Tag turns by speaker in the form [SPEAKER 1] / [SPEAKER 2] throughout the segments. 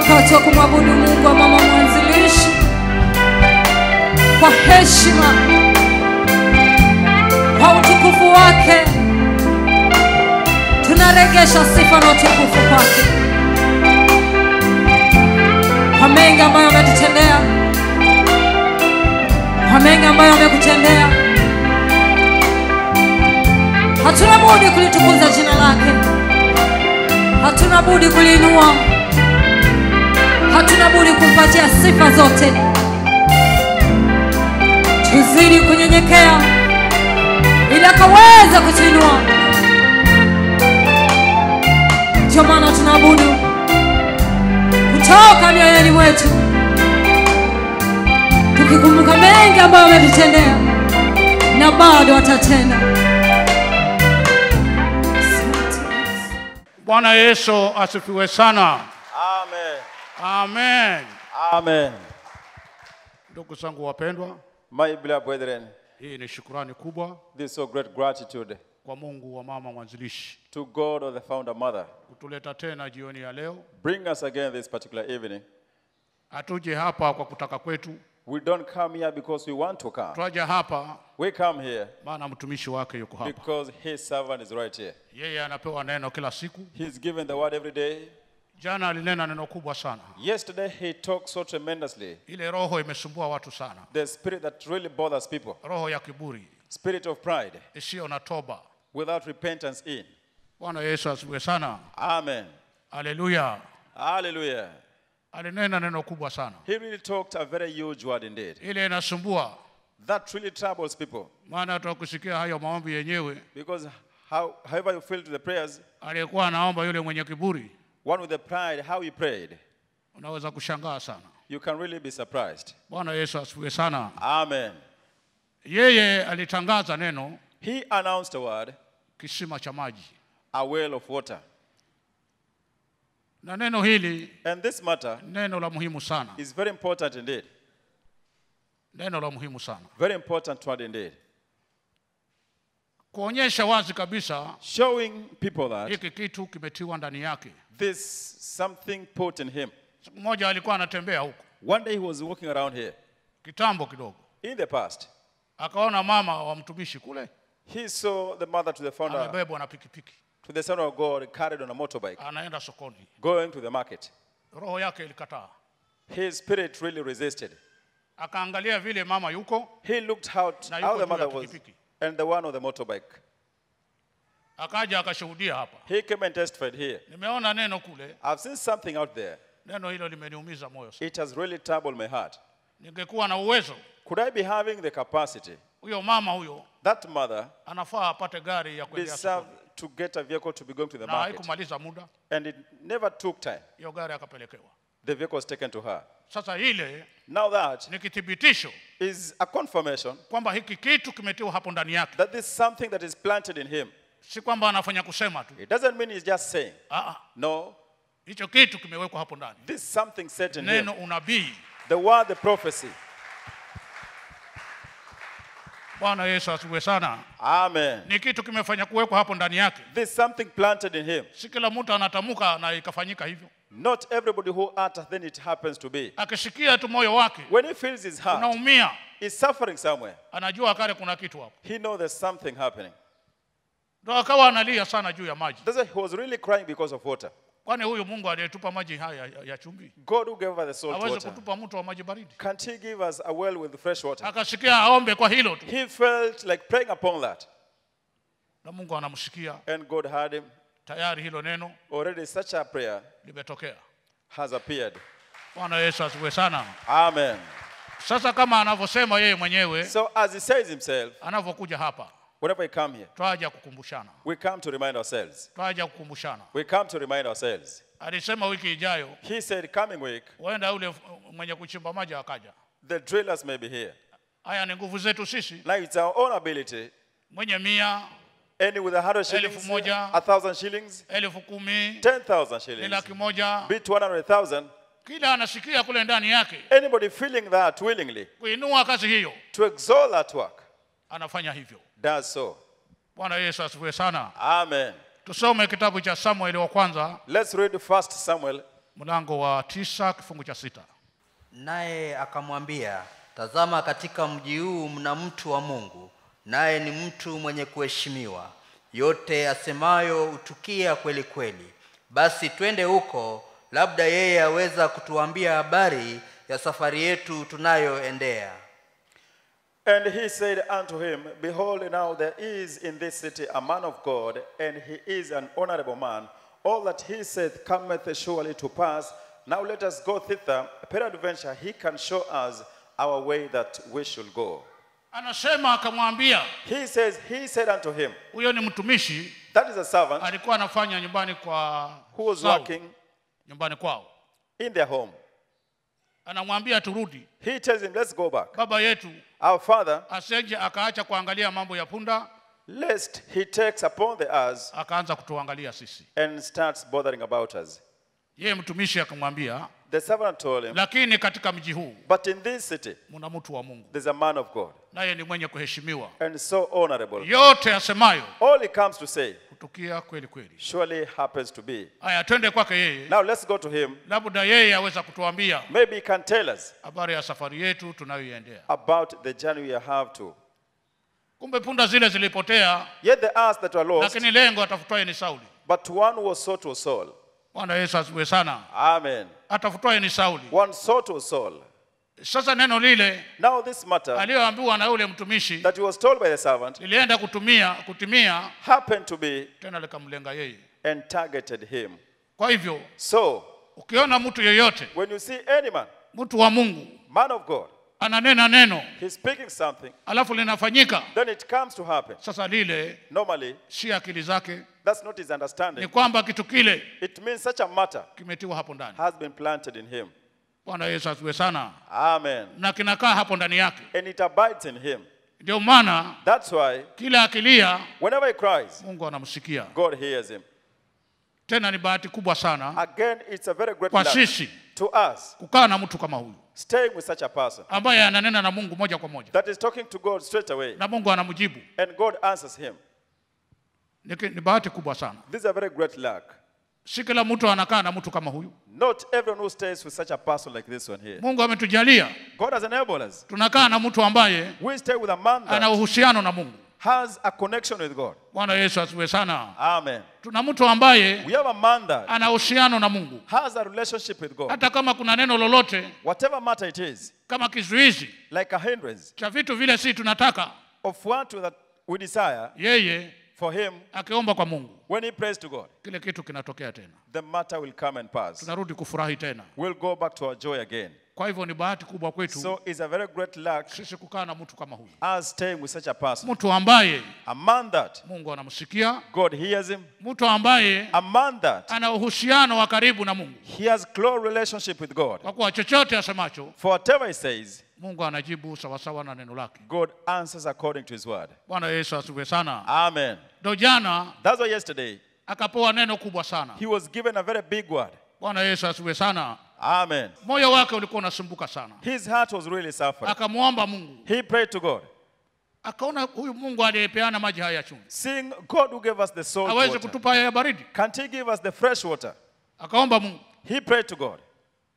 [SPEAKER 1] wakati wa kumwabudu Mungu wa mama mwanzilishi kwa heshima, kwa utukufu wake. Tunaregesha sifa na utukufu kwake kwa mengi ambayo ametutendea, kwa mengi ambayo amekutendea. Hatuna budi kulitukuza jina lake, hatuna budi kuliinua, hatuna budi kumpatia sifa zote. Tuzidi kunyenyekea ili akaweza kutuinua. Ndio maana tunaabudu kutoka mioyoni mwetu, tukikumbuka mengi ambayo ametutendea na bado atatenda.
[SPEAKER 2] Bwana Yesu asifiwe sana.
[SPEAKER 3] Amen.
[SPEAKER 2] Amen.
[SPEAKER 3] Amen.
[SPEAKER 2] Ndugu zangu wapendwa,
[SPEAKER 3] My beloved brethren,
[SPEAKER 2] hii ni shukurani kubwa
[SPEAKER 3] this is so great gratitude
[SPEAKER 2] kwa Mungu wa mama mwanzilishi
[SPEAKER 3] to God or the founder mother.
[SPEAKER 2] kutuleta tena jioni ya leo.
[SPEAKER 3] Bring us again this particular evening.
[SPEAKER 2] Hatuje hapa kwa kutaka kwetu,
[SPEAKER 3] We don't come here because we want to come.
[SPEAKER 2] twaja hapa
[SPEAKER 3] We come here
[SPEAKER 2] maana mtumishi wake yuko hapa.
[SPEAKER 3] because his servant is right here.
[SPEAKER 2] Yeye anapewa neno kila siku.
[SPEAKER 3] He's given the word every day.
[SPEAKER 2] Jana alinena neno kubwa sana,
[SPEAKER 3] Yesterday he talked so tremendously.
[SPEAKER 2] ile roho imesumbua watu sana,
[SPEAKER 3] The spirit that really bothers people.
[SPEAKER 2] roho ya kiburi
[SPEAKER 3] Spirit of pride
[SPEAKER 2] isiyo na toba.
[SPEAKER 3] without repentance in.
[SPEAKER 2] Bwana Yesu asifiwe sana.
[SPEAKER 3] Amen.
[SPEAKER 2] Haleluya.
[SPEAKER 3] Hallelujah.
[SPEAKER 2] Alinena neno kubwa sana,
[SPEAKER 3] He really talked a very huge word indeed.
[SPEAKER 2] ile inasumbua,
[SPEAKER 3] That really troubles people
[SPEAKER 2] maana tukusikia hayo maombi yenyewe.
[SPEAKER 3] because how, however you feel to the prayers,
[SPEAKER 2] Aliyekuwa anaomba yule mwenye kiburi,
[SPEAKER 3] one with the pride, how he prayed,
[SPEAKER 2] unaweza kushangaa sana.
[SPEAKER 3] you can really be surprised.
[SPEAKER 2] Bwana Yesu asifiwe sana.
[SPEAKER 3] Amen.
[SPEAKER 2] Yeye alitangaza neno
[SPEAKER 3] He announced a word,
[SPEAKER 2] kisima cha maji,
[SPEAKER 3] a well of water.
[SPEAKER 2] na neno hili
[SPEAKER 3] And this matter
[SPEAKER 2] neno la muhimu sana,
[SPEAKER 3] is very important indeed.
[SPEAKER 2] neno la muhimu sana,
[SPEAKER 3] Very important word indeed.
[SPEAKER 2] kuonyesha wazi kabisa
[SPEAKER 3] Showing people that
[SPEAKER 2] hiki kitu kimetiwa ndani yake.
[SPEAKER 3] this something put in him.
[SPEAKER 2] Siku moja alikuwa anatembea huko
[SPEAKER 3] One day he was walking around here.
[SPEAKER 2] kitambo kidogo,
[SPEAKER 3] In the past,
[SPEAKER 2] akaona mama wa mtumishi kule
[SPEAKER 3] he saw the mother to the founder,
[SPEAKER 2] amebebwa na pikipiki,
[SPEAKER 3] to the son of God, carried on a motorbike,
[SPEAKER 2] anaenda sokoni.
[SPEAKER 3] going to the market.
[SPEAKER 2] Roho yake ilikataa,
[SPEAKER 3] His spirit really resisted.
[SPEAKER 2] akaangalia vile mama yuko,
[SPEAKER 3] He looked out
[SPEAKER 2] Na
[SPEAKER 3] how
[SPEAKER 2] yuko
[SPEAKER 3] the
[SPEAKER 2] juu ya
[SPEAKER 3] mother was
[SPEAKER 2] pikipiki.
[SPEAKER 3] and the one on the motorbike.
[SPEAKER 2] akaja akashuhudia hapa.
[SPEAKER 3] He came and testified here.
[SPEAKER 2] Nimeona neno kule,
[SPEAKER 3] I've seen something out there.
[SPEAKER 2] neno hilo limeniumiza moyo sana.
[SPEAKER 3] It has really troubled my heart.
[SPEAKER 2] Ningekuwa na uwezo,
[SPEAKER 3] Could I be having the capacity?
[SPEAKER 2] huyo mama huyo
[SPEAKER 3] That mother
[SPEAKER 2] anafaa apate gari ya kuendea
[SPEAKER 3] deserved
[SPEAKER 2] sokoni,
[SPEAKER 3] to get a vehicle to be going to the
[SPEAKER 2] na
[SPEAKER 3] market.
[SPEAKER 2] haikumaliza muda,
[SPEAKER 3] And it never took time.
[SPEAKER 2] hiyo gari akapelekewa.
[SPEAKER 3] The vehicle was taken to her.
[SPEAKER 2] Sasa ile
[SPEAKER 3] Now that
[SPEAKER 2] ni kithibitisho
[SPEAKER 3] is a confirmation
[SPEAKER 2] kwamba hiki kitu kimetiwa hapo ndani yake,
[SPEAKER 3] that this is something that is planted in him.
[SPEAKER 2] si kwamba anafanya kusema tu.
[SPEAKER 3] It doesn't mean he's just saying.
[SPEAKER 2] Aa,
[SPEAKER 3] No,
[SPEAKER 2] hicho kitu kimewekwa hapo ndani,
[SPEAKER 3] this is something set in him.
[SPEAKER 2] neno unabii.
[SPEAKER 3] The word, the prophecy.
[SPEAKER 2] Bwana Yesu asifiwe sana.
[SPEAKER 3] Amen.
[SPEAKER 2] Ni kitu kimefanya kuwekwa hapo ndani yake,
[SPEAKER 3] This is something planted in him.
[SPEAKER 2] si kila mtu anatamka na ikafanyika hivyo.
[SPEAKER 3] Not everybody who utters, then it happens to be.
[SPEAKER 2] Akisikia tu moyo wake
[SPEAKER 3] When he feels his heart
[SPEAKER 2] unaumia,
[SPEAKER 3] is suffering somewhere,
[SPEAKER 2] anajua kale kuna kitu hapo,
[SPEAKER 3] he knows there's something happening.
[SPEAKER 2] ndo akawa analia sana juu ya maji.
[SPEAKER 3] That's why he was really crying because of water.
[SPEAKER 2] Kwani huyu Mungu aliyetupa maji haya ya, ya chumvi
[SPEAKER 3] God who gave us the salt
[SPEAKER 2] aweze
[SPEAKER 3] water,
[SPEAKER 2] kutupa mto wa maji baridi?
[SPEAKER 3] can't he give us a well with fresh water?
[SPEAKER 2] Akasikia aombe kwa hilo tu,
[SPEAKER 3] He felt like praying upon that.
[SPEAKER 2] na Mungu anamsikia
[SPEAKER 3] And God heard him.
[SPEAKER 2] tayari. Hilo neno
[SPEAKER 3] Already such a prayer
[SPEAKER 2] limetokea.
[SPEAKER 3] has appeared.
[SPEAKER 2] Bwana Yesu asifiwe sana.
[SPEAKER 3] Amen.
[SPEAKER 2] Sasa kama anavyosema yeye mwenyewe
[SPEAKER 3] So as he says himself,
[SPEAKER 2] anavyokuja hapa,
[SPEAKER 3] whenever we come here,
[SPEAKER 2] twaja kukumbushana,
[SPEAKER 3] we come to remind ourselves.
[SPEAKER 2] twaja kukumbushana.
[SPEAKER 3] We come to remind ourselves.
[SPEAKER 2] Alisema wiki ijayo
[SPEAKER 3] He said, coming week,
[SPEAKER 2] huenda yule f- mwenye kuchimba maji akaja.
[SPEAKER 3] the drillers may be here.
[SPEAKER 2] Haya ni nguvu zetu sisi,
[SPEAKER 3] Now it's our own ability.
[SPEAKER 2] mwenye mia,
[SPEAKER 3] Any with a hundred
[SPEAKER 2] Elfu
[SPEAKER 3] shillings,
[SPEAKER 2] moja.
[SPEAKER 3] a thousand shillings,
[SPEAKER 2] elfu kumi,
[SPEAKER 3] ten thousand
[SPEAKER 2] ni
[SPEAKER 3] shillings,
[SPEAKER 2] laki moja,
[SPEAKER 3] be it one hundred thousand.
[SPEAKER 2] kila anasikia kule ndani yake
[SPEAKER 3] Anybody feeling that willingly
[SPEAKER 2] kuinua kazi hiyo,
[SPEAKER 3] to exalt that work
[SPEAKER 2] anafanya hivyo.
[SPEAKER 3] does so.
[SPEAKER 2] Bwana Yesu asifiwe sana.
[SPEAKER 3] Amen.
[SPEAKER 2] Tusome kitabu cha Samueli wa kwanza
[SPEAKER 3] Let's read First Samuel
[SPEAKER 2] mlango wa tisa kifungu cha sita
[SPEAKER 4] naye akamwambia tazama katika mji huu mna mtu wa mungu naye ni mtu mwenye kuheshimiwa yote asemayo hutukia kweli kweli basi twende huko labda yeye aweza kutuambia habari ya safari yetu tunayoendea
[SPEAKER 3] And he said unto him, Behold, now there is in this city a man of God, and he is an honorable man. All that he saith cometh surely to pass. Now let us go thither. Peradventure he can show us our way that we should go.
[SPEAKER 2] anasema akamwambia
[SPEAKER 3] He says, He said unto him,
[SPEAKER 2] huyo ni mtumishi
[SPEAKER 3] That is a servant
[SPEAKER 2] alikuwa anafanya nyumbani kwa
[SPEAKER 3] who was
[SPEAKER 2] Saul,
[SPEAKER 3] working
[SPEAKER 2] nyumbani kwao
[SPEAKER 3] in their home.
[SPEAKER 2] anamwambia turudi
[SPEAKER 3] He tells him, Let's go back.
[SPEAKER 2] baba yetu
[SPEAKER 3] Our father,
[SPEAKER 2] aseje akaacha kuangalia mambo ya punda
[SPEAKER 3] lest he takes upon the us
[SPEAKER 2] akaanza kutuangalia sisi
[SPEAKER 3] and starts bothering about us.
[SPEAKER 2] yeye mtumishi akamwambia
[SPEAKER 3] The servant told him,
[SPEAKER 2] lakini katika mji huu
[SPEAKER 3] But in this city,
[SPEAKER 2] mna mtu wa mungu
[SPEAKER 3] there's a man of God,
[SPEAKER 2] naye ni mwenye kuheshimiwa
[SPEAKER 3] and so honorable.
[SPEAKER 2] yote asemayo
[SPEAKER 3] All he comes to say
[SPEAKER 2] hutukia kweli kweli
[SPEAKER 3] surely happens to be.
[SPEAKER 2] haya twende kwake yeye
[SPEAKER 3] Now let's go to him.
[SPEAKER 2] labda yeye aweza kutuambia
[SPEAKER 3] Maybe he can tell us
[SPEAKER 2] habari ya safari yetu tunayoiendea
[SPEAKER 3] about the journey we have to.
[SPEAKER 2] kumbe punda zile zilipotea
[SPEAKER 3] Yet the us that were lost,
[SPEAKER 2] lakini lengo atafutwaye ni sauli
[SPEAKER 3] but one was sought was Saul.
[SPEAKER 2] bwana yesu asiwe sana
[SPEAKER 3] Amen.
[SPEAKER 2] atafutwaye ni sauli
[SPEAKER 3] One sought was Saul.
[SPEAKER 2] sasa neno lile
[SPEAKER 3] Now this matter
[SPEAKER 2] aliyoambiwa na yule mtumishi
[SPEAKER 3] that he was told by the servant
[SPEAKER 2] lilienda kutumia kutimia
[SPEAKER 3] happened to be
[SPEAKER 2] tena likamlenga yeye
[SPEAKER 3] and targeted him.
[SPEAKER 2] kwa hivyo
[SPEAKER 3] So
[SPEAKER 2] ukiona mtu yeyote
[SPEAKER 3] when you see any man,
[SPEAKER 2] mtu wa mungu
[SPEAKER 3] man of God,
[SPEAKER 2] ananena neno
[SPEAKER 3] he's speaking something,
[SPEAKER 2] alafu linafanyika
[SPEAKER 3] then it comes to happen.
[SPEAKER 2] sasa lile
[SPEAKER 3] Normally,
[SPEAKER 2] si akili zake
[SPEAKER 3] that's not his
[SPEAKER 2] ni
[SPEAKER 3] understanding.
[SPEAKER 2] kwamba kitu kile
[SPEAKER 3] It means such a matter
[SPEAKER 2] kimetiwa hapo ndani
[SPEAKER 3] has been planted in him.
[SPEAKER 2] bwana yesu asiwe sana
[SPEAKER 3] Amen.
[SPEAKER 2] na kinakaa hapo ndani yake
[SPEAKER 3] And it abides in him.
[SPEAKER 2] ndio maana
[SPEAKER 3] That's why
[SPEAKER 2] kila akilia
[SPEAKER 3] whenever he cries,
[SPEAKER 2] mungu anamsikia
[SPEAKER 3] God hears him.
[SPEAKER 2] tena ni bahati kubwa sana
[SPEAKER 3] Again, it's a very great
[SPEAKER 2] kwa
[SPEAKER 3] luck
[SPEAKER 2] sisi
[SPEAKER 3] to us
[SPEAKER 2] kukaa na mtu kama huyu
[SPEAKER 3] staying with such a person
[SPEAKER 2] ambaye ananena na mungu moja kwa moja
[SPEAKER 3] that is talking to God straight away
[SPEAKER 2] na mungu anamjibu
[SPEAKER 3] and God answers him.
[SPEAKER 2] ni, ki- ni bahati kubwa sana
[SPEAKER 3] This is a very great luck.
[SPEAKER 2] si kila mtu anakaa na mtu kama huyu
[SPEAKER 3] Not everyone who stays with such a person like this one here.
[SPEAKER 2] mungu ametujalia
[SPEAKER 3] God has enabled us.
[SPEAKER 2] tunakaa na mtu ambaye
[SPEAKER 3] We stay with a man
[SPEAKER 2] ana
[SPEAKER 3] that
[SPEAKER 2] uhusiano na mungu
[SPEAKER 3] has a connection with God.
[SPEAKER 2] bwana yesu asiwe sana
[SPEAKER 3] Amen.
[SPEAKER 2] tuna mtu ambaye
[SPEAKER 3] We have a man that
[SPEAKER 2] ana uhusiano na mungu
[SPEAKER 3] has a relationship with God.
[SPEAKER 2] hata kama kuna neno lolote
[SPEAKER 3] Whatever matter it is,
[SPEAKER 2] kama kizuizi
[SPEAKER 3] like a hindrance
[SPEAKER 2] cha vitu vile si tunataka
[SPEAKER 3] of what that we desire
[SPEAKER 2] yeye
[SPEAKER 3] for him,
[SPEAKER 2] akiomba kwa mungu
[SPEAKER 3] when he prays to God,
[SPEAKER 2] kile kitu kinatokea tena
[SPEAKER 3] the matter will come and pass.
[SPEAKER 2] tunarudi kufurahi tena
[SPEAKER 3] We'll go back to our joy again.
[SPEAKER 2] kwa hivyo ni bahati kubwa kwetu
[SPEAKER 3] So it's a very great luck
[SPEAKER 2] sisi kukaa na mtu kama huyu
[SPEAKER 3] us staying with such a person.
[SPEAKER 2] mtu ambaye
[SPEAKER 3] A man that
[SPEAKER 2] mungu anamsikia
[SPEAKER 3] God hears him.
[SPEAKER 2] mtu ambaye
[SPEAKER 3] A man that
[SPEAKER 2] ana uhusiano wa karibu na mungu
[SPEAKER 3] he has close relationship with God.
[SPEAKER 2] kwa kuwa chochote asemacho
[SPEAKER 3] For whatever he says,
[SPEAKER 2] mungu anajibu sawasawa na neno lake
[SPEAKER 3] God answers according to his word.
[SPEAKER 2] bwana yesu asiwe sana
[SPEAKER 3] Amen.
[SPEAKER 2] ndo jana
[SPEAKER 3] That's why yesterday
[SPEAKER 2] akapewa neno kubwa sana
[SPEAKER 3] he was given a very big word.
[SPEAKER 2] bwana yesu asiwe sana
[SPEAKER 3] Amen.
[SPEAKER 2] moyo wake ulikuwa unasumbuka sana
[SPEAKER 3] His heart was really suffering.
[SPEAKER 2] akamwomba mungu
[SPEAKER 3] He prayed to God,
[SPEAKER 2] akaona huyu mungu aliyepeana maji haya ya chumvi
[SPEAKER 3] seeing God who gave us the salt
[SPEAKER 2] aweze
[SPEAKER 3] water.
[SPEAKER 2] kutupa haya ya baridi
[SPEAKER 3] Can't he give us the fresh water?
[SPEAKER 2] akaomba mungu
[SPEAKER 3] He prayed to God,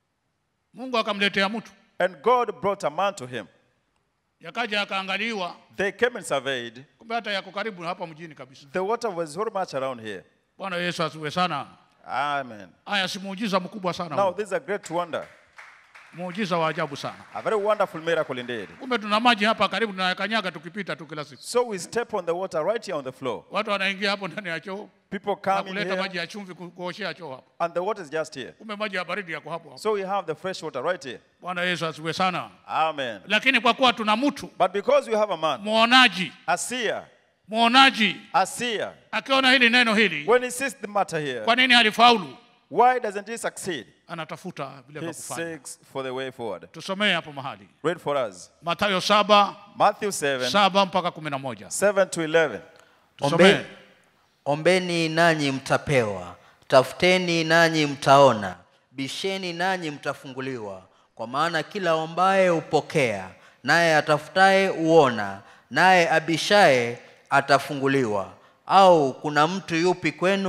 [SPEAKER 2] mungu akamletea mtu
[SPEAKER 3] and God brought a man to him.
[SPEAKER 2] yakaja akaangaliwa
[SPEAKER 3] They came and surveyed.
[SPEAKER 2] kumbe hata yako karibu na hapa mjini kabisa
[SPEAKER 3] The water was very much around here.
[SPEAKER 2] bwana yesu asiwe sana
[SPEAKER 3] Amen.
[SPEAKER 2] haya si muujiza mkubwa sana
[SPEAKER 3] Now,
[SPEAKER 2] huu.
[SPEAKER 3] this is a great wonder,
[SPEAKER 2] muujiza wa ajabu sana
[SPEAKER 3] a very wonderful miracle indeed.
[SPEAKER 2] kumbe tuna maji hapa karibu tunayakanyaga tukipita tu kila siku
[SPEAKER 3] So we step on the water right here on the floor.
[SPEAKER 2] watu wanaingia hapo ndani ya choo
[SPEAKER 3] People
[SPEAKER 2] na
[SPEAKER 3] come in
[SPEAKER 2] kuleta
[SPEAKER 3] here,
[SPEAKER 2] maji ya chumvi ku- kuoshea choo hapo
[SPEAKER 3] and the water is just here.
[SPEAKER 2] kumbe maji ya baridi yako hapo hapo
[SPEAKER 3] So we have the fresh water right here.
[SPEAKER 2] bwana yesu asiwe sana
[SPEAKER 3] Amen.
[SPEAKER 2] lakini kwa kuwa tuna mtu
[SPEAKER 3] But because we have a man,
[SPEAKER 2] mwonaji
[SPEAKER 3] a seer,
[SPEAKER 2] mwonaji
[SPEAKER 3] a seer,
[SPEAKER 2] akiona hili neno hili
[SPEAKER 3] when he sees the matter here,
[SPEAKER 2] kwa nini alifaulu
[SPEAKER 3] why doesn't he succeed?
[SPEAKER 2] anatafuta vile
[SPEAKER 3] He
[SPEAKER 2] vya kufanya
[SPEAKER 3] seeks for the way forward.
[SPEAKER 2] tusomee hapo mahali
[SPEAKER 3] Read for us.
[SPEAKER 2] matayo saba
[SPEAKER 3] Matthew 7,
[SPEAKER 2] saba mpaka kumi na moja
[SPEAKER 3] 7 to 11.
[SPEAKER 2] tusomee
[SPEAKER 4] Ombe, ombeni nanyi mtapewa, tafuteni nanyi mtaona, bisheni nanyi mtafunguliwa. Kwa maana kila ombaye hupokea, naye atafutaye huona, naye abishaye atafunguliwa. Au kuna mtu yupi kwenu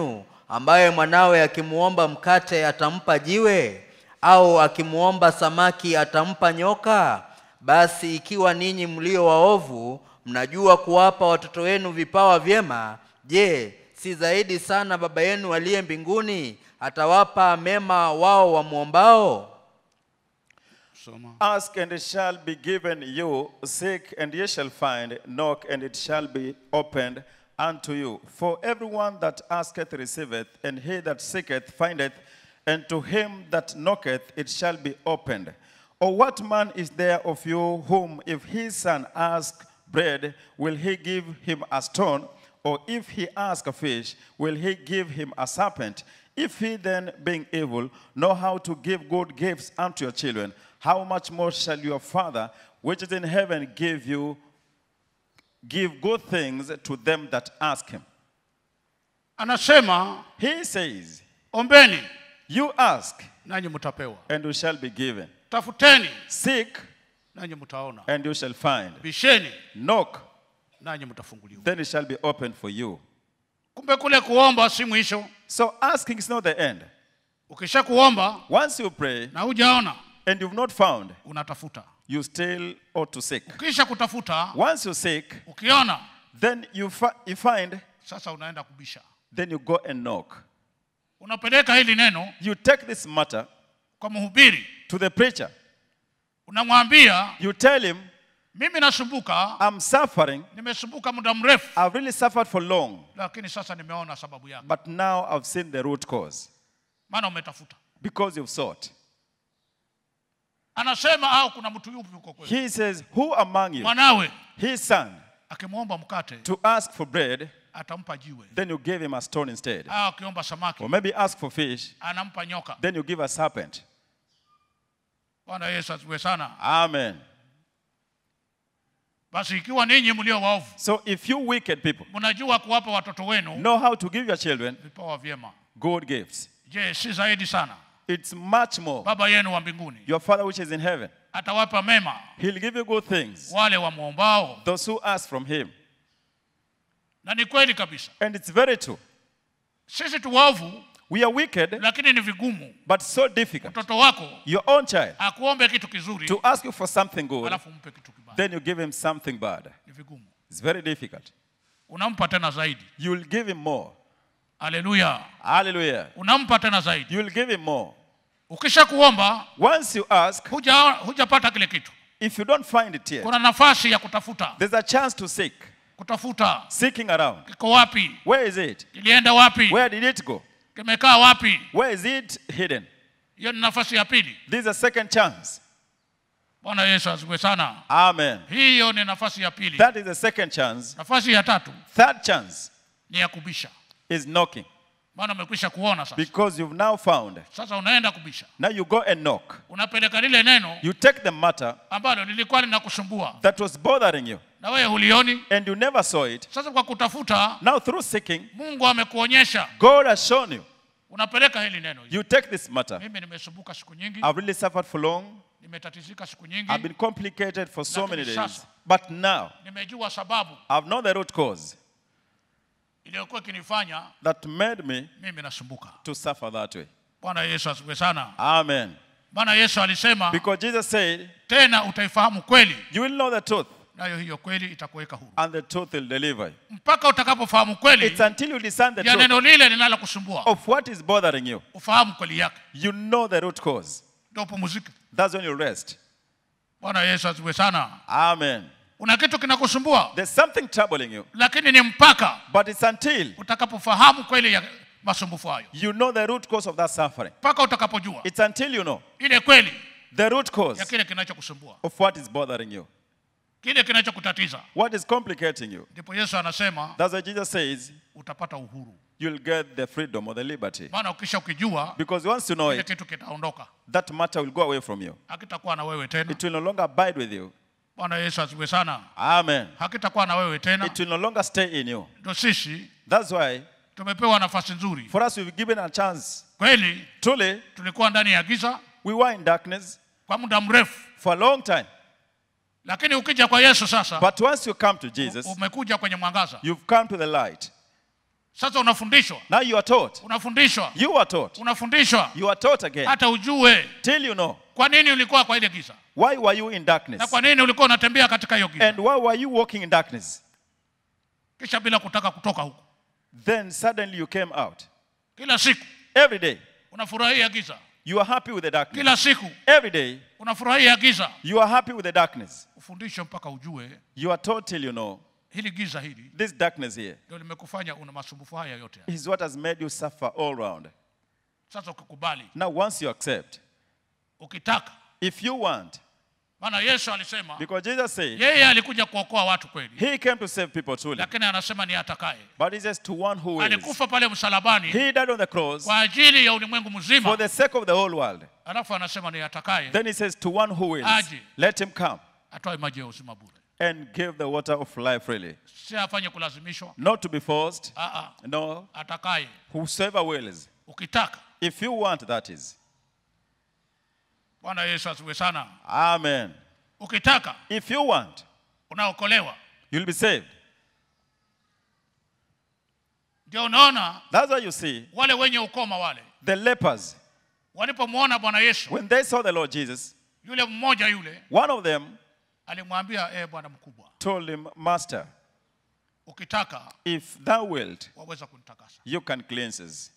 [SPEAKER 4] ambaye mwanawe akimwomba mkate atampa jiwe au akimwomba samaki atampa nyoka basi ikiwa ninyi mlio waovu mnajua kuwapa watoto wenu vipawa vyema je si zaidi sana baba yenu aliye mbinguni atawapa mema wao wamwombao
[SPEAKER 2] soma
[SPEAKER 3] Ask and it shall be given you, seek and ye shall find, knock and it shall be opened unto you. For everyone that asketh receiveth, and he that seeketh findeth, and to him that knocketh it shall be opened. Or what man is there of you whom, if his son ask bread, will he give him a stone? Or if he ask a fish, will he give him a serpent? If he then, being evil, know how to give good gifts unto your children, how much more shall your Father, which is in heaven, give you give good things to them that ask him?
[SPEAKER 2] anasema
[SPEAKER 3] He says,
[SPEAKER 2] ombeni
[SPEAKER 3] You ask,
[SPEAKER 2] nanyi mtapewa
[SPEAKER 3] and you shall be given.
[SPEAKER 2] tafuteni
[SPEAKER 3] Seek,
[SPEAKER 2] nanyi mtaona
[SPEAKER 3] and you shall find.
[SPEAKER 2] bisheni
[SPEAKER 3] Knock,
[SPEAKER 2] nanyi mtafunguliwa
[SPEAKER 3] then it shall be opened for you.
[SPEAKER 2] kumbe kule kuomba si mwisho
[SPEAKER 3] So asking is not the end.
[SPEAKER 2] ukisha kuomba
[SPEAKER 3] Once you pray
[SPEAKER 2] na hujaona
[SPEAKER 3] and you've not found,
[SPEAKER 2] unatafuta
[SPEAKER 3] you still ought to seek.
[SPEAKER 2] ukisha kutafuta
[SPEAKER 3] Once you seek,
[SPEAKER 2] ukiona
[SPEAKER 3] then you, fi- you find,
[SPEAKER 2] sasa unaenda kubisha
[SPEAKER 3] then you go and knock.
[SPEAKER 2] unapeleka hili neno
[SPEAKER 3] You take this matter
[SPEAKER 2] kwa mhubiri
[SPEAKER 3] to the preacher.
[SPEAKER 2] unamwambia
[SPEAKER 3] You tell him,
[SPEAKER 2] mimi nasumbuka
[SPEAKER 3] I'm suffering.
[SPEAKER 2] nimesumbuka muda mrefu
[SPEAKER 3] I've really suffered for long,
[SPEAKER 2] lakini sasa nimeona sababu yake
[SPEAKER 3] but now I've seen the root cause
[SPEAKER 2] maana umetafuta
[SPEAKER 3] because you've sought.
[SPEAKER 2] anasema au kuna mtu yupi huko kweli
[SPEAKER 3] He says, Who among you,
[SPEAKER 2] mwanawe
[SPEAKER 3] his son,
[SPEAKER 2] akimwomba mkate
[SPEAKER 3] to ask for bread,
[SPEAKER 2] atampa jiwe
[SPEAKER 3] then you give him a stone instead?
[SPEAKER 2] au akiomba samaki
[SPEAKER 3] Or maybe ask for fish,
[SPEAKER 2] anampa nyoka
[SPEAKER 3] then you give a serpent.
[SPEAKER 2] bwana yesu asiwe sana
[SPEAKER 3] Amen.
[SPEAKER 2] basi ikiwa ninyi mlio waovu
[SPEAKER 3] So if you wicked people
[SPEAKER 2] mnajua kuwapa watoto wenu
[SPEAKER 3] know how to give your children
[SPEAKER 2] vipawa vyema
[SPEAKER 3] good gifts,
[SPEAKER 2] je si zaidi sana
[SPEAKER 3] it's much more.
[SPEAKER 2] baba yenu wa mbinguni
[SPEAKER 3] Your Father which is in heaven,
[SPEAKER 2] atawapa mema
[SPEAKER 3] He'll give you good things,
[SPEAKER 2] wale wamwombao
[SPEAKER 3] those who ask from Him.
[SPEAKER 2] na ni kweli kabisa
[SPEAKER 3] And it's very true.
[SPEAKER 2] sisi tu waovu
[SPEAKER 3] We are wicked,
[SPEAKER 2] lakini ni vigumu
[SPEAKER 3] but so difficult.
[SPEAKER 2] mtoto wako
[SPEAKER 3] Your own child
[SPEAKER 2] akuombe kitu kizuri
[SPEAKER 3] to ask you for something good,
[SPEAKER 2] alafu mpe kitu kibaya
[SPEAKER 3] then you give him something bad.
[SPEAKER 2] ni vigumu
[SPEAKER 3] It's very difficult.
[SPEAKER 2] unampa tena zaidi
[SPEAKER 3] You'll give him more.
[SPEAKER 2] haleluya
[SPEAKER 3] Hallelujah.
[SPEAKER 2] unampa tena zaidi
[SPEAKER 3] You'll give him more.
[SPEAKER 2] ukisha kuomba
[SPEAKER 3] Once you ask,
[SPEAKER 2] huja hujapata kile kitu
[SPEAKER 3] if you don't find it yet,
[SPEAKER 2] kuna nafasi ya kutafuta
[SPEAKER 3] there's a chance to seek.
[SPEAKER 2] kutafuta
[SPEAKER 3] Seeking around.
[SPEAKER 2] kiko wapi
[SPEAKER 3] Where is it?
[SPEAKER 2] kilienda wapi
[SPEAKER 3] Where did it go?
[SPEAKER 2] kimekaa wapi
[SPEAKER 3] Where is it hidden?
[SPEAKER 2] hiyo ni nafasi ya pili
[SPEAKER 3] This is a second chance.
[SPEAKER 2] bwana yesu asiwe sana
[SPEAKER 3] Amen.
[SPEAKER 2] hiyo ni nafasi ya pili
[SPEAKER 3] That is the second chance.
[SPEAKER 2] nafasi ya tatu
[SPEAKER 3] Third chance
[SPEAKER 2] ni ya kubisha
[SPEAKER 3] is knocking
[SPEAKER 2] maana umekwisha kuona sasa
[SPEAKER 3] because you've now found.
[SPEAKER 2] sasa unaenda kubisha
[SPEAKER 3] Now you go and knock.
[SPEAKER 2] unapeleka lile neno
[SPEAKER 3] You take the matter
[SPEAKER 2] ambalo lilikuwa linakusumbua
[SPEAKER 3] that was bothering you
[SPEAKER 2] na wewe hulioni
[SPEAKER 3] and you never saw it.
[SPEAKER 2] sasa kwa kutafuta
[SPEAKER 3] Now through seeking,
[SPEAKER 2] mungu amekuonyesha
[SPEAKER 3] God has shown you.
[SPEAKER 2] unapeleka hili neno
[SPEAKER 3] You take this matter.
[SPEAKER 2] mimi nimesumbuka siku nyingi
[SPEAKER 3] I've really suffered for long.
[SPEAKER 2] nimetatizika siku nyingi
[SPEAKER 3] I've been complicated for so
[SPEAKER 2] Lakini
[SPEAKER 3] many days.
[SPEAKER 2] sasa-
[SPEAKER 3] But now
[SPEAKER 2] nimejua sababu
[SPEAKER 3] I've known the root cause
[SPEAKER 2] iliyokuwa ikinifanya
[SPEAKER 3] that made me
[SPEAKER 2] mimi nasumbuka
[SPEAKER 3] to suffer that way.
[SPEAKER 2] bwana yesu asifiwe sana
[SPEAKER 3] Amen.
[SPEAKER 2] maana yesu alisema
[SPEAKER 3] Because Jesus said,
[SPEAKER 2] tena utaifahamu kweli
[SPEAKER 3] You will know the truth,
[SPEAKER 2] nayo hiyo kweli itakuweka huru
[SPEAKER 3] and the truth will deliver you.
[SPEAKER 2] mpaka utakapofahamu kweli
[SPEAKER 3] It's until you discern the
[SPEAKER 2] ya
[SPEAKER 3] truth
[SPEAKER 2] neno lile linalokusumbua
[SPEAKER 3] of what is bothering you,
[SPEAKER 2] ufahamu kweli yake
[SPEAKER 3] you know the root cause.
[SPEAKER 2] ndio upumuzike
[SPEAKER 3] That's when you rest.
[SPEAKER 2] bwana yesu asifiwe sana
[SPEAKER 3] Amen.
[SPEAKER 2] una kitu kinakusumbua
[SPEAKER 3] There's something troubling you,
[SPEAKER 2] lakini ni mpaka
[SPEAKER 3] but it's until
[SPEAKER 2] utakapofahamu kweli ya masumbufu hayo
[SPEAKER 3] you know the root cause of that suffering.
[SPEAKER 2] mpaka utakapojua
[SPEAKER 3] It's until you know
[SPEAKER 2] ile kweli
[SPEAKER 3] the root
[SPEAKER 2] ya
[SPEAKER 3] cause
[SPEAKER 2] kile kinachokusumbua
[SPEAKER 3] of what is bothering you,
[SPEAKER 2] kile kinachokutatiza
[SPEAKER 3] what is complicating you.
[SPEAKER 2] ndipo yesu anasema
[SPEAKER 3] That's why Jesus says
[SPEAKER 2] utapata uhuru
[SPEAKER 3] you'll get the freedom or the liberty.
[SPEAKER 2] maana ukisha ukijua
[SPEAKER 3] Because once you know
[SPEAKER 2] kile
[SPEAKER 3] it,
[SPEAKER 2] kitu kitaondoka
[SPEAKER 3] that matter will go away from you.
[SPEAKER 2] hakitakuwa na wewe tena
[SPEAKER 3] It will no longer abide with you.
[SPEAKER 2] bwana yesu asiwe sana
[SPEAKER 3] Amen.
[SPEAKER 2] hakitakuwa na wewe tena
[SPEAKER 3] It will no longer stay in you.
[SPEAKER 2] ndo sisi
[SPEAKER 3] That's why
[SPEAKER 2] tumepewa nafasi nzuri
[SPEAKER 3] for us we've given a chance.
[SPEAKER 2] kweli
[SPEAKER 3] Truly,
[SPEAKER 2] tulikuwa ndani ya giza
[SPEAKER 3] we were in darkness
[SPEAKER 2] kwa muda mrefu
[SPEAKER 3] for a long time.
[SPEAKER 2] lakini ukija kwa yesu sasa
[SPEAKER 3] But once you come to Jesus,
[SPEAKER 2] umekuja kwenye mwangaza
[SPEAKER 3] you've come to the light.
[SPEAKER 2] sasa unafundishwa
[SPEAKER 3] Now you are taught.
[SPEAKER 2] unafundishwa
[SPEAKER 3] You are taught.
[SPEAKER 2] unafundishwa
[SPEAKER 3] You are taught again.
[SPEAKER 2] hata ujue
[SPEAKER 3] Till you know.
[SPEAKER 2] kwa nini ulikuwa kwa ile giza
[SPEAKER 3] Why were you in
[SPEAKER 2] na
[SPEAKER 3] darkness?
[SPEAKER 2] kwa nini ulikuwa unatembea katika hiyo giza
[SPEAKER 3] And why were you walking in darkness?
[SPEAKER 2] kisha bila kutaka kutoka huko
[SPEAKER 3] Then suddenly you came out.
[SPEAKER 2] kila siku
[SPEAKER 3] Every day,
[SPEAKER 2] unafurahia giza
[SPEAKER 3] you are happy with the darkness.
[SPEAKER 2] kila siku
[SPEAKER 3] Every day,
[SPEAKER 2] unafurahia giza
[SPEAKER 3] you are happy with the darkness.
[SPEAKER 2] ufundishe mpaka ujue
[SPEAKER 3] You are taught till you know.
[SPEAKER 2] hili giza hili
[SPEAKER 3] This darkness here
[SPEAKER 2] ndio limekufanya una masumbufu haya yote haya.
[SPEAKER 3] is what has made you suffer all round.
[SPEAKER 2] sasa ukikubali
[SPEAKER 3] Now, once you accept,
[SPEAKER 2] ukitaka
[SPEAKER 3] if you want,
[SPEAKER 2] maana yesu alisema
[SPEAKER 3] because Jesus said
[SPEAKER 2] yeye alikuja kuokoa watu kweli
[SPEAKER 3] he came to save people truly,
[SPEAKER 2] lakini anasema ni atakaye
[SPEAKER 3] but he says to one who wills.
[SPEAKER 2] alikufa pale msalabani
[SPEAKER 3] He died on the cross
[SPEAKER 2] kwa ajili ya ulimwengu
[SPEAKER 3] for
[SPEAKER 2] mzima
[SPEAKER 3] the sake of the whole world.
[SPEAKER 2] alafu anasema ni atakaye
[SPEAKER 3] Then he says to one who wills,
[SPEAKER 2] Aje.
[SPEAKER 3] let him come
[SPEAKER 2] atoe maji ya uzima bure
[SPEAKER 3] and give the water of life freely.
[SPEAKER 2] si afanye kulazimishwa
[SPEAKER 3] Not to be forced,
[SPEAKER 2] Aa,
[SPEAKER 3] no,
[SPEAKER 2] atakaye
[SPEAKER 3] whosoever wills.
[SPEAKER 2] ukitaka
[SPEAKER 3] If you want, that is.
[SPEAKER 2] bwana yesu asiwe sana
[SPEAKER 3] Amen.
[SPEAKER 2] ukitaka
[SPEAKER 3] If you want,
[SPEAKER 2] unaokolewa
[SPEAKER 3] you'll be saved.
[SPEAKER 2] ndio unaona
[SPEAKER 3] That's why you see
[SPEAKER 2] wale wenye ukoma wale
[SPEAKER 3] the lepers,
[SPEAKER 2] walipomwona bwana yesu
[SPEAKER 3] when they saw the Lord Jesus,
[SPEAKER 2] yule mmoja yule
[SPEAKER 3] one of them
[SPEAKER 2] alimwambia e bwana mkubwa
[SPEAKER 3] told him, Master,
[SPEAKER 2] ukitaka
[SPEAKER 3] if thou wilt,
[SPEAKER 2] waweza kunitakasa
[SPEAKER 3] you can cleanse us.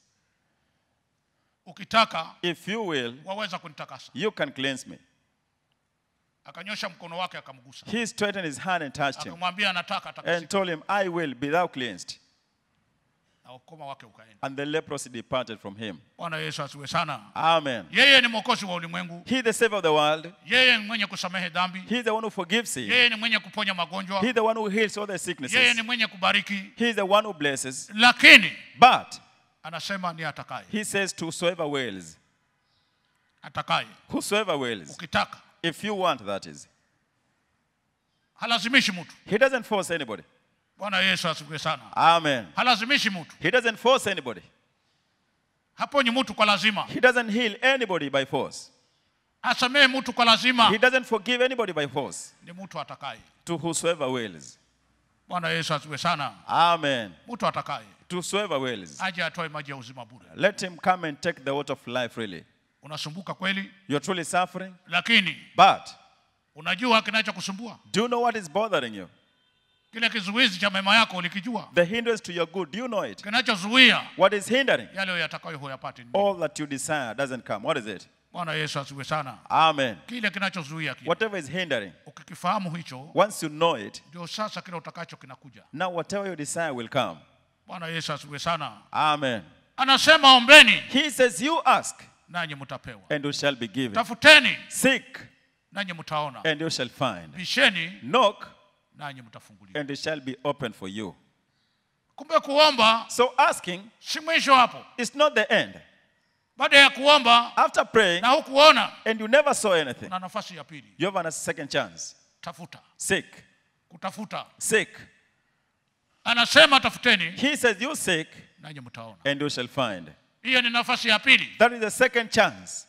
[SPEAKER 2] ukitaka
[SPEAKER 3] If you will,
[SPEAKER 2] waweza kunitakasa
[SPEAKER 3] you can cleanse me.
[SPEAKER 2] akanyosha mkono wake akamgusa
[SPEAKER 3] He straightened his hand and touched him
[SPEAKER 2] akamwambia anataka
[SPEAKER 3] and
[SPEAKER 2] atakasika
[SPEAKER 3] told him, I will be thou cleansed.
[SPEAKER 2] na ukoma wake ukaenda
[SPEAKER 3] And the leprosy departed from him.
[SPEAKER 2] bwana yesu asiwe sana
[SPEAKER 3] Amen.
[SPEAKER 2] yeye ni mwokozi wa ulimwengu
[SPEAKER 3] He the Savior of the world.
[SPEAKER 2] yeye ni mwenye kusamehe dhambi
[SPEAKER 3] He the one who forgives sin.
[SPEAKER 2] yeye ni mwenye kuponya magonjwa
[SPEAKER 3] He the one who heals all the
[SPEAKER 2] yeye
[SPEAKER 3] sicknesses.
[SPEAKER 2] ni mwenye kubariki
[SPEAKER 3] He is the one who blesses.
[SPEAKER 2] lakini
[SPEAKER 3] But
[SPEAKER 2] anasema ni atakaye
[SPEAKER 3] he says to whosoever wills,
[SPEAKER 2] atakaye
[SPEAKER 3] whosoever wills,
[SPEAKER 2] ukitaka
[SPEAKER 3] if you want, that is.
[SPEAKER 2] halazimishi mtu
[SPEAKER 3] He doesn't force anybody.
[SPEAKER 2] bwana yesu asifiwe sana
[SPEAKER 3] Amen.
[SPEAKER 2] halazimishi mtu
[SPEAKER 3] He doesn't force anybody.
[SPEAKER 2] haponyi mtu kwa lazima
[SPEAKER 3] He doesn't heal anybody by force.
[SPEAKER 2] hasamehe mtu kwa lazima
[SPEAKER 3] He doesn't forgive anybody by force.
[SPEAKER 2] ni mtu atakaye
[SPEAKER 3] To whosoever wills.
[SPEAKER 2] bwana yesu asifiwe sana
[SPEAKER 3] Amen.
[SPEAKER 2] mtu atakaye
[SPEAKER 3] To whosoever wills.
[SPEAKER 2] aje atoe maji ya uzima bure
[SPEAKER 3] Let him come and take the water of life freely.
[SPEAKER 2] unasumbuka kweli
[SPEAKER 3] You're truly suffering,
[SPEAKER 2] lakini
[SPEAKER 3] but
[SPEAKER 2] unajua kinachokusumbua
[SPEAKER 3] do you know what is bothering you?
[SPEAKER 2] kile kizuizi cha mema yako ulikijua
[SPEAKER 3] The hindrance to your good. Do you know it?
[SPEAKER 2] kinachozuia
[SPEAKER 3] What is hindering?
[SPEAKER 2] yale yatakayo huyapati ni
[SPEAKER 3] All that you desire doesn't come. What is it?
[SPEAKER 2] bwana yesu asiwe sana
[SPEAKER 3] Amen.
[SPEAKER 2] kile kinachozuia kile
[SPEAKER 3] Whatever is hindering,
[SPEAKER 2] ukikifahamu hicho
[SPEAKER 3] once you know it,
[SPEAKER 2] ndio sasa kile utakacho kinakuja
[SPEAKER 3] now whatever you desire will come.
[SPEAKER 2] bwana yesu asiwe sana
[SPEAKER 3] Amen.
[SPEAKER 2] anasema ombeni
[SPEAKER 3] He says, You ask,
[SPEAKER 2] nanyi mtapewa
[SPEAKER 3] and you shall be given.
[SPEAKER 2] tafuteni
[SPEAKER 3] Seek,
[SPEAKER 2] nanyi mtaona
[SPEAKER 3] and you shall find.
[SPEAKER 2] bisheni
[SPEAKER 3] Knock,
[SPEAKER 2] nanyi mtafunguliwa
[SPEAKER 3] and it shall be open for you.
[SPEAKER 2] kumbe kuomba
[SPEAKER 3] So asking
[SPEAKER 2] si mwisho hapo
[SPEAKER 3] is not the end.
[SPEAKER 2] baada ya kuomba
[SPEAKER 3] After praying,
[SPEAKER 2] na hukuona
[SPEAKER 3] and you never saw anything,
[SPEAKER 2] kuna nafasi ya pili
[SPEAKER 3] you have a second chance.
[SPEAKER 2] tafuta
[SPEAKER 3] Seek,
[SPEAKER 2] kutafuta
[SPEAKER 3] seek.
[SPEAKER 2] anasema tafuteni
[SPEAKER 3] He says, You seek,
[SPEAKER 2] nanyi mtaona
[SPEAKER 3] and you shall find.
[SPEAKER 2] hiyo ni nafasi ya pili
[SPEAKER 3] That is the second chance.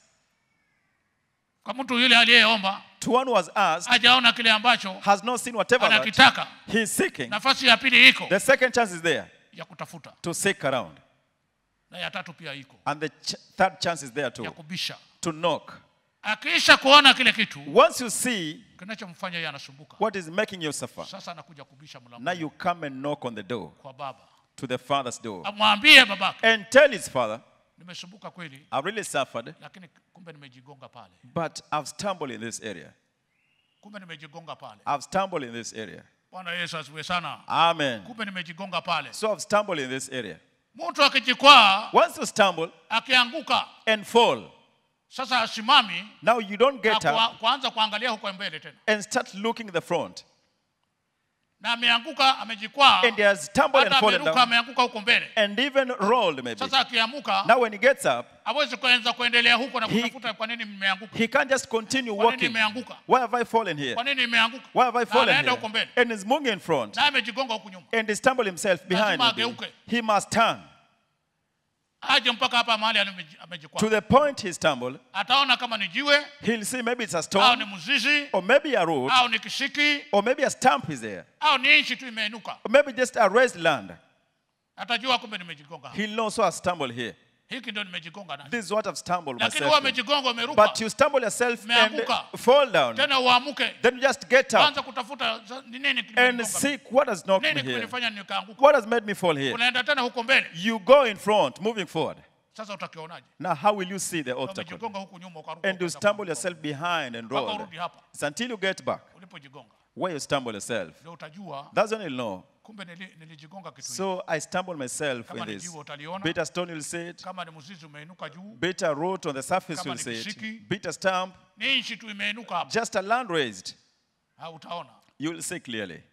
[SPEAKER 2] kwa mtu yule aliyeomba
[SPEAKER 3] To one who has asked,
[SPEAKER 2] hajaona kile ambacho
[SPEAKER 3] has not seen whatever that
[SPEAKER 2] anakitaka
[SPEAKER 3] he is seeking.
[SPEAKER 2] nafasi ya pili iko
[SPEAKER 3] The second chance is there
[SPEAKER 2] ya kutafuta
[SPEAKER 3] to seek around.
[SPEAKER 2] na ya tatu pia iko
[SPEAKER 3] And the ch- third chance is there
[SPEAKER 2] ya
[SPEAKER 3] too
[SPEAKER 2] kubisha
[SPEAKER 3] to knock.
[SPEAKER 2] akiisha kuona kile kitu
[SPEAKER 3] Once you see
[SPEAKER 2] kinachomfanya yeye anasumbuka
[SPEAKER 3] what is making you suffer,
[SPEAKER 2] sasa anakuja kubisha
[SPEAKER 3] now
[SPEAKER 2] mlango
[SPEAKER 3] you come and knock on the door
[SPEAKER 2] kwa baba
[SPEAKER 3] to the father's door
[SPEAKER 2] amwambie babake
[SPEAKER 3] and tell his father,
[SPEAKER 2] nimesumbuka kweli
[SPEAKER 3] I've really suffered,
[SPEAKER 2] lakini kumbe nimejigonga pale
[SPEAKER 3] but I've stumbled in this area.
[SPEAKER 2] kumbe nimejigonga pale
[SPEAKER 3] I've stumbled in this area.
[SPEAKER 2] bwana yesu asiwe sana
[SPEAKER 3] Amen.
[SPEAKER 2] kumbe nimejigonga pale
[SPEAKER 3] So I've stumbled in this area.
[SPEAKER 2] mtu akijikwaa
[SPEAKER 3] Once you stumble
[SPEAKER 2] akianguka
[SPEAKER 3] and fall,
[SPEAKER 2] sasa asimami
[SPEAKER 3] now you don't
[SPEAKER 2] na
[SPEAKER 3] get up
[SPEAKER 2] kua- kuanza kuangalia huko mbele tena
[SPEAKER 3] and start looking the front.
[SPEAKER 2] na ameanguka amejikwaa
[SPEAKER 3] And he has stumbled and
[SPEAKER 2] hata
[SPEAKER 3] fallen
[SPEAKER 2] ameruka
[SPEAKER 3] down
[SPEAKER 2] ameanguka huko mbele
[SPEAKER 3] and even rolled maybe.
[SPEAKER 2] sasa akiamuka
[SPEAKER 3] Now when he gets up,
[SPEAKER 2] hawezi kuanza kuendelea huko na
[SPEAKER 3] He-
[SPEAKER 2] kutafuta kwa nini nimeanguka
[SPEAKER 3] he can't just continue
[SPEAKER 2] kwa nini
[SPEAKER 3] walking.
[SPEAKER 2] nimeanguka
[SPEAKER 3] Why have I fallen here?
[SPEAKER 2] kwa nini nimeanguka
[SPEAKER 3] Why have I
[SPEAKER 2] Na
[SPEAKER 3] fallen
[SPEAKER 2] anaenda huko
[SPEAKER 3] here?
[SPEAKER 2] mbele
[SPEAKER 3] And he's moving in front
[SPEAKER 2] naye amejigonga huku nyuma
[SPEAKER 3] and he stumbled himself behind.
[SPEAKER 2] Lazima
[SPEAKER 3] maybe.
[SPEAKER 2] ageuke.
[SPEAKER 3] He must turn
[SPEAKER 2] aje mpaka hapa mahali ameji-
[SPEAKER 3] to
[SPEAKER 2] amejikwaa
[SPEAKER 3] the point he stumbled.
[SPEAKER 2] ataona kama ni jiwe
[SPEAKER 3] He'll see maybe it's a
[SPEAKER 2] au
[SPEAKER 3] stone
[SPEAKER 2] ni mzizi
[SPEAKER 3] or maybe a root
[SPEAKER 2] au ni kishiki
[SPEAKER 3] or maybe a stump is there
[SPEAKER 2] au ni nchi tu imeinuka
[SPEAKER 3] or maybe just a raised land.
[SPEAKER 2] atajua kumbe nimejigonga hapa.
[SPEAKER 3] He'll know, so I stumble here.
[SPEAKER 2] hiki ndio nimejigonga nacho
[SPEAKER 3] This is what I've stumbled
[SPEAKER 2] lakini
[SPEAKER 3] myself.
[SPEAKER 2] huwa
[SPEAKER 3] in.
[SPEAKER 2] umejigonga umeruka
[SPEAKER 3] But you stumble yourself and
[SPEAKER 2] Umeanguka.
[SPEAKER 3] fall down.
[SPEAKER 2] tena uamuke
[SPEAKER 3] Then you just get up
[SPEAKER 2] anza kutafuta za- ni nini
[SPEAKER 3] and
[SPEAKER 2] kimenigonga
[SPEAKER 3] seek what has knocked
[SPEAKER 2] nini
[SPEAKER 3] me here.
[SPEAKER 2] kimenifanya nikaanguka
[SPEAKER 3] What has made me fall here?
[SPEAKER 2] unaenda tena huko mbele
[SPEAKER 3] You go in front, moving forward.
[SPEAKER 2] sasa utakionaje
[SPEAKER 3] Now, how will you see the obstacle?
[SPEAKER 2] umejigonga huku nyuma ukaruka
[SPEAKER 3] And you
[SPEAKER 2] ukaenda
[SPEAKER 3] stumble
[SPEAKER 2] huko.
[SPEAKER 3] yourself behind and
[SPEAKER 2] mpaka
[SPEAKER 3] roll.
[SPEAKER 2] urudi hapa
[SPEAKER 3] It's until you get back
[SPEAKER 2] ulipojigonga
[SPEAKER 3] where you stumble yourself.
[SPEAKER 2] ndio utajua
[SPEAKER 3] That's when you'll know.
[SPEAKER 2] kumbe nili- nilijigonga kitu hiki.
[SPEAKER 3] So I stumbled myself
[SPEAKER 2] Kama
[SPEAKER 3] in
[SPEAKER 2] ni
[SPEAKER 3] this.
[SPEAKER 2] jiwe utaliona.
[SPEAKER 3] Bitter stone, you'll see it.
[SPEAKER 2] kama ni mzizi umeinuka juu
[SPEAKER 3] Bitter root on the surface,
[SPEAKER 2] Kama
[SPEAKER 3] you'll
[SPEAKER 2] ni
[SPEAKER 3] see it.
[SPEAKER 2] kishiki.
[SPEAKER 3] Bitter stump,
[SPEAKER 2] ni nchi tu imeinuka hapa
[SPEAKER 3] just a land raised,
[SPEAKER 2] ha, utaona
[SPEAKER 3] you'll see clearly.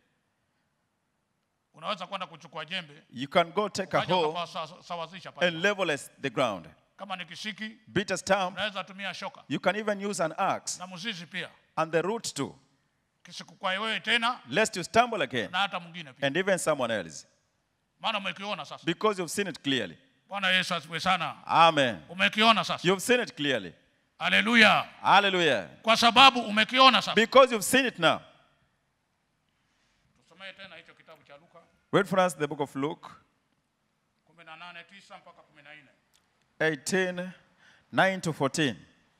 [SPEAKER 2] unaweza kwenda kuchukua jembe
[SPEAKER 3] You can go take a
[SPEAKER 2] ukaja
[SPEAKER 3] hoe
[SPEAKER 2] ukapasawazisha pale
[SPEAKER 3] and level as the ground.
[SPEAKER 2] kama ni kisiki
[SPEAKER 3] Bitter stump,
[SPEAKER 2] unaweza tumia shoka
[SPEAKER 3] you can even use an axe
[SPEAKER 2] na mzizi pia
[SPEAKER 3] and the root too,
[SPEAKER 2] kisikukwae wewe tena
[SPEAKER 3] lest you stumble again
[SPEAKER 2] na hata mwingine pia
[SPEAKER 3] and even someone else,
[SPEAKER 2] maana umekiona sasa
[SPEAKER 3] because you've seen it clearly.
[SPEAKER 2] bwana yesu asifiwe sana
[SPEAKER 3] Amen.
[SPEAKER 2] umekiona sasa
[SPEAKER 3] You've seen it clearly.
[SPEAKER 2] haleluya
[SPEAKER 3] Hallelujah.
[SPEAKER 2] kwa sababu umekiona sasa
[SPEAKER 3] Because you've seen it now.
[SPEAKER 2] tusomee tena hicho kitabu cha luka
[SPEAKER 3] Read for us the book of Luke
[SPEAKER 2] 18:9 mpaka 14
[SPEAKER 3] 18, 9 to 14.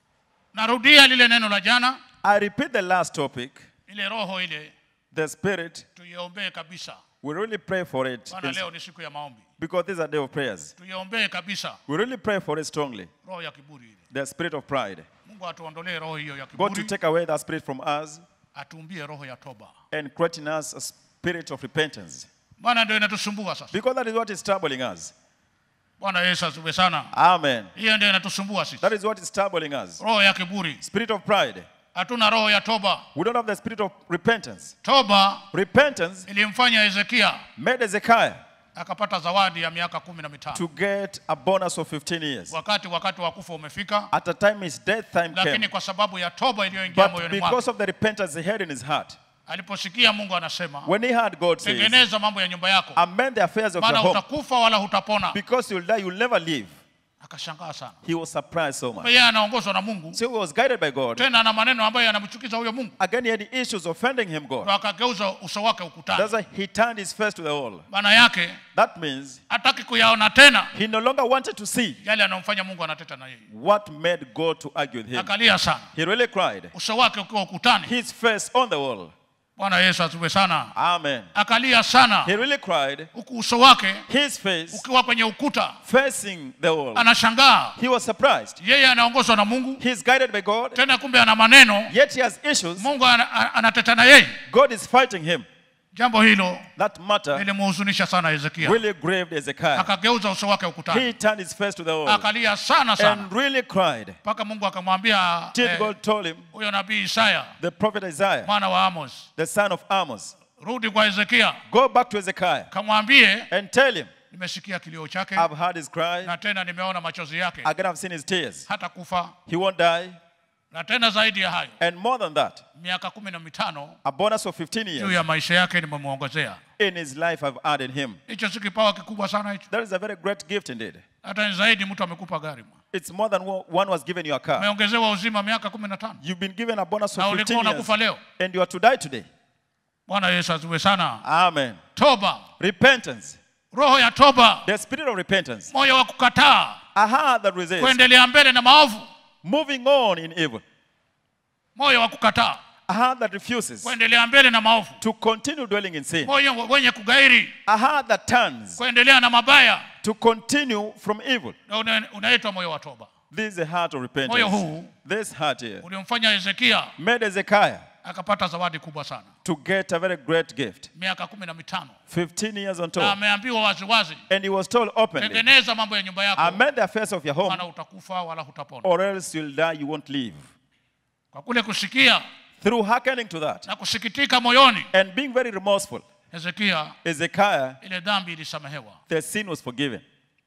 [SPEAKER 2] narudia lile neno la jana
[SPEAKER 3] I repeat the last topic.
[SPEAKER 2] ile roho ile
[SPEAKER 3] The Spirit,
[SPEAKER 2] tuiombee kabisa
[SPEAKER 3] we really pray for it
[SPEAKER 2] maana
[SPEAKER 3] in-
[SPEAKER 2] leo ni siku ya maombi
[SPEAKER 3] because this is a day of prayers.
[SPEAKER 2] tuiombee kabisa
[SPEAKER 3] We really pray for it strongly.
[SPEAKER 2] roho ya kiburi ile
[SPEAKER 3] The spirit of pride.
[SPEAKER 2] mungu atuondolee roho hiyo ya
[SPEAKER 3] God to
[SPEAKER 2] kiburi
[SPEAKER 3] take away that spirit from us
[SPEAKER 2] atuumbie roho ya toba
[SPEAKER 3] and create in us a spirit of repentance.
[SPEAKER 2] bwana ndio inatusumbua sasa
[SPEAKER 3] Because that is what is troubling us.
[SPEAKER 2] bwana yesu asifiwe sana
[SPEAKER 3] Amen.
[SPEAKER 2] hiyo ndio inatusumbua sisi
[SPEAKER 3] That is what is troubling us.
[SPEAKER 2] roho ya kiburi
[SPEAKER 3] Spirit of pride.
[SPEAKER 2] hatuna roho ya toba
[SPEAKER 3] We don't have the spirit of repentance.
[SPEAKER 2] toba
[SPEAKER 3] Repentance
[SPEAKER 2] ilimfanya hezekia
[SPEAKER 3] made Ezekiah
[SPEAKER 2] akapata zawadi ya miaka kumi na mitano
[SPEAKER 3] to get a bonus of 15 years.
[SPEAKER 2] wakati wakati wa kufa umefika
[SPEAKER 3] At the time his death time
[SPEAKER 2] lakini
[SPEAKER 3] came.
[SPEAKER 2] kwa sababu ya toba iliyoingia
[SPEAKER 3] But
[SPEAKER 2] moyoni
[SPEAKER 3] because
[SPEAKER 2] mwake
[SPEAKER 3] of the repentance he had in his heart,
[SPEAKER 2] aliposikia mungu anasema
[SPEAKER 3] when he heard God say,
[SPEAKER 2] tengeneza mambo ya nyumba yako
[SPEAKER 3] amend the affairs of your
[SPEAKER 2] maana
[SPEAKER 3] home,
[SPEAKER 2] utakufa wala hutapona
[SPEAKER 3] because you'll die, you'll never live.
[SPEAKER 2] akashangaa sana
[SPEAKER 3] He was surprised so much.
[SPEAKER 2] yeye anaongozwa na mungu
[SPEAKER 3] So he was guided by God.
[SPEAKER 2] tena na maneno ambayo yanamchukiza huyo mungu
[SPEAKER 3] Again, he had issues offending him, God.
[SPEAKER 2] ndo akageuza uso wake ukutani
[SPEAKER 3] That's why he turned his face to the wall.
[SPEAKER 2] maana yake
[SPEAKER 3] That means
[SPEAKER 2] hataki kuyaona tena
[SPEAKER 3] he no longer wanted to see
[SPEAKER 2] yale anayomfanya mungu anateta na yeye
[SPEAKER 3] what made God to argue with him.
[SPEAKER 2] akalia sana
[SPEAKER 3] He really cried.
[SPEAKER 2] uso wake ukiwa ukutani
[SPEAKER 3] His face on the wall.
[SPEAKER 2] bwana yesu asifiwe sana
[SPEAKER 3] Amen.
[SPEAKER 2] akalia sana
[SPEAKER 3] He really cried.
[SPEAKER 2] huku uso wake
[SPEAKER 3] His face
[SPEAKER 2] ukiwa kwenye ukuta
[SPEAKER 3] facing the wall.
[SPEAKER 2] anashangaa
[SPEAKER 3] He was surprised.
[SPEAKER 2] yeye anaongozwa na mungu
[SPEAKER 3] He's guided by God,
[SPEAKER 2] tena kumbe ana maneno
[SPEAKER 3] yet he has issues.
[SPEAKER 2] mungu ana- ana- anateta na yeye
[SPEAKER 3] God is fighting him.
[SPEAKER 2] jambo hilo
[SPEAKER 3] That matter
[SPEAKER 2] lilimhuzunisha sana hezekia
[SPEAKER 3] really grieved Ezekiel.
[SPEAKER 2] akageuza uso wake
[SPEAKER 3] He
[SPEAKER 2] ukutani
[SPEAKER 3] turned his face to the wall
[SPEAKER 2] akalia sana sana
[SPEAKER 3] and really cried.
[SPEAKER 2] mpaka mungu akamwambia
[SPEAKER 3] Till
[SPEAKER 2] eh,
[SPEAKER 3] God told him,
[SPEAKER 2] huyo nabii isaya
[SPEAKER 3] the prophet Isaiah,
[SPEAKER 2] mwana wa amos
[SPEAKER 3] the son of Amos,
[SPEAKER 2] rudi kwa hezekia
[SPEAKER 3] go back to Ezekiel
[SPEAKER 2] kamwambie
[SPEAKER 3] and tell him,
[SPEAKER 2] nimesikia kilio chake
[SPEAKER 3] I've heard his cry.
[SPEAKER 2] na tena nimeona machozi yake
[SPEAKER 3] Again, I've seen his tears.
[SPEAKER 2] hata kufa
[SPEAKER 3] He won't die.
[SPEAKER 2] na tena zaidi ya hayo
[SPEAKER 3] And more than that,
[SPEAKER 2] miaka kumi na mitano
[SPEAKER 3] a bonus of 15
[SPEAKER 2] juu
[SPEAKER 3] years
[SPEAKER 2] ya maisha yake nimemwongezea
[SPEAKER 3] in his life I've added him.
[SPEAKER 2] hicho si kipawa kikubwa sana hicho
[SPEAKER 3] That is a very great gift indeed.
[SPEAKER 2] hata ni zaidi mtu amekupa gari mwa.
[SPEAKER 3] It's more than one one was given you a car.
[SPEAKER 2] umeongezewa uzima miaka kumi na tano
[SPEAKER 3] You've been given a bonus
[SPEAKER 2] na
[SPEAKER 3] of
[SPEAKER 2] ulikuwa
[SPEAKER 3] 15 years.
[SPEAKER 2] unakufa leo
[SPEAKER 3] And you are to die today.
[SPEAKER 2] bwana yesu asiwe sana
[SPEAKER 3] Amen.
[SPEAKER 2] toba
[SPEAKER 3] Repentance.
[SPEAKER 2] roho ya toba
[SPEAKER 3] The spirit of repentance.
[SPEAKER 2] moyo wa kukataa
[SPEAKER 3] A heart that resists.
[SPEAKER 2] kuendelea mbele na maovu
[SPEAKER 3] Moving on in evil.
[SPEAKER 2] moyo wa kukataa
[SPEAKER 3] A heart that refuses
[SPEAKER 2] kuendelea mbele na maovu
[SPEAKER 3] to continue dwelling in sin.
[SPEAKER 2] moyo wenye kugairi
[SPEAKER 3] A heart that turns
[SPEAKER 2] kuendelea na mabaya
[SPEAKER 3] to continue from evil.
[SPEAKER 2] na una- unaitwa moyo wa toba
[SPEAKER 3] This is a heart of
[SPEAKER 2] moyo
[SPEAKER 3] repentance.
[SPEAKER 2] huu
[SPEAKER 3] This heart here
[SPEAKER 2] ulimfanya hezekia
[SPEAKER 3] made Ezekiah
[SPEAKER 2] akapata zawadi kubwa sana
[SPEAKER 3] to get a very great gift.
[SPEAKER 2] miaka kumi na mitano
[SPEAKER 3] 15 years on
[SPEAKER 2] na
[SPEAKER 3] top.
[SPEAKER 2] ameambiwa waziwazi
[SPEAKER 3] And he was told openly,
[SPEAKER 2] tengeneza mambo ya nyumba yako
[SPEAKER 3] amend the affairs of your home,
[SPEAKER 2] maana utakufa wala hutapona
[SPEAKER 3] or else you'll die, you won't live.
[SPEAKER 2] kwa kule kusikia
[SPEAKER 3] Through hearkening to that
[SPEAKER 2] na kusikitika moyoni
[SPEAKER 3] and being very remorseful,
[SPEAKER 2] hezekia
[SPEAKER 3] Ezekiah,
[SPEAKER 2] ile dhambi ilisamehewa
[SPEAKER 3] the sin was forgiven.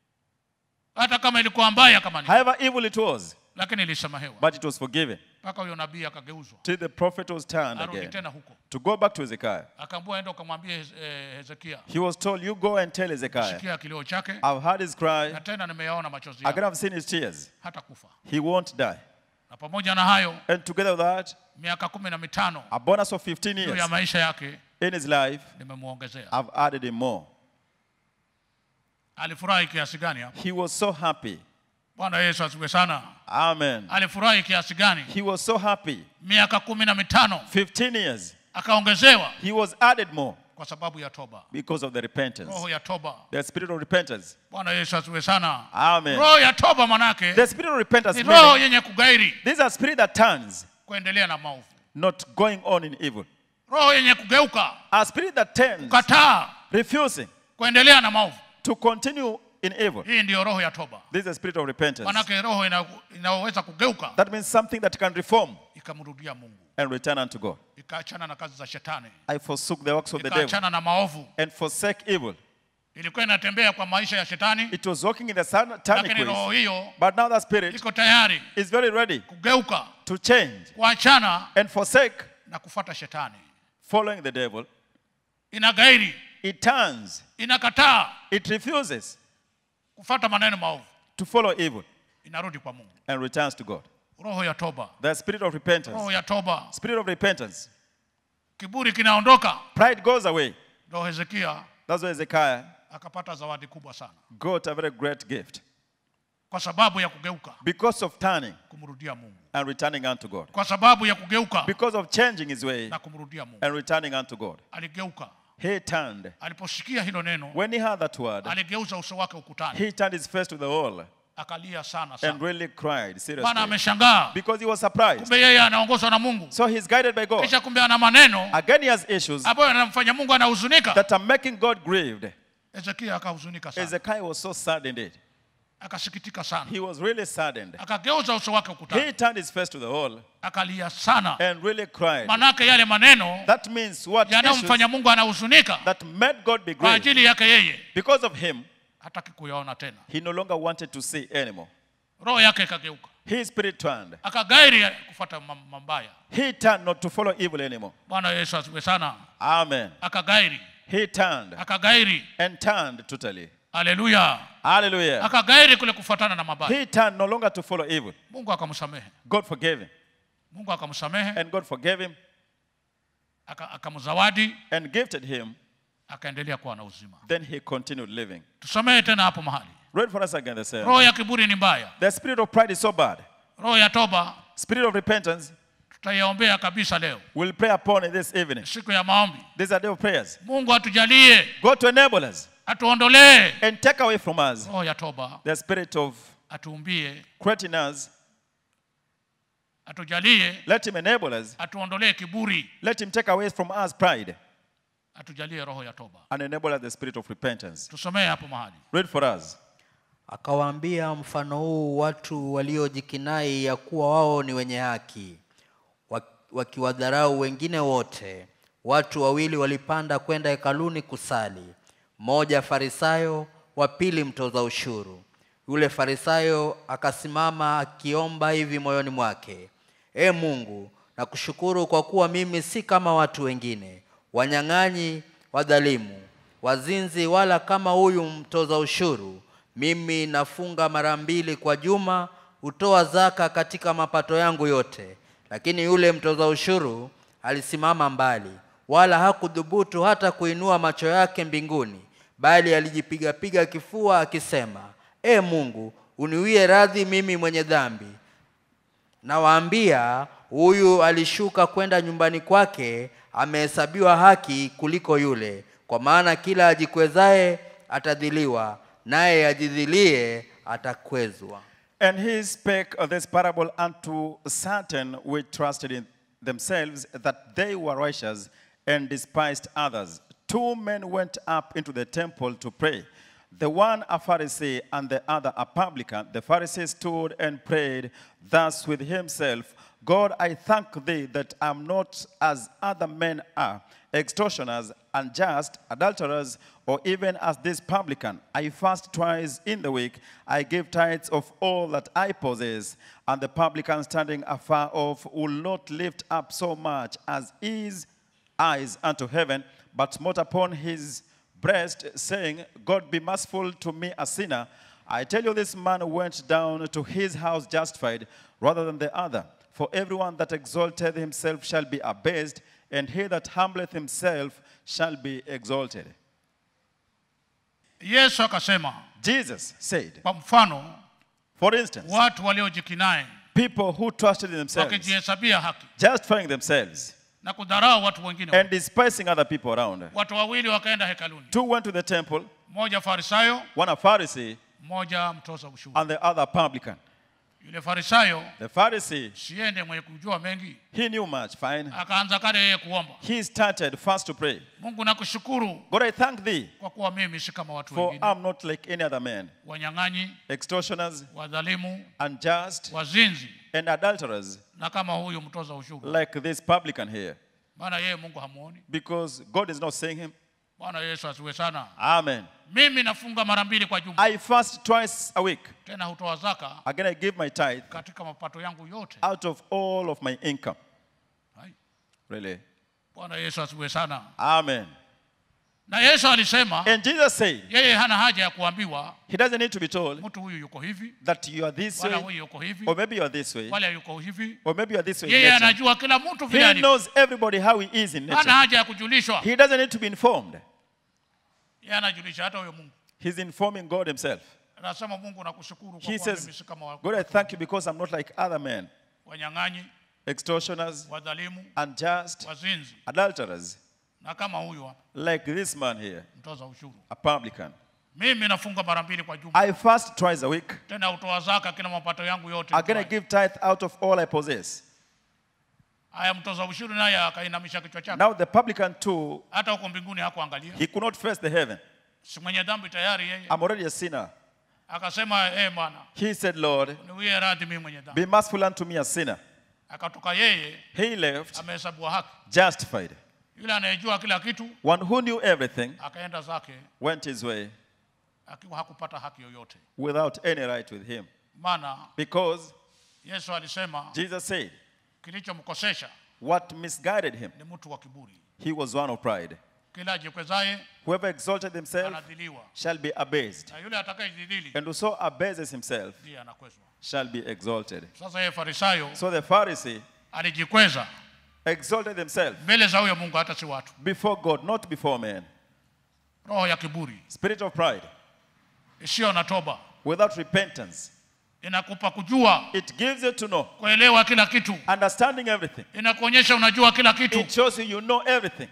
[SPEAKER 2] hata kama ilikuwa mbaya kama ni
[SPEAKER 3] However evil it was,
[SPEAKER 2] lakini ilisamehewa
[SPEAKER 3] but it was forgiven.
[SPEAKER 2] mpaka huyo nabii akageuzwa
[SPEAKER 3] Till the prophet was turned
[SPEAKER 2] arudi
[SPEAKER 3] again
[SPEAKER 2] tena huko
[SPEAKER 3] to go back to Ezekiah.
[SPEAKER 2] akaambua enda ukamwambia Hez- eh, hezekia
[SPEAKER 3] He was told, You go and tell Ezekiah,
[SPEAKER 2] sikia kilio chake
[SPEAKER 3] I've heard his cry,
[SPEAKER 2] na tena nimeyaona machozi
[SPEAKER 3] I can
[SPEAKER 2] yake
[SPEAKER 3] have seen his tears.
[SPEAKER 2] hata kufa
[SPEAKER 3] He won't die.
[SPEAKER 2] na pamoja na hayo
[SPEAKER 3] And together with that,
[SPEAKER 2] miaka kumi na mitano
[SPEAKER 3] a bonus of 15
[SPEAKER 2] juu
[SPEAKER 3] years
[SPEAKER 2] ya maisha yake
[SPEAKER 3] in his life,
[SPEAKER 2] nimemwongezea
[SPEAKER 3] I've added him more.
[SPEAKER 2] alifurahi kiasi gani hapo
[SPEAKER 3] He was so happy.
[SPEAKER 2] bwana yesu asiwe sana
[SPEAKER 3] Amen.
[SPEAKER 2] alifurahi kiasi gani
[SPEAKER 3] He was so happy.
[SPEAKER 2] miaka kumi na mitano
[SPEAKER 3] 15 years.
[SPEAKER 2] akaongezewa
[SPEAKER 3] He was added more
[SPEAKER 2] kwa sababu ya toba
[SPEAKER 3] because of the repentance.
[SPEAKER 2] roho ya toba
[SPEAKER 3] The spirit of repentance.
[SPEAKER 2] bwana yesu asiwe sana
[SPEAKER 3] Amen.
[SPEAKER 2] roho ya toba manake
[SPEAKER 3] The spirit of repentance
[SPEAKER 2] ni roho
[SPEAKER 3] meaning,
[SPEAKER 2] yenye kugairi
[SPEAKER 3] this is a spirit that turns,
[SPEAKER 2] kuendelea na maovu
[SPEAKER 3] not going on in evil.
[SPEAKER 2] roho yenye kugeuka
[SPEAKER 3] A spirit that turns,
[SPEAKER 2] kukataa
[SPEAKER 3] refusing
[SPEAKER 2] kuendelea na maovu
[SPEAKER 3] to continue in evil.
[SPEAKER 2] hii ndiyo roho ya toba
[SPEAKER 3] This is a spirit of repentance.
[SPEAKER 2] manake roho ina- inayoweza kugeuka
[SPEAKER 3] That means something that can reform
[SPEAKER 2] ikamrudia mungu
[SPEAKER 3] and return unto God.
[SPEAKER 2] ikaachana na kazi za shetani
[SPEAKER 3] I forsook the works of the devil
[SPEAKER 2] ikaachana na maovu
[SPEAKER 3] and forsake evil.
[SPEAKER 2] ilikuwa inatembea kwa maisha ya shetani
[SPEAKER 3] It was walking in the satanic
[SPEAKER 2] lakini roho
[SPEAKER 3] ways.
[SPEAKER 2] hiyo
[SPEAKER 3] But now that spirit
[SPEAKER 2] iko tayari
[SPEAKER 3] is very ready
[SPEAKER 2] kugeuka
[SPEAKER 3] to change
[SPEAKER 2] kuachana
[SPEAKER 3] and forsake
[SPEAKER 2] na kufata shetani
[SPEAKER 3] following the devil.
[SPEAKER 2] inagairi
[SPEAKER 3] It turns,
[SPEAKER 2] inakataa
[SPEAKER 3] it refuses
[SPEAKER 2] kufata maneno maovu
[SPEAKER 3] to follow evil
[SPEAKER 2] inarudi kwa mungu
[SPEAKER 3] and returns to God.
[SPEAKER 2] roho ya toba
[SPEAKER 3] The spirit of
[SPEAKER 2] roho
[SPEAKER 3] repentance.
[SPEAKER 2] ya toba
[SPEAKER 3] Spirit of repentance.
[SPEAKER 2] kiburi kinaondoka
[SPEAKER 3] Pride goes away.
[SPEAKER 2] ndo hezekia
[SPEAKER 3] That's why Hezekiah
[SPEAKER 2] akapata zawadi kubwa sana
[SPEAKER 3] got a very great gift
[SPEAKER 2] kwa sababu ya kugeuka
[SPEAKER 3] because of turning
[SPEAKER 2] kumrudia mungu
[SPEAKER 3] and returning unto God.
[SPEAKER 2] kwa sababu ya kugeuka
[SPEAKER 3] Because of changing his way
[SPEAKER 2] na kumrudia mungu
[SPEAKER 3] and returning unto God.
[SPEAKER 2] aligeuka
[SPEAKER 3] He turned.
[SPEAKER 2] aliposikia hilo neno
[SPEAKER 3] When he heard that word,
[SPEAKER 2] aligeuza uso wake ukutani
[SPEAKER 3] he turned his face to the wall
[SPEAKER 2] akalia sana
[SPEAKER 3] and
[SPEAKER 2] sana
[SPEAKER 3] really cried
[SPEAKER 2] bana
[SPEAKER 3] seriously
[SPEAKER 2] ameshangaa
[SPEAKER 3] because he was surprised.
[SPEAKER 2] kumbe yeye anaongozwa na mungu
[SPEAKER 3] So he's guided by God.
[SPEAKER 2] kisha kumbe ana maneno
[SPEAKER 3] Again, he has issues
[SPEAKER 2] ambayo anamfanya mungu anahuzunika
[SPEAKER 3] that are making God grieved.
[SPEAKER 2] hezekia akahuzunika sana
[SPEAKER 3] Hezekiah was so sad indeed.
[SPEAKER 2] akasikitika sana
[SPEAKER 3] He was really saddened.
[SPEAKER 2] akageuza uso wake
[SPEAKER 3] He
[SPEAKER 2] ukutani
[SPEAKER 3] turned his face to the wall
[SPEAKER 2] akalia sana
[SPEAKER 3] and really cried.
[SPEAKER 2] manake yale maneno
[SPEAKER 3] That means what issues
[SPEAKER 2] yanayomfanya mungu anahuzunika
[SPEAKER 3] that made God be
[SPEAKER 2] kwa
[SPEAKER 3] grieved.
[SPEAKER 2] ajili yake yeye
[SPEAKER 3] Because of him,
[SPEAKER 2] hataki kuyaona tena
[SPEAKER 3] he no longer wanted to see anymore.
[SPEAKER 2] roho yake ikageuka
[SPEAKER 3] His spirit turned.
[SPEAKER 2] akagairi kufuata mam- mambaya
[SPEAKER 3] He turned not to follow evil anymore.
[SPEAKER 2] bwana yesu asiwe sana
[SPEAKER 3] Amen.
[SPEAKER 2] akagairi
[SPEAKER 3] He turned
[SPEAKER 2] akagairi
[SPEAKER 3] and turned totally.
[SPEAKER 2] haleluya
[SPEAKER 3] Hallelujah.
[SPEAKER 2] akagairi kule kufuatana na mabaya
[SPEAKER 3] He turned no longer to follow evil.
[SPEAKER 2] mungu akamsamehe
[SPEAKER 3] God forgave him.
[SPEAKER 2] mungu akamsamehe
[SPEAKER 3] And God forgave him
[SPEAKER 2] aka- akamzawadi
[SPEAKER 3] and gifted him.
[SPEAKER 2] akaendelea kuwa na uzima
[SPEAKER 3] Then he continued living.
[SPEAKER 2] tusamehe tena hapo mahali
[SPEAKER 3] Read for us again the same.
[SPEAKER 2] roho ya kiburi ni mbaya
[SPEAKER 3] The spirit of pride is so bad.
[SPEAKER 2] roho ya toba
[SPEAKER 3] Spirit of repentance,
[SPEAKER 2] tutaiombea kabisa leo
[SPEAKER 3] we'll pray upon it this evening.
[SPEAKER 2] siku ya maombi
[SPEAKER 3] These are day of prayers.
[SPEAKER 2] mungu atujalie
[SPEAKER 3] God to enable us
[SPEAKER 2] atuondolee
[SPEAKER 3] and take away from us
[SPEAKER 2] roho ya toba
[SPEAKER 3] the spirit of
[SPEAKER 2] atuumbie
[SPEAKER 3] creating us.
[SPEAKER 2] atujalie
[SPEAKER 3] Let him enable us.
[SPEAKER 2] atuondolee kiburi
[SPEAKER 3] Let him take away from us pride
[SPEAKER 2] atujalie roho ya toba
[SPEAKER 3] and enable us the spirit of repentance.
[SPEAKER 2] tusomee hapo mahali
[SPEAKER 3] Read for us.
[SPEAKER 4] akawaambia mfano huu watu waliojikinai ya kuwa wao ni wenye haki wa- wakiwadharau wengine wote watu wawili walipanda kwenda hekaluni kusali mmoja farisayo wa pili mtoza ushuru yule farisayo akasimama akiomba hivi moyoni mwake e mungu nakushukuru kwa kuwa mimi si kama watu wengine wanyang'anyi wadhalimu wazinzi wala kama huyu mtoza ushuru mimi nafunga mara mbili kwa juma hutoa zaka katika mapato yangu yote lakini yule mtoza ushuru alisimama mbali wala hakudhubutu hata kuinua macho yake mbinguni bali alijipigapiga kifua akisema e mungu uniwie radhi mimi mwenye dhambi nawaambia huyu alishuka kwenda nyumbani kwake amehesabiwa haki kuliko yule kwa maana kila ajikwezaye atadhiliwa naye ajidhilie atakwezwa
[SPEAKER 3] And he spake of this parable unto certain which trusted in themselves that they were righteous and despised others. Two men went up into the temple to pray, the one a Pharisee and the other a publican. The Pharisee stood and prayed thus with himself God, I thank thee that I'm not as other men are, extortioners, unjust, adulterers, or even as this publican. I fast twice in the week. I give tithes of all that I possess. And the publican standing afar off will not lift up so much as his eyes unto heaven, but smote upon his breast, saying, God be merciful to me, a sinner. I tell you, this man went down to his house justified rather than the other. For everyone that exalteth himself shall be abased, and he that humbleth himself shall be exalted.
[SPEAKER 2] yesu akasema
[SPEAKER 3] Jesus said,
[SPEAKER 2] kwa mfano
[SPEAKER 3] for instance,
[SPEAKER 2] watu waliojikinai
[SPEAKER 3] people who trusted in themselves,
[SPEAKER 2] wakijihesabia haki
[SPEAKER 3] justifying themselves,
[SPEAKER 2] na kudharau watu wengine
[SPEAKER 3] and despising other people around.
[SPEAKER 2] watu wawili wakaenda hekaluni
[SPEAKER 3] Two went to the temple,
[SPEAKER 2] mmoja farisayo
[SPEAKER 3] one a Pharisee
[SPEAKER 2] mmoja mtoza ushuru
[SPEAKER 3] and the other a publican.
[SPEAKER 2] yule farisayo
[SPEAKER 3] The Pharisee,
[SPEAKER 2] siende mwenye kujua mengi
[SPEAKER 3] he knew much, fine.
[SPEAKER 2] akaanza kale yeye kuomba
[SPEAKER 3] He started first to pray.
[SPEAKER 2] mungu nakushukuru
[SPEAKER 3] God, I thank thee,
[SPEAKER 2] kwa kuwa mimi si kama watu
[SPEAKER 3] for
[SPEAKER 2] wengine
[SPEAKER 3] I'm not like any other man,
[SPEAKER 2] wanyang'anyi
[SPEAKER 3] extortioners,
[SPEAKER 2] wadhalimu
[SPEAKER 3] unjust,
[SPEAKER 2] wazinzi
[SPEAKER 3] and adulterers,
[SPEAKER 2] na kama huyu mtoza ushuru
[SPEAKER 3] like this publican here.
[SPEAKER 2] maana yeye mungu hamuoni
[SPEAKER 3] Because God is not seeing him.
[SPEAKER 2] bwana yesu asiwe sana
[SPEAKER 3] Amen.
[SPEAKER 2] mimi nafunga mara mbili kwa juma
[SPEAKER 3] I fast twice a week.
[SPEAKER 2] tena hutoa zaka
[SPEAKER 3] Again, I give my tithe
[SPEAKER 2] katika mapato yangu yote
[SPEAKER 3] out of all of my income.
[SPEAKER 2] Hai.
[SPEAKER 3] Really.
[SPEAKER 2] bwana yesu asiwe sana
[SPEAKER 3] Amen.
[SPEAKER 2] na yesu alisema
[SPEAKER 3] And Jesus said,
[SPEAKER 2] yeye hana haja ya kuambiwa
[SPEAKER 3] He doesn't need to be told
[SPEAKER 2] mtu huyu yuko hivi
[SPEAKER 3] that you are this
[SPEAKER 2] wala
[SPEAKER 3] way,
[SPEAKER 2] huyu yuko hivi
[SPEAKER 3] or maybe you are this way,
[SPEAKER 2] wala yuko hivi
[SPEAKER 3] or maybe you are this way. in
[SPEAKER 2] yeye
[SPEAKER 3] nature.
[SPEAKER 2] anajua kila mtu vile
[SPEAKER 3] He
[SPEAKER 2] alivyo
[SPEAKER 3] knows everybody how he is in
[SPEAKER 2] hana
[SPEAKER 3] nature.
[SPEAKER 2] haja ya kujulishwa
[SPEAKER 3] He doesn't need to be informed.
[SPEAKER 2] yeye anajulisha hata huyo mungu
[SPEAKER 3] He's informing God himself.
[SPEAKER 2] anasema mungu nakushukuru kwa
[SPEAKER 3] He
[SPEAKER 2] kuwa mimi
[SPEAKER 3] says,
[SPEAKER 2] si kama wa-
[SPEAKER 3] God, I thank you because I'm not like other men,
[SPEAKER 2] wanyang'anyi
[SPEAKER 3] extortioners,
[SPEAKER 2] wadhalimu
[SPEAKER 3] unjust,
[SPEAKER 2] wazinzi
[SPEAKER 3] adulterers,
[SPEAKER 2] na kama huyu hapa
[SPEAKER 3] like this man here,
[SPEAKER 2] mtoza ushuru
[SPEAKER 3] a publican.
[SPEAKER 2] mimi nafunga mara mbili kwa juma
[SPEAKER 3] I fast twice a week.
[SPEAKER 2] tena hutoa zaka kila mapato yangu yote
[SPEAKER 3] Again, I
[SPEAKER 2] nitoayo.
[SPEAKER 3] give tithe out of all I possess.
[SPEAKER 2] haya mtoza ushuru naye akainamisha kichwa chake
[SPEAKER 3] Now the publican too,
[SPEAKER 2] hata huko mbinguni hakuangalia
[SPEAKER 3] he could not face the heaven.
[SPEAKER 2] si mwenye dhambi tayari yeye
[SPEAKER 3] I'm already a sinner.
[SPEAKER 2] akasema eh bwana
[SPEAKER 3] He said, Lord,
[SPEAKER 2] niwie radhi mimi mwenye dhambi
[SPEAKER 3] be merciful unto me, a sinner.
[SPEAKER 2] akatoka yeye
[SPEAKER 3] He left
[SPEAKER 2] amehesabiwa haki
[SPEAKER 3] justified.
[SPEAKER 2] yule anayejua kila kitu
[SPEAKER 3] One who knew everything
[SPEAKER 2] akaenda zake
[SPEAKER 3] went his way
[SPEAKER 2] akiwa hakupata haki yoyote
[SPEAKER 3] without any right with him.
[SPEAKER 2] maana
[SPEAKER 3] Because
[SPEAKER 2] yesu alisema
[SPEAKER 3] Jesus said,
[SPEAKER 2] kilichomkosesha
[SPEAKER 3] what misguided him,
[SPEAKER 2] ni mtu wa kiburi
[SPEAKER 3] he was one of pride.
[SPEAKER 2] kila ajikwezaye
[SPEAKER 3] Whoever exalted himself
[SPEAKER 2] anadhiliwa
[SPEAKER 3] shall be abased,
[SPEAKER 2] na yule atakayejidhili
[SPEAKER 3] and whoso abases himself
[SPEAKER 2] ndiye anakwezwa
[SPEAKER 3] shall be exalted.
[SPEAKER 2] sasa yeye farisayo
[SPEAKER 3] So the Pharisee
[SPEAKER 2] alijikweza
[SPEAKER 3] exalted himself
[SPEAKER 2] mbele za huyo mungu hata si watu
[SPEAKER 3] before God, not before man.
[SPEAKER 2] roho ya kiburi
[SPEAKER 3] Spirit of pride,
[SPEAKER 2] isiyo na toba
[SPEAKER 3] without repentance.
[SPEAKER 2] inakupa kujua
[SPEAKER 3] It gives you to know,
[SPEAKER 2] kuelewa kila kitu
[SPEAKER 3] understanding everything.
[SPEAKER 2] inakuonyesha unajua kila kitu
[SPEAKER 3] It shows you you know everything.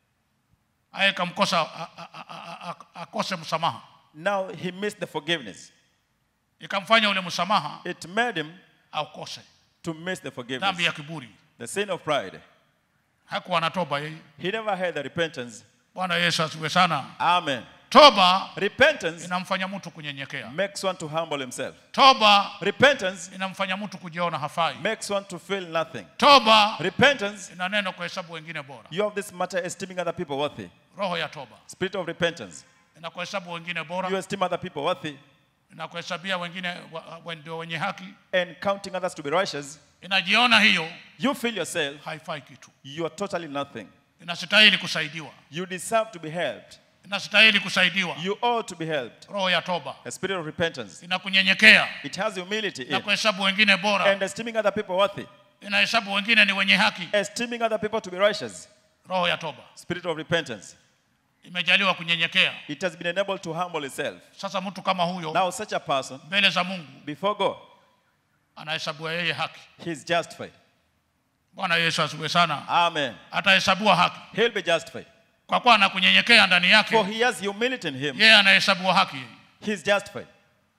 [SPEAKER 2] aye kamkosa a- a- a- a- a- akose msamaha
[SPEAKER 3] Now he missed the forgiveness.
[SPEAKER 2] ikamfanya ule msamaha
[SPEAKER 3] It made him
[SPEAKER 2] aukose
[SPEAKER 3] to miss the
[SPEAKER 2] dhambi
[SPEAKER 3] forgiveness.
[SPEAKER 2] ya kiburi
[SPEAKER 3] The sin of pride.
[SPEAKER 2] hakuwa na toba yeye
[SPEAKER 3] He never had the repentance.
[SPEAKER 2] bwana yesu asiwe sana
[SPEAKER 3] Amen.
[SPEAKER 2] toba
[SPEAKER 3] Repentance
[SPEAKER 2] inamfanya mtu kunyenyekea
[SPEAKER 3] makes one to humble himself.
[SPEAKER 2] toba
[SPEAKER 3] Repentance
[SPEAKER 2] inamfanya mtu kujiona hafai
[SPEAKER 3] makes one to feel nothing.
[SPEAKER 2] toba
[SPEAKER 3] Repentance,
[SPEAKER 2] ina neno kuhesabu wengine bora
[SPEAKER 3] you have this matter esteeming other people worthy.
[SPEAKER 2] roho ya toba
[SPEAKER 3] Spirit of repentance,
[SPEAKER 2] inakuhesabu wengine
[SPEAKER 3] you
[SPEAKER 2] bora
[SPEAKER 3] esteem other people worthy
[SPEAKER 2] inakuhesabia wengine wa- wa- ndio wenye haki
[SPEAKER 3] and counting others to be righteous.
[SPEAKER 2] inajiona hiyo
[SPEAKER 3] You feel yourself,
[SPEAKER 2] haifai kitu
[SPEAKER 3] you are totally nothing.
[SPEAKER 2] inastahili kusaidiwa
[SPEAKER 3] You deserve to be helped.
[SPEAKER 2] inastahili kusaidiwa
[SPEAKER 3] You ought to be helped.
[SPEAKER 2] roho ya toba
[SPEAKER 3] A spirit of repentance.
[SPEAKER 2] inakunyenyekea
[SPEAKER 3] It has humility
[SPEAKER 2] na
[SPEAKER 3] in
[SPEAKER 2] kuhesabu wengine bora
[SPEAKER 3] and esteeming other people worthy.
[SPEAKER 2] inahesabu wengine ni wenye haki
[SPEAKER 3] Esteeming other people to be righteous.
[SPEAKER 2] roho ya toba
[SPEAKER 3] Spirit of repentance.
[SPEAKER 2] imejaliwa kunyenyekea
[SPEAKER 3] It has been enabled to humble itself.
[SPEAKER 2] sasa mtu kama huyo
[SPEAKER 3] Now, such a person,
[SPEAKER 2] mbele za mungu
[SPEAKER 3] before God,
[SPEAKER 2] anahesabiwa yeye haki
[SPEAKER 3] he is justified.
[SPEAKER 2] bwana yesu asiwe sana
[SPEAKER 3] Amen.
[SPEAKER 2] atahesabiwa haki
[SPEAKER 3] He'll be justified.
[SPEAKER 2] kwa kuwa anakunyenyekea ndani
[SPEAKER 3] For
[SPEAKER 2] yake
[SPEAKER 3] he has humility in him.
[SPEAKER 2] yeye anahesabiwa haki yeye.
[SPEAKER 3] He is justified.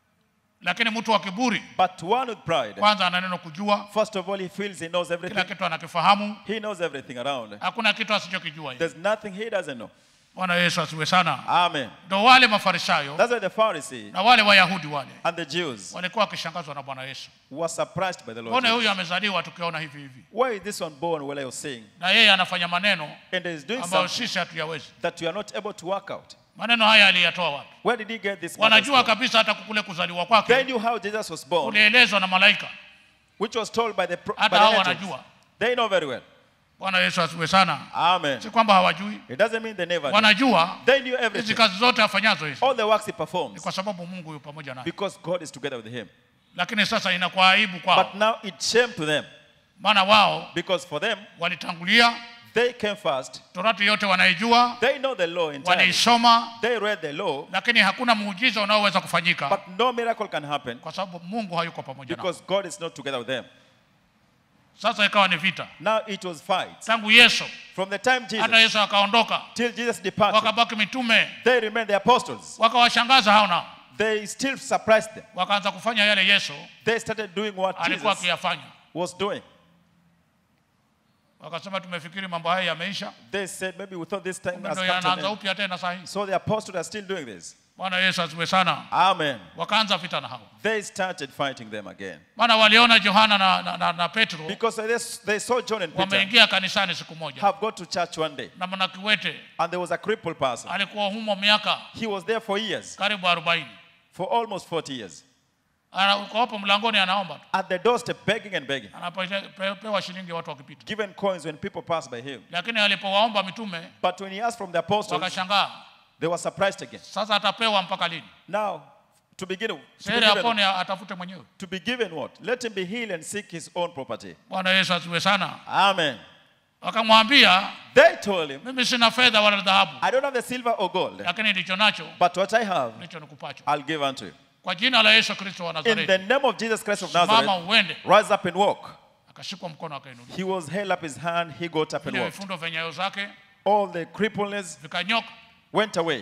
[SPEAKER 2] lakini mtu wa kiburi
[SPEAKER 3] But one with pride,
[SPEAKER 2] kwanza ana neno kujua
[SPEAKER 3] first of all, he feels he knows
[SPEAKER 2] kila
[SPEAKER 3] everything.
[SPEAKER 2] kitu anakifahamu
[SPEAKER 3] He knows everything around.
[SPEAKER 2] hakuna kitu asichokijua yeye.
[SPEAKER 3] There's nothing he doesn't know.
[SPEAKER 2] bwana yesu asiwe sana
[SPEAKER 3] Amen.
[SPEAKER 2] ndo wale mafarisayo
[SPEAKER 3] That's why the Pharisee
[SPEAKER 2] na wale wayahudi wale
[SPEAKER 3] and the Jews
[SPEAKER 2] walikuwa wakishangazwa na bwana yesu
[SPEAKER 3] were surprised by the Lord.
[SPEAKER 2] mbone
[SPEAKER 3] Jesus.
[SPEAKER 2] huyu amezaliwa tukiona hivi hivi
[SPEAKER 3] Why is this one born while I was saying?
[SPEAKER 2] na yeye anafanya maneno
[SPEAKER 3] And is doing
[SPEAKER 2] ambayo
[SPEAKER 3] something
[SPEAKER 2] sisi hatuyawezi
[SPEAKER 3] that you are not able to work out.
[SPEAKER 2] maneno haya aliyatoa wapi
[SPEAKER 3] Where did he get this? matters
[SPEAKER 2] wanajua
[SPEAKER 3] from?
[SPEAKER 2] kabisa hata kukule kuzaliwa
[SPEAKER 3] They
[SPEAKER 2] kwake
[SPEAKER 3] knew how Jesus was born,
[SPEAKER 2] kulielezwa na malaika
[SPEAKER 3] which was told by the, pro- by
[SPEAKER 2] hata
[SPEAKER 3] the
[SPEAKER 2] hao
[SPEAKER 3] angels.
[SPEAKER 2] wanajua
[SPEAKER 3] They know very well.
[SPEAKER 2] bwana yesu asiwe sana
[SPEAKER 3] Amen.
[SPEAKER 2] si kwamba hawajui
[SPEAKER 3] It doesn't mean they never knew.
[SPEAKER 2] wanajua
[SPEAKER 3] They knew
[SPEAKER 2] hizi
[SPEAKER 3] everything.
[SPEAKER 2] kazi zote afanyazo hizi
[SPEAKER 3] All the works he
[SPEAKER 2] ni
[SPEAKER 3] performs
[SPEAKER 2] kwa sababu mungu yu pamoja naye
[SPEAKER 3] because God is together with him.
[SPEAKER 2] lakini sasa inakuwa aibu kwao
[SPEAKER 3] But now it's shame to them
[SPEAKER 2] maana wao
[SPEAKER 3] because for them,
[SPEAKER 2] walitangulia
[SPEAKER 3] They came first.
[SPEAKER 2] torati yote wanaijua
[SPEAKER 3] They know the law entirely.
[SPEAKER 2] wanaisoma
[SPEAKER 3] They read the law,
[SPEAKER 2] lakini hakuna muujiza unaoweza kufanyika
[SPEAKER 3] but no miracle can happen
[SPEAKER 2] kwa sababu mungu hayuko pamoja nao
[SPEAKER 3] because God is not together with them.
[SPEAKER 2] sasa ikawa ni vita
[SPEAKER 3] Now it was fights.
[SPEAKER 2] tangu yesu
[SPEAKER 3] From the time
[SPEAKER 2] hata
[SPEAKER 3] Jesus
[SPEAKER 2] yesu akaondoka
[SPEAKER 3] till Jesus departed,
[SPEAKER 2] wakabaki mitume
[SPEAKER 3] they remained the apostles.
[SPEAKER 2] wakawashangaza hao nao
[SPEAKER 3] They still surprised them.
[SPEAKER 2] wakaanza kufanya yale yesu
[SPEAKER 3] They started doing what
[SPEAKER 2] alikuwa
[SPEAKER 3] Jesus
[SPEAKER 2] akiyafanya
[SPEAKER 3] was doing.
[SPEAKER 2] wakasema tumefikiri mambo haya yameisha
[SPEAKER 3] They said, maybe we thought this time
[SPEAKER 2] Kumbe
[SPEAKER 3] has
[SPEAKER 2] ndo
[SPEAKER 3] come to an
[SPEAKER 2] yanaanza
[SPEAKER 3] end.
[SPEAKER 2] upya tena saa hii
[SPEAKER 3] So the apostles are still doing this.
[SPEAKER 2] bwana yesu asiwe sana
[SPEAKER 3] Amen.
[SPEAKER 2] wakaanza vita na hao
[SPEAKER 3] They started fighting them again.
[SPEAKER 2] maana waliona yohana na, na, na, na petro
[SPEAKER 3] Because they, they saw John and Peter
[SPEAKER 2] wameingia kanisani siku moja
[SPEAKER 3] have got to church one day.
[SPEAKER 2] na mwanakiwete
[SPEAKER 3] And there was a crippled person.
[SPEAKER 2] alikuwa humo miaka
[SPEAKER 3] He was there for years,
[SPEAKER 2] karibu arobaini
[SPEAKER 3] for almost 40 years.
[SPEAKER 2] uko hapo mlangoni anaomba tu
[SPEAKER 3] At the doorstep, begging and begging.
[SPEAKER 2] anapewa shilingi watu wakipita
[SPEAKER 3] Given coins when people pass by him.
[SPEAKER 2] lakini alipowaomba mitume
[SPEAKER 3] But when he asked from the apostles,
[SPEAKER 2] wakashangaa
[SPEAKER 3] they were surprised again.
[SPEAKER 2] sasa atapewa mpaka lini
[SPEAKER 3] Now, to begin, to be
[SPEAKER 2] sere
[SPEAKER 3] given,
[SPEAKER 2] apone atafute mwenyewe
[SPEAKER 3] to be given what? Let him be healed and seek his own property.
[SPEAKER 2] bwana yesu asiwe sana
[SPEAKER 3] Amen.
[SPEAKER 2] wakamwambia
[SPEAKER 3] They told him,
[SPEAKER 2] mimi sina fedha wala dhahabu
[SPEAKER 3] I don't have the silver or gold,
[SPEAKER 2] lakini ndicho nacho
[SPEAKER 3] but what I have,
[SPEAKER 2] ndicho nikupacho
[SPEAKER 3] I'll give unto you.
[SPEAKER 2] kwa jina la yesu kristo wa
[SPEAKER 3] In the
[SPEAKER 2] nazareti
[SPEAKER 3] name of Jesus Christ of
[SPEAKER 2] mama
[SPEAKER 3] Nazareth,
[SPEAKER 2] uende
[SPEAKER 3] rise up and walk.
[SPEAKER 2] akashikwa mkono akainuliwa
[SPEAKER 3] He was held up his hand, he got up and
[SPEAKER 2] vile
[SPEAKER 3] walked.
[SPEAKER 2] vifundo vya nyayo zake
[SPEAKER 3] All the crippleness
[SPEAKER 2] vikanyoka
[SPEAKER 3] went away.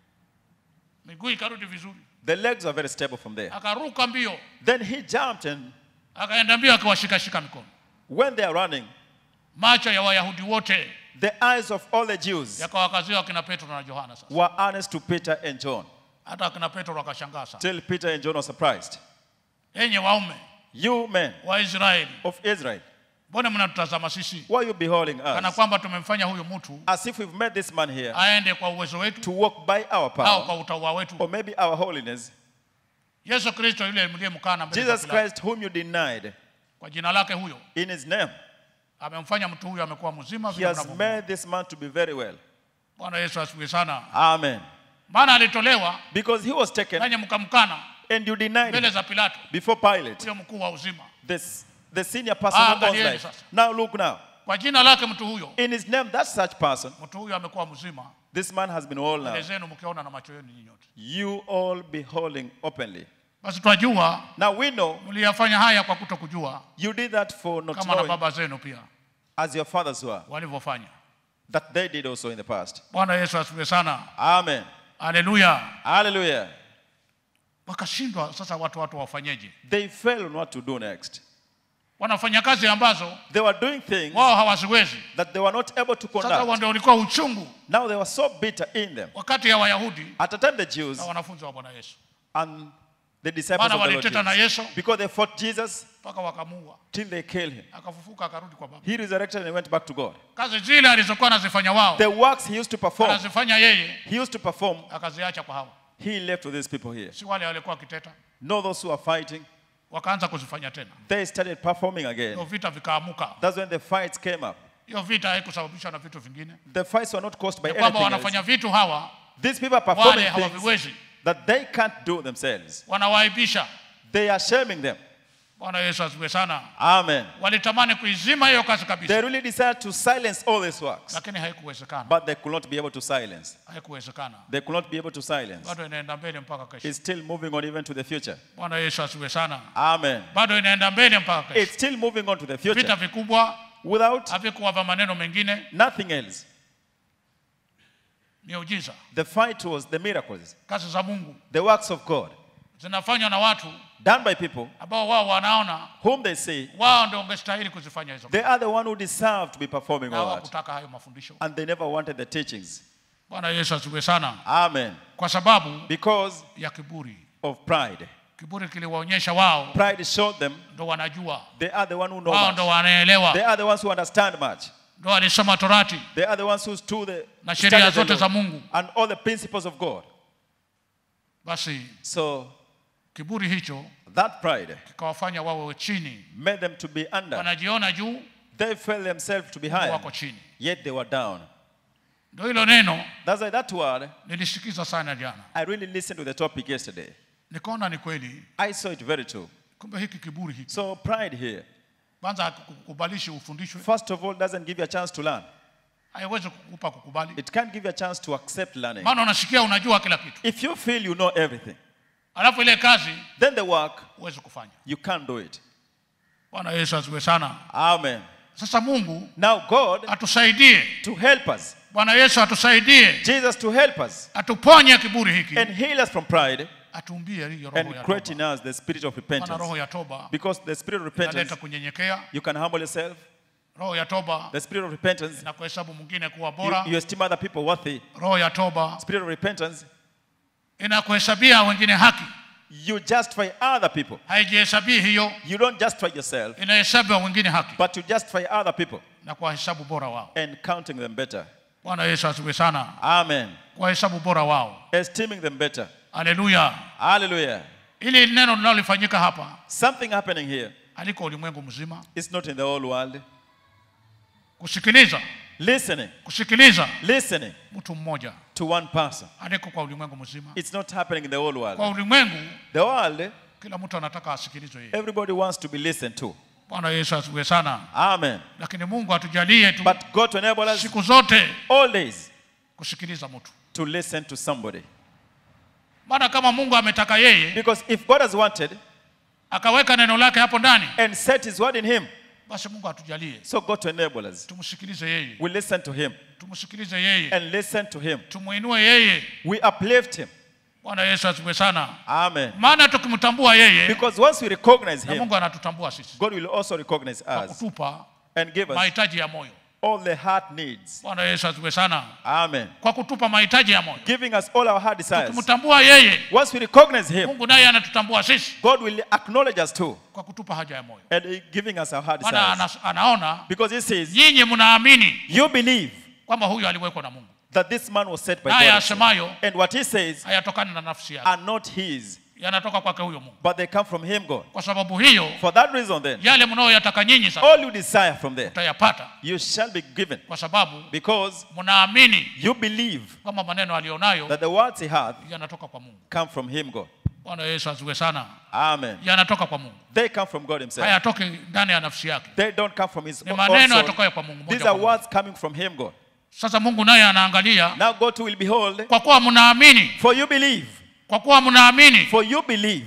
[SPEAKER 2] miguu ikarudi vizuri
[SPEAKER 3] The legs were very stable from there.
[SPEAKER 2] akaruka mbio
[SPEAKER 3] Then he jumped, and
[SPEAKER 2] akaenda mbio akiwashikashika mikono
[SPEAKER 3] when they are running,
[SPEAKER 2] macho ya wayahudi wote
[SPEAKER 3] the eyes of all the Jews
[SPEAKER 2] yakawakazia akina petro na yohana sasa
[SPEAKER 3] were honest to Peter and John.
[SPEAKER 2] hata akina petro wakashangaa sana
[SPEAKER 3] Till Peter and John were surprised.
[SPEAKER 2] enye waume
[SPEAKER 3] You men
[SPEAKER 2] wa israeli
[SPEAKER 3] of Israel,
[SPEAKER 2] mbona mnatutazama sisi
[SPEAKER 3] why are you beholding
[SPEAKER 2] kana
[SPEAKER 3] us?
[SPEAKER 2] kwamba tumemfanya huyu mtu
[SPEAKER 3] As if we've made this man here
[SPEAKER 2] aende kwa uwezo wetu
[SPEAKER 3] to walk by our
[SPEAKER 2] au
[SPEAKER 3] power
[SPEAKER 2] kwa utaua wetu
[SPEAKER 3] or maybe our holiness.
[SPEAKER 2] yesu kristo yule mliyemkana mbele za
[SPEAKER 3] Jesus
[SPEAKER 2] Pilato,
[SPEAKER 3] Christ, whom you denied,
[SPEAKER 2] kwa jina lake huyo
[SPEAKER 3] in his name,
[SPEAKER 2] amemfanya mtu huyu amekuwa mzima
[SPEAKER 3] he
[SPEAKER 2] vile
[SPEAKER 3] has
[SPEAKER 2] mnavyomwona.
[SPEAKER 3] made this man to be very well.
[SPEAKER 2] bwana yesu asifiwe sana
[SPEAKER 3] Amen.
[SPEAKER 2] maana alitolewa
[SPEAKER 3] Because he was taken
[SPEAKER 2] nanyi mkamkana
[SPEAKER 3] and you denied
[SPEAKER 2] mbele
[SPEAKER 3] him
[SPEAKER 2] za pilato
[SPEAKER 3] before Pilate,
[SPEAKER 2] huyo mkuu wa uzima
[SPEAKER 3] this, the senior person
[SPEAKER 2] Ah,
[SPEAKER 3] who owns
[SPEAKER 2] angalieni
[SPEAKER 3] life.
[SPEAKER 2] sasa.
[SPEAKER 3] Now look now.
[SPEAKER 2] kwa jina lake mtu huyo
[SPEAKER 3] In his name, that such person,
[SPEAKER 2] mtu huyo amekuwa mzima
[SPEAKER 3] this man has been all
[SPEAKER 2] mbele
[SPEAKER 3] now.
[SPEAKER 2] zenu mkiona na macho yenu nyinyi yote
[SPEAKER 3] You all beholding openly.
[SPEAKER 2] basi twajua
[SPEAKER 3] Now we know
[SPEAKER 2] mliyafanya haya kwa kuto kujua
[SPEAKER 3] you did that for not
[SPEAKER 2] kama na
[SPEAKER 3] knowing,
[SPEAKER 2] baba zenu pia
[SPEAKER 3] as your fathers were,
[SPEAKER 2] walivyofanya
[SPEAKER 3] that they did also in the past.
[SPEAKER 2] bwana yesu asifiwe sana
[SPEAKER 3] Amen.
[SPEAKER 2] haleluya
[SPEAKER 3] Hallelujah.
[SPEAKER 2] wakashindwa sasa watu watu wafanyeje
[SPEAKER 3] They failed on what to do next.
[SPEAKER 2] wanafanya kazi ambazo
[SPEAKER 3] They were doing things
[SPEAKER 2] wao hawaziwezi
[SPEAKER 3] that they were not able to
[SPEAKER 2] sasa huo
[SPEAKER 3] conduct.
[SPEAKER 2] ndio ulikuwa uchungu
[SPEAKER 3] Now they were so bitter in them.
[SPEAKER 2] wakati ya wayahudi
[SPEAKER 3] At the time, the Jews
[SPEAKER 2] na wanafunzi wa bwana yesu
[SPEAKER 3] and the disciples
[SPEAKER 2] maana
[SPEAKER 3] of the Lord
[SPEAKER 2] waliteta na
[SPEAKER 3] Jesus,
[SPEAKER 2] yesu
[SPEAKER 3] because they fought Jesus
[SPEAKER 2] mpaka wakamuua
[SPEAKER 3] till they killed him.
[SPEAKER 2] akafufuka akarudi kwa baba
[SPEAKER 3] He resurrected and went back to God.
[SPEAKER 2] kazi zile alizokuwa anazifanya wao
[SPEAKER 3] The works he used to perform,
[SPEAKER 2] anazifanya yeye
[SPEAKER 3] he used to perform,
[SPEAKER 2] akaziacha kwa hawa
[SPEAKER 3] he left with these people here.
[SPEAKER 2] si wale walikuwa wakiteta
[SPEAKER 3] Know those who are fighting,
[SPEAKER 2] wakaanza kuzifanya tena
[SPEAKER 3] they started performing
[SPEAKER 2] hiyo
[SPEAKER 3] again.
[SPEAKER 2] vita vikaamuka
[SPEAKER 3] That's when the fights came up.
[SPEAKER 2] hiyo vita haikusababishwa na vitu vingine
[SPEAKER 3] The fights were not caused by
[SPEAKER 2] ni kwamba
[SPEAKER 3] anything
[SPEAKER 2] wanafanya
[SPEAKER 3] else.
[SPEAKER 2] vitu hawa
[SPEAKER 3] These people are
[SPEAKER 2] wale
[SPEAKER 3] performing things
[SPEAKER 2] hawaviwezi
[SPEAKER 3] that they can't do themselves.
[SPEAKER 2] wanawaaibisha
[SPEAKER 3] They are shaming them.
[SPEAKER 2] bwana yesu asifiwe sana
[SPEAKER 3] Amen.
[SPEAKER 2] walitamani kuizima hiyo kazi kabisa
[SPEAKER 3] They really decided to silence all these works,
[SPEAKER 2] lakini haikuwezekana
[SPEAKER 3] but they could not be able to silence.
[SPEAKER 2] haikuwezekana
[SPEAKER 3] They could not be able to silence.
[SPEAKER 2] bado inaenda mbele mpaka kesho
[SPEAKER 3] It's still moving on even to the future.
[SPEAKER 2] bwana yesu asifiwe sana
[SPEAKER 3] Amen.
[SPEAKER 2] bado inaenda mbele mpaka kesho
[SPEAKER 3] It's still moving on to the
[SPEAKER 2] vita
[SPEAKER 3] future
[SPEAKER 2] vikubwa
[SPEAKER 3] without
[SPEAKER 2] havikuwa vya maneno mengine
[SPEAKER 3] nothing else.
[SPEAKER 2] miujiza
[SPEAKER 3] The fight was the miracles,
[SPEAKER 2] kazi za mungu
[SPEAKER 3] the works of God,
[SPEAKER 2] zinafanywa na watu
[SPEAKER 3] done by people
[SPEAKER 2] ambao wao wanaona
[SPEAKER 3] whom they say
[SPEAKER 2] wao ndio wangestahili kuzifanya hizo
[SPEAKER 3] they are the one who deserve to be performing
[SPEAKER 2] na
[SPEAKER 3] all that.
[SPEAKER 2] hawakutaka hayo mafundisho
[SPEAKER 3] And they never wanted the teachings.
[SPEAKER 2] bwana yesu asifiwe sana
[SPEAKER 3] Amen.
[SPEAKER 2] kwa sababu
[SPEAKER 3] Because
[SPEAKER 2] ya kiburi
[SPEAKER 3] of pride.
[SPEAKER 2] kiburi kiliwaonyesha wao
[SPEAKER 3] Pride showed them
[SPEAKER 2] ndo wanajua
[SPEAKER 3] they are the one who know
[SPEAKER 2] wao ndo
[SPEAKER 3] much.
[SPEAKER 2] wanaelewa
[SPEAKER 3] They are the ones who understand much.
[SPEAKER 2] ndo walisoma torati
[SPEAKER 3] They are the ones who stood the
[SPEAKER 2] na sheria
[SPEAKER 3] studied the
[SPEAKER 2] zote za
[SPEAKER 3] law
[SPEAKER 2] mungu
[SPEAKER 3] and all the principles of God.
[SPEAKER 2] basi
[SPEAKER 3] So
[SPEAKER 2] kiburi hicho
[SPEAKER 3] that pride
[SPEAKER 2] kikawafanya wawe chini
[SPEAKER 3] made them to be under.
[SPEAKER 2] wanajiona juu
[SPEAKER 3] They felt themselves to be
[SPEAKER 2] Mungu
[SPEAKER 3] higher,
[SPEAKER 2] wako chini
[SPEAKER 3] yet they were down.
[SPEAKER 2] ndo hilo neno
[SPEAKER 3] That's why that word,
[SPEAKER 2] nilisikiza sana jana
[SPEAKER 3] I really listened to the topic yesterday.
[SPEAKER 2] nikaona ni kweli
[SPEAKER 3] I saw it very true.
[SPEAKER 2] kumbe hiki kiburi hiki
[SPEAKER 3] So pride here,
[SPEAKER 2] kwanza hakukubalishi ufundishwe
[SPEAKER 3] first of all, doesn't give you a chance to learn.
[SPEAKER 2] haiwezi kukupa kukubali
[SPEAKER 3] It can't give you a chance to accept learning.
[SPEAKER 2] maana unasikia unajua kila kitu
[SPEAKER 3] If you feel you know everything,
[SPEAKER 2] alafu ile kazi
[SPEAKER 3] then the work,
[SPEAKER 2] huwezi kufanya
[SPEAKER 3] you can't do it.
[SPEAKER 2] bwana yesu asiwe sana
[SPEAKER 3] Amen.
[SPEAKER 2] sasa mungu
[SPEAKER 3] Now, God,
[SPEAKER 2] atusaidie
[SPEAKER 3] to help us,
[SPEAKER 2] bwana yesu atusaidie
[SPEAKER 3] Jesus to help us
[SPEAKER 2] atuponye kiburi hiki
[SPEAKER 3] and heal us from pride
[SPEAKER 2] atumbie hiyo roho
[SPEAKER 3] and
[SPEAKER 2] ya
[SPEAKER 3] create
[SPEAKER 2] toba
[SPEAKER 3] in us the spirit of
[SPEAKER 2] maana
[SPEAKER 3] repentance.
[SPEAKER 2] roho ya toba
[SPEAKER 3] Because the spirit of
[SPEAKER 2] inaleta
[SPEAKER 3] repentance,
[SPEAKER 2] kunyenyekea
[SPEAKER 3] you can humble yourself.
[SPEAKER 2] roho ya toba
[SPEAKER 3] The spirit of repentance,
[SPEAKER 2] na kuhesabu mwingine kuwa
[SPEAKER 3] you,
[SPEAKER 2] bora
[SPEAKER 3] you esteem other people worthy.
[SPEAKER 2] roho ya toba
[SPEAKER 3] Spirit of repentance,
[SPEAKER 2] inakuhesabia wengine haki
[SPEAKER 3] you justify other people.
[SPEAKER 2] haijihesabii hiyo
[SPEAKER 3] You don't justify yourself,
[SPEAKER 2] inahesabiwa wengine haki
[SPEAKER 3] but you justify other people
[SPEAKER 2] na kuwahesabu bora wao
[SPEAKER 3] and counting them better.
[SPEAKER 2] bwana yesu asiwe sana
[SPEAKER 3] Amen.
[SPEAKER 2] kuwahesabu bora wao
[SPEAKER 3] Esteeming them better.
[SPEAKER 2] haleluya
[SPEAKER 3] Hallelujah.
[SPEAKER 2] ili neno linalolifanyika hapa
[SPEAKER 3] Something happening here.
[SPEAKER 2] aliko ulimwengu mzima
[SPEAKER 3] It's not in the whole world.
[SPEAKER 2] kusikiliza
[SPEAKER 3] Listening,
[SPEAKER 2] kusikiliza
[SPEAKER 3] listening
[SPEAKER 2] mtu mmoja
[SPEAKER 3] to one person.
[SPEAKER 2] aliko kwa ulimwengu mzima
[SPEAKER 3] It's not happening in the whole
[SPEAKER 2] kwa
[SPEAKER 3] world.
[SPEAKER 2] ulimwengu
[SPEAKER 3] The world,
[SPEAKER 2] kila mtu anataka asikilizwe yeye
[SPEAKER 3] everybody wants to be listened to.
[SPEAKER 2] bwana yesu asiwe sana
[SPEAKER 3] Amen.
[SPEAKER 2] lakini mungu atujalie tu
[SPEAKER 3] But God to enable us
[SPEAKER 2] siku zote
[SPEAKER 3] all days
[SPEAKER 2] kusikiliza mtu
[SPEAKER 3] to listen to somebody.
[SPEAKER 2] maana kama mungu ametaka yeye
[SPEAKER 3] Because if God has wanted
[SPEAKER 2] akaweka neno lake hapo ndani
[SPEAKER 3] and set his word in him,
[SPEAKER 2] basi mungu atujalie
[SPEAKER 3] so God to enable us.
[SPEAKER 2] tumsikilize yeye
[SPEAKER 3] We listen to him
[SPEAKER 2] tumsikilize yeye
[SPEAKER 3] and listen to him.
[SPEAKER 2] tumuinue yeye
[SPEAKER 3] We uplift him.
[SPEAKER 2] bwana yesu asiwe sana
[SPEAKER 3] Amen.
[SPEAKER 2] maana tukimtambua yeye
[SPEAKER 3] Because once we recognize
[SPEAKER 2] na
[SPEAKER 3] him,
[SPEAKER 2] mungu anatutambua sisi
[SPEAKER 3] God will also recognize
[SPEAKER 2] kwa
[SPEAKER 3] us
[SPEAKER 2] kutupa
[SPEAKER 3] and give us
[SPEAKER 2] mahitaji ya moyo
[SPEAKER 3] all the heart needs.
[SPEAKER 2] bwana yesu asiwe sana
[SPEAKER 3] Amen.
[SPEAKER 2] kwa kutupa mahitaji ya moyo
[SPEAKER 3] Giving us all our heart desires.
[SPEAKER 2] tukimtambua yeye
[SPEAKER 3] Once we recognize him,
[SPEAKER 2] mungu naye anatutambua sisi
[SPEAKER 3] God will acknowledge us too
[SPEAKER 2] kwa kutupa haja ya moyo
[SPEAKER 3] and he giving us our heart
[SPEAKER 2] maana
[SPEAKER 3] desires.
[SPEAKER 2] ana, anaona
[SPEAKER 3] Because he says,
[SPEAKER 2] nyinyi mnaamini
[SPEAKER 3] You believe
[SPEAKER 2] kwamba huyu aliwekwa na mungu
[SPEAKER 3] that this man was set by
[SPEAKER 2] naye
[SPEAKER 3] God.
[SPEAKER 2] asemayo
[SPEAKER 3] And what he says
[SPEAKER 2] hayatokani na nafsi yake
[SPEAKER 3] are not his,
[SPEAKER 2] yanatoka kwake huyo mungu
[SPEAKER 3] but they come from him, God.
[SPEAKER 2] kwa sababu hiyo
[SPEAKER 3] For that reason, then,
[SPEAKER 2] yale mnayoyataka nyinyi sasa
[SPEAKER 3] all you desire from there,
[SPEAKER 2] utayapata
[SPEAKER 3] you shall be given.
[SPEAKER 2] kwa sababu
[SPEAKER 3] Because
[SPEAKER 2] mnaamini
[SPEAKER 3] you believe
[SPEAKER 2] kwamba maneno aliyonayo
[SPEAKER 3] that the words he hath
[SPEAKER 2] yanatoka kwa mungu
[SPEAKER 3] come from him, God.
[SPEAKER 2] bwana yesu asiwe sana
[SPEAKER 3] Amen.
[SPEAKER 2] yanatoka kwa mungu
[SPEAKER 3] They come from God himself.
[SPEAKER 2] hayatoki ndani ya nafsi yake
[SPEAKER 3] They don't come from his
[SPEAKER 2] ni
[SPEAKER 3] own
[SPEAKER 2] maneno
[SPEAKER 3] soul.
[SPEAKER 2] yatokayo kwa mungu moja
[SPEAKER 3] These
[SPEAKER 2] kwa
[SPEAKER 3] are
[SPEAKER 2] moja.
[SPEAKER 3] words coming from him, God.
[SPEAKER 2] sasa mungu naye anaangalia
[SPEAKER 3] Now God will behold,
[SPEAKER 2] kwa kuwa mnaamini
[SPEAKER 3] for you believe,
[SPEAKER 2] kwa kuwa mnaamini
[SPEAKER 3] for you believe.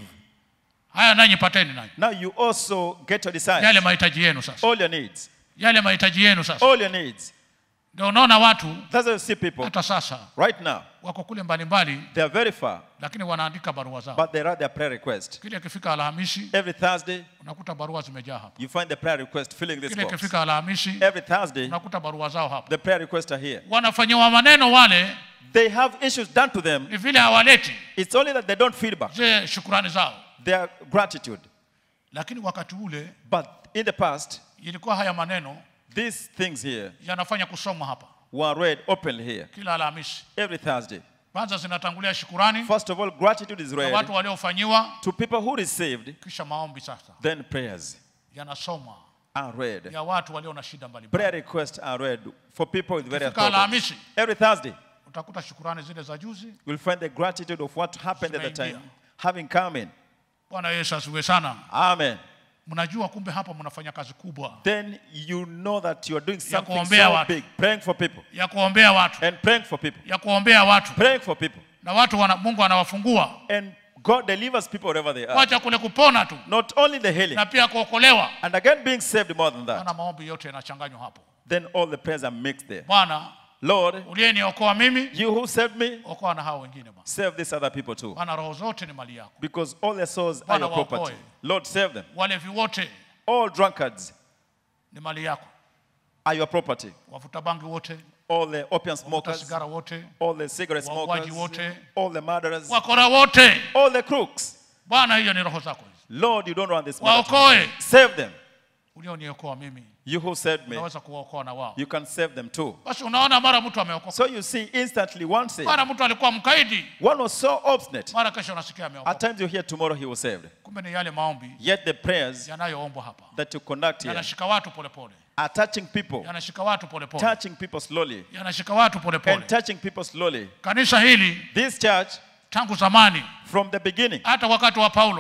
[SPEAKER 2] haya nanyi pateni nanyi
[SPEAKER 3] Now you also get your
[SPEAKER 2] yale
[SPEAKER 3] desires,
[SPEAKER 2] mahitaji yenu sasa
[SPEAKER 3] all your needs,
[SPEAKER 2] yale mahitaji yenu sasa
[SPEAKER 3] all your needs.
[SPEAKER 2] ndio unaona watu
[SPEAKER 3] That's why you see people
[SPEAKER 2] hata sasa
[SPEAKER 3] right now,
[SPEAKER 2] wako kule mbalimbali
[SPEAKER 3] they are very far,
[SPEAKER 2] lakini wanaandika barua zao
[SPEAKER 3] but they write their prayer request.
[SPEAKER 2] kile ikifika alhamisi
[SPEAKER 3] Every Thursday,
[SPEAKER 2] unakuta barua zimejaa hapa
[SPEAKER 3] you find the prayer request filling this
[SPEAKER 2] kile
[SPEAKER 3] box.
[SPEAKER 2] ikifika alhamisi
[SPEAKER 3] Every Thursday,
[SPEAKER 2] unakuta barua zao hapa
[SPEAKER 3] the prayer requests are here.
[SPEAKER 2] wanafanyiwa maneno wale
[SPEAKER 3] They have issues done to them.
[SPEAKER 2] ni vile hawaleti
[SPEAKER 3] It's only that they don't feedback
[SPEAKER 2] zile shukurani zao
[SPEAKER 3] their gratitude.
[SPEAKER 2] lakini wakati ule
[SPEAKER 3] But in the past,
[SPEAKER 2] ilikuwa haya maneno
[SPEAKER 3] these things here
[SPEAKER 2] yanafanya kusomwa hapa
[SPEAKER 3] were read openly here
[SPEAKER 2] kila alhamisi
[SPEAKER 3] every Thursday.
[SPEAKER 2] kwanza zinatangulia shukurani
[SPEAKER 3] First of all, gratitude is
[SPEAKER 2] kwa
[SPEAKER 3] read
[SPEAKER 2] watu waliofanyiwa
[SPEAKER 3] to people who received,
[SPEAKER 2] kisha maombi sasa
[SPEAKER 3] then prayers
[SPEAKER 2] yanasomwa
[SPEAKER 3] are read.
[SPEAKER 2] ya watu walio na shida mbalimbali
[SPEAKER 3] Prayer requests are read for people with various
[SPEAKER 2] Ikifika
[SPEAKER 3] problems.
[SPEAKER 2] alhamisi
[SPEAKER 3] Every Thursday,
[SPEAKER 2] utakuta shukurani zile za juzi
[SPEAKER 3] you'll find the gratitude of what happened at the time
[SPEAKER 2] Zimeingia.
[SPEAKER 3] having come in.
[SPEAKER 2] bwana yesu asiwe sana
[SPEAKER 3] Amen.
[SPEAKER 2] mnajua kumbe hapa mnafanya kazi kubwa
[SPEAKER 3] Then you know that you are doing something
[SPEAKER 2] kuombea
[SPEAKER 3] so
[SPEAKER 2] watu.
[SPEAKER 3] big, praying for people
[SPEAKER 2] ya kuombea watu
[SPEAKER 3] and praying for people,
[SPEAKER 2] ya kuombea watu
[SPEAKER 3] praying for people.
[SPEAKER 2] na watu wana, mungu anawafungua
[SPEAKER 3] And God delivers people wherever they are.
[SPEAKER 2] wacha kule kupona tu
[SPEAKER 3] Not only the healing,
[SPEAKER 2] na pia kuokolewa
[SPEAKER 3] and again being saved more than that.
[SPEAKER 2] maana maombi yote yanachanganywa hapo
[SPEAKER 3] Then all the prayers are mixed there.
[SPEAKER 2] bwana
[SPEAKER 3] Lord,
[SPEAKER 2] uliyeniokoa mimi
[SPEAKER 3] you who saved me,
[SPEAKER 2] okoa na hao wengine bwana
[SPEAKER 3] save these other people too.
[SPEAKER 2] maana roho zote ni mali yako
[SPEAKER 3] Because all their souls are
[SPEAKER 2] Bwana
[SPEAKER 3] your property.
[SPEAKER 2] waokoe.
[SPEAKER 3] Lord, save them.
[SPEAKER 2] walevi wote
[SPEAKER 3] All drunkards
[SPEAKER 2] ni mali yako
[SPEAKER 3] are your property.
[SPEAKER 2] wavuta bangi wote
[SPEAKER 3] All the opium
[SPEAKER 2] wavuta
[SPEAKER 3] smokers,
[SPEAKER 2] sigara wote
[SPEAKER 3] all the cigarette
[SPEAKER 2] Wauaji
[SPEAKER 3] smokers,
[SPEAKER 2] wote.
[SPEAKER 3] all the murderers,
[SPEAKER 2] wakora wote
[SPEAKER 3] all the crooks.
[SPEAKER 2] bwana hiyo ni roho zako hizi
[SPEAKER 3] Lord, you don't run this matter.
[SPEAKER 2] waokoe
[SPEAKER 3] Save them.
[SPEAKER 2] ulioniokoa mimi
[SPEAKER 3] You who saved me,
[SPEAKER 2] unaweza kuwaokoa na wao
[SPEAKER 3] you can save them too.
[SPEAKER 2] basi unaona mara mtu ameokoka
[SPEAKER 3] So you see, instantly one saved.
[SPEAKER 2] mara mtu alikuwa mkaidi
[SPEAKER 3] One was so obstinate.
[SPEAKER 2] mara kesho unasikia
[SPEAKER 3] At
[SPEAKER 2] ameokoka
[SPEAKER 3] times you hear tomorrow he was saved.
[SPEAKER 2] kumbe ni yale maombi
[SPEAKER 3] Yet the prayers
[SPEAKER 2] yanayoombwa hapa
[SPEAKER 3] that you conduct here
[SPEAKER 2] yanashika watu polepole
[SPEAKER 3] are touching people,
[SPEAKER 2] yanashika watu polepole
[SPEAKER 3] touching people slowly,
[SPEAKER 2] yanashika watu
[SPEAKER 3] and
[SPEAKER 2] polepole
[SPEAKER 3] touching people slowly.
[SPEAKER 2] kanisa hili
[SPEAKER 3] This church,
[SPEAKER 2] tangu zamani
[SPEAKER 3] from the beginning,
[SPEAKER 2] hata wakati wa paulo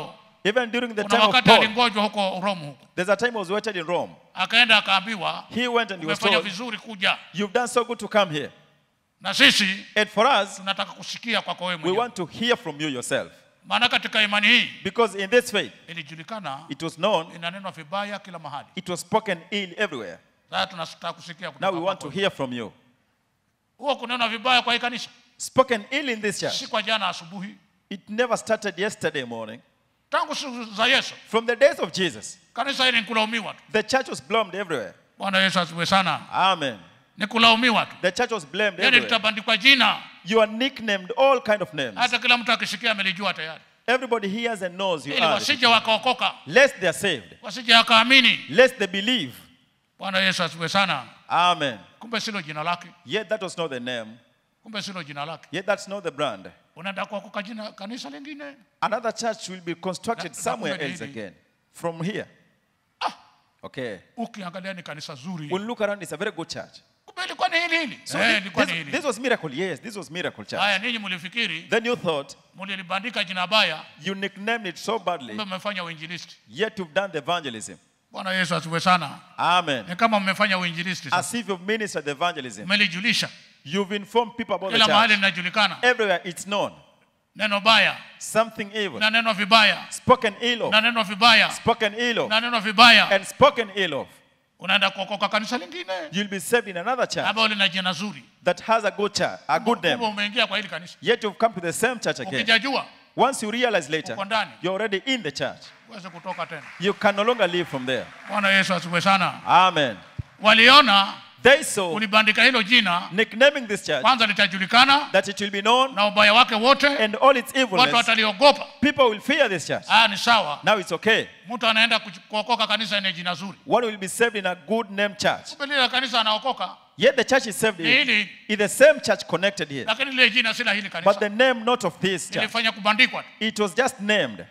[SPEAKER 3] Even during the
[SPEAKER 2] kuna
[SPEAKER 3] time of
[SPEAKER 2] wakati
[SPEAKER 3] Paul,
[SPEAKER 2] alingojwa huko Rome huko,
[SPEAKER 3] there's a time he was waited in Rome.
[SPEAKER 2] akaenda akaambiwa,
[SPEAKER 3] He went and he was
[SPEAKER 2] umefanya
[SPEAKER 3] told,
[SPEAKER 2] vizuri kuja,
[SPEAKER 3] You've done so good to come here.
[SPEAKER 2] na sisi
[SPEAKER 3] And for us,
[SPEAKER 2] tunataka kusikia kwako wewe
[SPEAKER 3] we
[SPEAKER 2] mwenyewe.
[SPEAKER 3] want to hear from you yourself.
[SPEAKER 2] Maana katika imani hii
[SPEAKER 3] Because in this faith,
[SPEAKER 2] ilijulikana,
[SPEAKER 3] it was known,
[SPEAKER 2] inanenwa vibaya kila mahali.
[SPEAKER 3] it was spoken ill everywhere.
[SPEAKER 2] Sasa tunataka kusikia
[SPEAKER 3] Now
[SPEAKER 2] kutoka
[SPEAKER 3] we want to
[SPEAKER 2] kwako.
[SPEAKER 3] hear from you.
[SPEAKER 2] Huo kunenwa vibaya kwa hii kanisa
[SPEAKER 3] Spoken ill in this church.
[SPEAKER 2] si kwa jana asubuhi,
[SPEAKER 3] It never started yesterday morning.
[SPEAKER 2] tangu siku za Yesu
[SPEAKER 3] From the days of Jesus,
[SPEAKER 2] kanisa hili ni kulaumiwa tu.
[SPEAKER 3] the church was blamed everywhere.
[SPEAKER 2] Bwana Yesu asifiwe sana,
[SPEAKER 3] Amen.
[SPEAKER 2] ni kulaumiwa tu.
[SPEAKER 3] The church was blamed
[SPEAKER 2] Yani
[SPEAKER 3] everywhere.
[SPEAKER 2] tutabandikwa jina,
[SPEAKER 3] You are nicknamed all kind of names.
[SPEAKER 2] hata kila mtu akisikia amelijua tayari,
[SPEAKER 3] Everybody hears and knows you
[SPEAKER 2] ili
[SPEAKER 3] are.
[SPEAKER 2] wasije wakaokoka,
[SPEAKER 3] Lest they are saved.
[SPEAKER 2] wasije wakaamini.
[SPEAKER 3] Lest they believe.
[SPEAKER 2] Bwana Yesu asifiwe sana.
[SPEAKER 3] Amen.
[SPEAKER 2] Kumbe silo jina lake,
[SPEAKER 3] Yet that was not the name.
[SPEAKER 2] kumbe silo jina lake.
[SPEAKER 3] Yet that's not the brand.
[SPEAKER 2] Unaenda kuokoka jina kanisa lingine,
[SPEAKER 3] Another church will be constructed
[SPEAKER 2] Na- na
[SPEAKER 3] somewhere
[SPEAKER 2] kumbe ni
[SPEAKER 3] else
[SPEAKER 2] hili.
[SPEAKER 3] again. From here. Okay.
[SPEAKER 2] ukiangalia ni kanisa zuri,
[SPEAKER 3] When you look around, it's a very good church.
[SPEAKER 2] kumbe ilikuwa ni hili hili.
[SPEAKER 3] So
[SPEAKER 2] Eh,
[SPEAKER 3] thi-
[SPEAKER 2] ilikuwa ni
[SPEAKER 3] this,
[SPEAKER 2] hili.
[SPEAKER 3] this was miracle. Yes, this was miracle church.
[SPEAKER 2] Haya, ninyi mlifikiri
[SPEAKER 3] Then you thought
[SPEAKER 2] mlilibandika jina baya,
[SPEAKER 3] you nicknamed it so badly,
[SPEAKER 2] kumbe mmefanya uinjilisti.
[SPEAKER 3] yet you've done the evangelism.
[SPEAKER 2] Bwana Yesu asifiwe sana.
[SPEAKER 3] Amen.
[SPEAKER 2] Ni kama mmefanya uinjilisti, sasa.
[SPEAKER 3] As if you've ministered the evangelism.
[SPEAKER 2] mmelijulisha
[SPEAKER 3] You've informed people about the
[SPEAKER 2] kila mahali
[SPEAKER 3] church.
[SPEAKER 2] linajulikana,
[SPEAKER 3] Everywhere it's known.
[SPEAKER 2] neno baya
[SPEAKER 3] Something evil.
[SPEAKER 2] na neno vibaya
[SPEAKER 3] Spoken ill of.
[SPEAKER 2] na neno vibaya
[SPEAKER 3] Spoken ill of.
[SPEAKER 2] na neno vibaya,
[SPEAKER 3] And spoken ill of.
[SPEAKER 2] unaenda kuokoka kanisa lingine
[SPEAKER 3] You'll be saved in another church
[SPEAKER 2] ambalo lina jina zuri,
[SPEAKER 3] that has a good church, a good
[SPEAKER 2] kumbe
[SPEAKER 3] name.
[SPEAKER 2] umeingia kwa hili kanisa,
[SPEAKER 3] Yet you've come to the same church again.
[SPEAKER 2] ukijajua
[SPEAKER 3] Once you realize later,
[SPEAKER 2] uko ndani,
[SPEAKER 3] you're already in the church.
[SPEAKER 2] uweze kutoka tena.
[SPEAKER 3] You can no longer live from there.
[SPEAKER 2] Bwana Yesu asifiwe sana.
[SPEAKER 3] Amen.
[SPEAKER 2] Waliona
[SPEAKER 3] They saw,
[SPEAKER 2] ulibandika hilo jina,
[SPEAKER 3] nicknaming this church,
[SPEAKER 2] kwanza litajulikana
[SPEAKER 3] that it will be known
[SPEAKER 2] na ubaya wake wote,
[SPEAKER 3] and all its
[SPEAKER 2] watu
[SPEAKER 3] evilness.
[SPEAKER 2] wataliogopa.
[SPEAKER 3] People will fear this church.
[SPEAKER 2] Haya, ni sawa.
[SPEAKER 3] Now it's okay.
[SPEAKER 2] Mtu anaenda kuch- kuokoka kanisa yenye jina zuri,
[SPEAKER 3] One will be saved in a good name church.
[SPEAKER 2] kumbe lile kanisa anaokoka,
[SPEAKER 3] Yet the church is saved
[SPEAKER 2] Ni
[SPEAKER 3] in,
[SPEAKER 2] hili.
[SPEAKER 3] in the same church connected here.
[SPEAKER 2] lakini lile jina si la hili
[SPEAKER 3] But
[SPEAKER 2] kanisa,
[SPEAKER 3] the name not of this church.
[SPEAKER 2] lilifanya kubandikwa tu.
[SPEAKER 3] It was just named.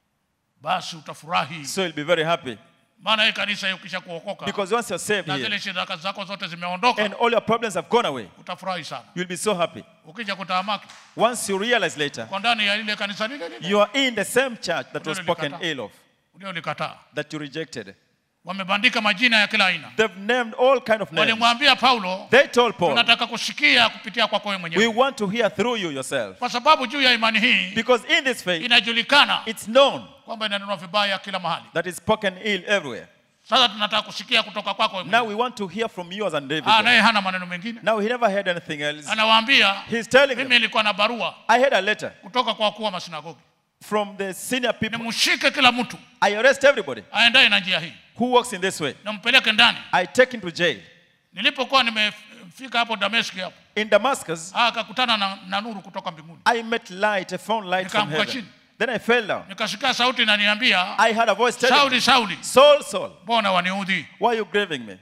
[SPEAKER 2] Basi utafurahi,
[SPEAKER 3] So you'll be very happy.
[SPEAKER 2] maana hii kanisa hii ukisha kuokoka
[SPEAKER 3] Because once you're saved
[SPEAKER 2] na
[SPEAKER 3] here
[SPEAKER 2] zile shida zako zote zimeondoka,
[SPEAKER 3] and all your problems have gone away,
[SPEAKER 2] utafurahi sana.
[SPEAKER 3] you'll be so happy.
[SPEAKER 2] Ukija kutahamaki
[SPEAKER 3] Once you realize later,
[SPEAKER 2] kwa ndani ya lile kanisa lile lile
[SPEAKER 3] you are in the same church that was
[SPEAKER 2] Ulilolikataa.
[SPEAKER 3] spoken ill of,
[SPEAKER 2] uliolikataa,
[SPEAKER 3] that you rejected.
[SPEAKER 2] wamebandika majina ya kila aina.
[SPEAKER 3] They've named all kind of names.
[SPEAKER 2] Walimwambia Paulo,
[SPEAKER 3] They told Paul,
[SPEAKER 2] tunataka kusikia kupitia kwako wewe
[SPEAKER 3] we
[SPEAKER 2] mwenyewe,
[SPEAKER 3] want to hear through you yourself.
[SPEAKER 2] kwa sababu juu ya imani hii
[SPEAKER 3] Because in this faith,
[SPEAKER 2] inajulikana
[SPEAKER 3] it's known
[SPEAKER 2] kwamba inanenwa vibaya kila mahali.
[SPEAKER 3] that it's spoken ill everywhere.
[SPEAKER 2] Sasa tunataka kusikia kutoka kwako wewe
[SPEAKER 3] Now
[SPEAKER 2] mwenyewe.
[SPEAKER 3] we want to hear from you as an
[SPEAKER 2] Ah,
[SPEAKER 3] individual.
[SPEAKER 2] naye hana maneno mengine,
[SPEAKER 3] Now he never heard anything else.
[SPEAKER 2] anawaambia
[SPEAKER 3] He's telling
[SPEAKER 2] mimi
[SPEAKER 3] them,
[SPEAKER 2] nilikuwa na barua
[SPEAKER 3] I had a letter
[SPEAKER 2] kutoka kwa wakuu wa masinagogi,
[SPEAKER 3] from the senior people.
[SPEAKER 2] nimshike kila mtu
[SPEAKER 3] I arrest everybody
[SPEAKER 2] aendaye na njia hii,
[SPEAKER 3] who walks in this way.
[SPEAKER 2] nampeleke ndani.
[SPEAKER 3] I take him to jail.
[SPEAKER 2] Nilipokuwa nimefika hapo Dameski hapo,
[SPEAKER 3] In Damascus,
[SPEAKER 2] ah, akakutana na, na nuru kutoka mbinguni,
[SPEAKER 3] I met light, I found light from
[SPEAKER 2] Nikaanguka
[SPEAKER 3] heaven.
[SPEAKER 2] chini.
[SPEAKER 3] Then I fell down.
[SPEAKER 2] nikasikia sauti inaniambia,
[SPEAKER 3] I had a voice telling
[SPEAKER 2] Sauli,
[SPEAKER 3] me,
[SPEAKER 2] Sauli,
[SPEAKER 3] Saul, Saul,
[SPEAKER 2] mbona waniudhi?
[SPEAKER 3] why are you grieving me?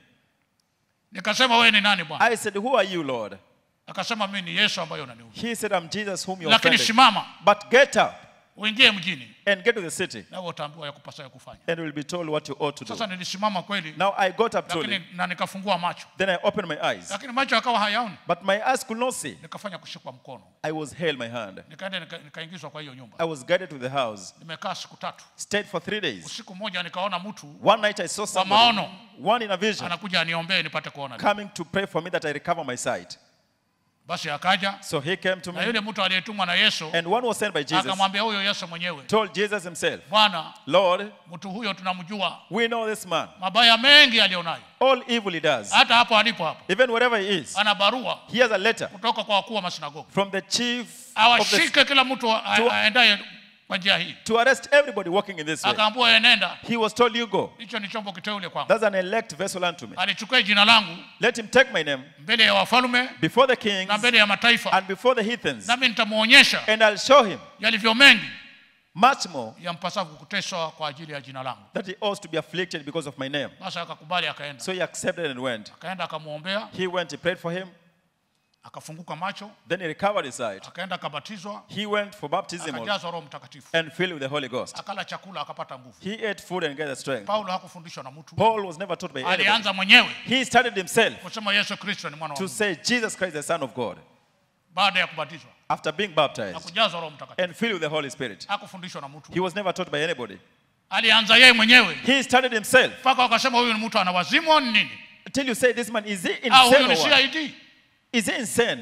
[SPEAKER 2] Nikasema wewe ni nani Bwana?
[SPEAKER 3] I said, Who are you, Lord?
[SPEAKER 2] Akasema mimi ni Yesu ambaye unaniudhi,
[SPEAKER 3] He said, I'm Jesus whom you
[SPEAKER 2] lakini
[SPEAKER 3] offended.
[SPEAKER 2] simama
[SPEAKER 3] But get up
[SPEAKER 2] uingie mjini,
[SPEAKER 3] and get to the city,
[SPEAKER 2] nawe utaambiwa ya kupasayo kufanya.
[SPEAKER 3] and you will be told what you ought to do.
[SPEAKER 2] Sasa nilisimama kweli,
[SPEAKER 3] Now I got up
[SPEAKER 2] lakini
[SPEAKER 3] truly.
[SPEAKER 2] na nikafungua macho,
[SPEAKER 3] Then I opened my eyes.
[SPEAKER 2] lakini macho yakawa hayaoni.
[SPEAKER 3] But my eyes could not see.
[SPEAKER 2] Nikafanya kushikwa mkono,
[SPEAKER 3] I was held my hand.
[SPEAKER 2] nikaenda nika- nikaingizwa kwa hiyo nyumba.
[SPEAKER 3] I was guided to the house.
[SPEAKER 2] Nimekaa siku tatu.
[SPEAKER 3] Stayed for three days.
[SPEAKER 2] Usiku mmoja nikaona mtu
[SPEAKER 3] One night I saw
[SPEAKER 2] kwa
[SPEAKER 3] somebody,
[SPEAKER 2] maono
[SPEAKER 3] one in a vision,
[SPEAKER 2] anakuja aniombee nipate kuona.
[SPEAKER 3] coming to pray for me that I recover my sight.
[SPEAKER 2] Basi akaja
[SPEAKER 3] So he came to
[SPEAKER 2] na
[SPEAKER 3] me,
[SPEAKER 2] yule mtu aliyetumwa na Yesu
[SPEAKER 3] and one was sent by Jesus,
[SPEAKER 2] akamwambia huyo Yesu mwenyewe,
[SPEAKER 3] told Jesus himself,
[SPEAKER 2] Bwana,
[SPEAKER 3] Lord,
[SPEAKER 2] mtu huyo tunamjua,
[SPEAKER 3] we know this man.
[SPEAKER 2] mabaya mengi alionayo,
[SPEAKER 3] All evil he does,
[SPEAKER 2] hata hapo alipo hapo,
[SPEAKER 3] even wherever he is,
[SPEAKER 2] ana barua
[SPEAKER 3] he has a letter
[SPEAKER 2] kutoka kwa wakuu wa masinagogi
[SPEAKER 3] from the chief of the,
[SPEAKER 2] awashike kila mtu a-
[SPEAKER 3] To-
[SPEAKER 2] aendaye kwa njia hii.
[SPEAKER 3] to arrest everybody walking in this way.
[SPEAKER 2] Akaambiwa enenda,
[SPEAKER 3] He was told, You go.
[SPEAKER 2] hicho ni chombo kiteule kwangu,
[SPEAKER 3] That's an elect vessel unto me.
[SPEAKER 2] alichukua jina langu
[SPEAKER 3] Let him take my name
[SPEAKER 2] mbele ya wafalme
[SPEAKER 3] before the kings
[SPEAKER 2] na mbele ya mataifa,
[SPEAKER 3] and before the heathens,
[SPEAKER 2] nami nitamwonyesha
[SPEAKER 3] and I'll show him
[SPEAKER 2] yalivyo mengi
[SPEAKER 3] much more
[SPEAKER 2] yampasavyo kuteswa kwa ajili ya jina langu.
[SPEAKER 3] that he ought to be afflicted because of my name.
[SPEAKER 2] Basi akakubali, akaenda
[SPEAKER 3] So he accepted and went.
[SPEAKER 2] akaenda akamwombea,
[SPEAKER 3] He went, he prayed for him,
[SPEAKER 2] akafunguka macho,
[SPEAKER 3] then he recovered his sight.
[SPEAKER 2] akaenda akabatizwa,
[SPEAKER 3] He went for baptism also
[SPEAKER 2] akajazwa Roho Mtakatifu,
[SPEAKER 3] and filled with the Holy Ghost.
[SPEAKER 2] akala chakula, akapata nguvu.
[SPEAKER 3] He ate food and gathered strength.
[SPEAKER 2] Paulo hakufundishwa na mtu,
[SPEAKER 3] Paul was never taught by anybody.
[SPEAKER 2] alianza mwenyewe
[SPEAKER 3] He started himself
[SPEAKER 2] kusema Yesu Kristo ni mwana wa
[SPEAKER 3] to
[SPEAKER 2] Mungu.
[SPEAKER 3] say Jesus Christ, the Son of God.
[SPEAKER 2] baada ya kubatizwa
[SPEAKER 3] after being
[SPEAKER 2] na
[SPEAKER 3] baptized
[SPEAKER 2] kujazwa roho mtakatifu
[SPEAKER 3] and filled with the Holy Spirit.
[SPEAKER 2] hakufundishwa na mtu
[SPEAKER 3] He was never taught by anybody.
[SPEAKER 2] alianza yeye mwenyewe
[SPEAKER 3] He started himself
[SPEAKER 2] mpaka wakasema huyu ni mtu ana wazimu au ni nini
[SPEAKER 3] until you say, This man, is he
[SPEAKER 2] au huyu
[SPEAKER 3] insane?
[SPEAKER 2] ni
[SPEAKER 3] Or what?
[SPEAKER 2] cid
[SPEAKER 3] Is he insane?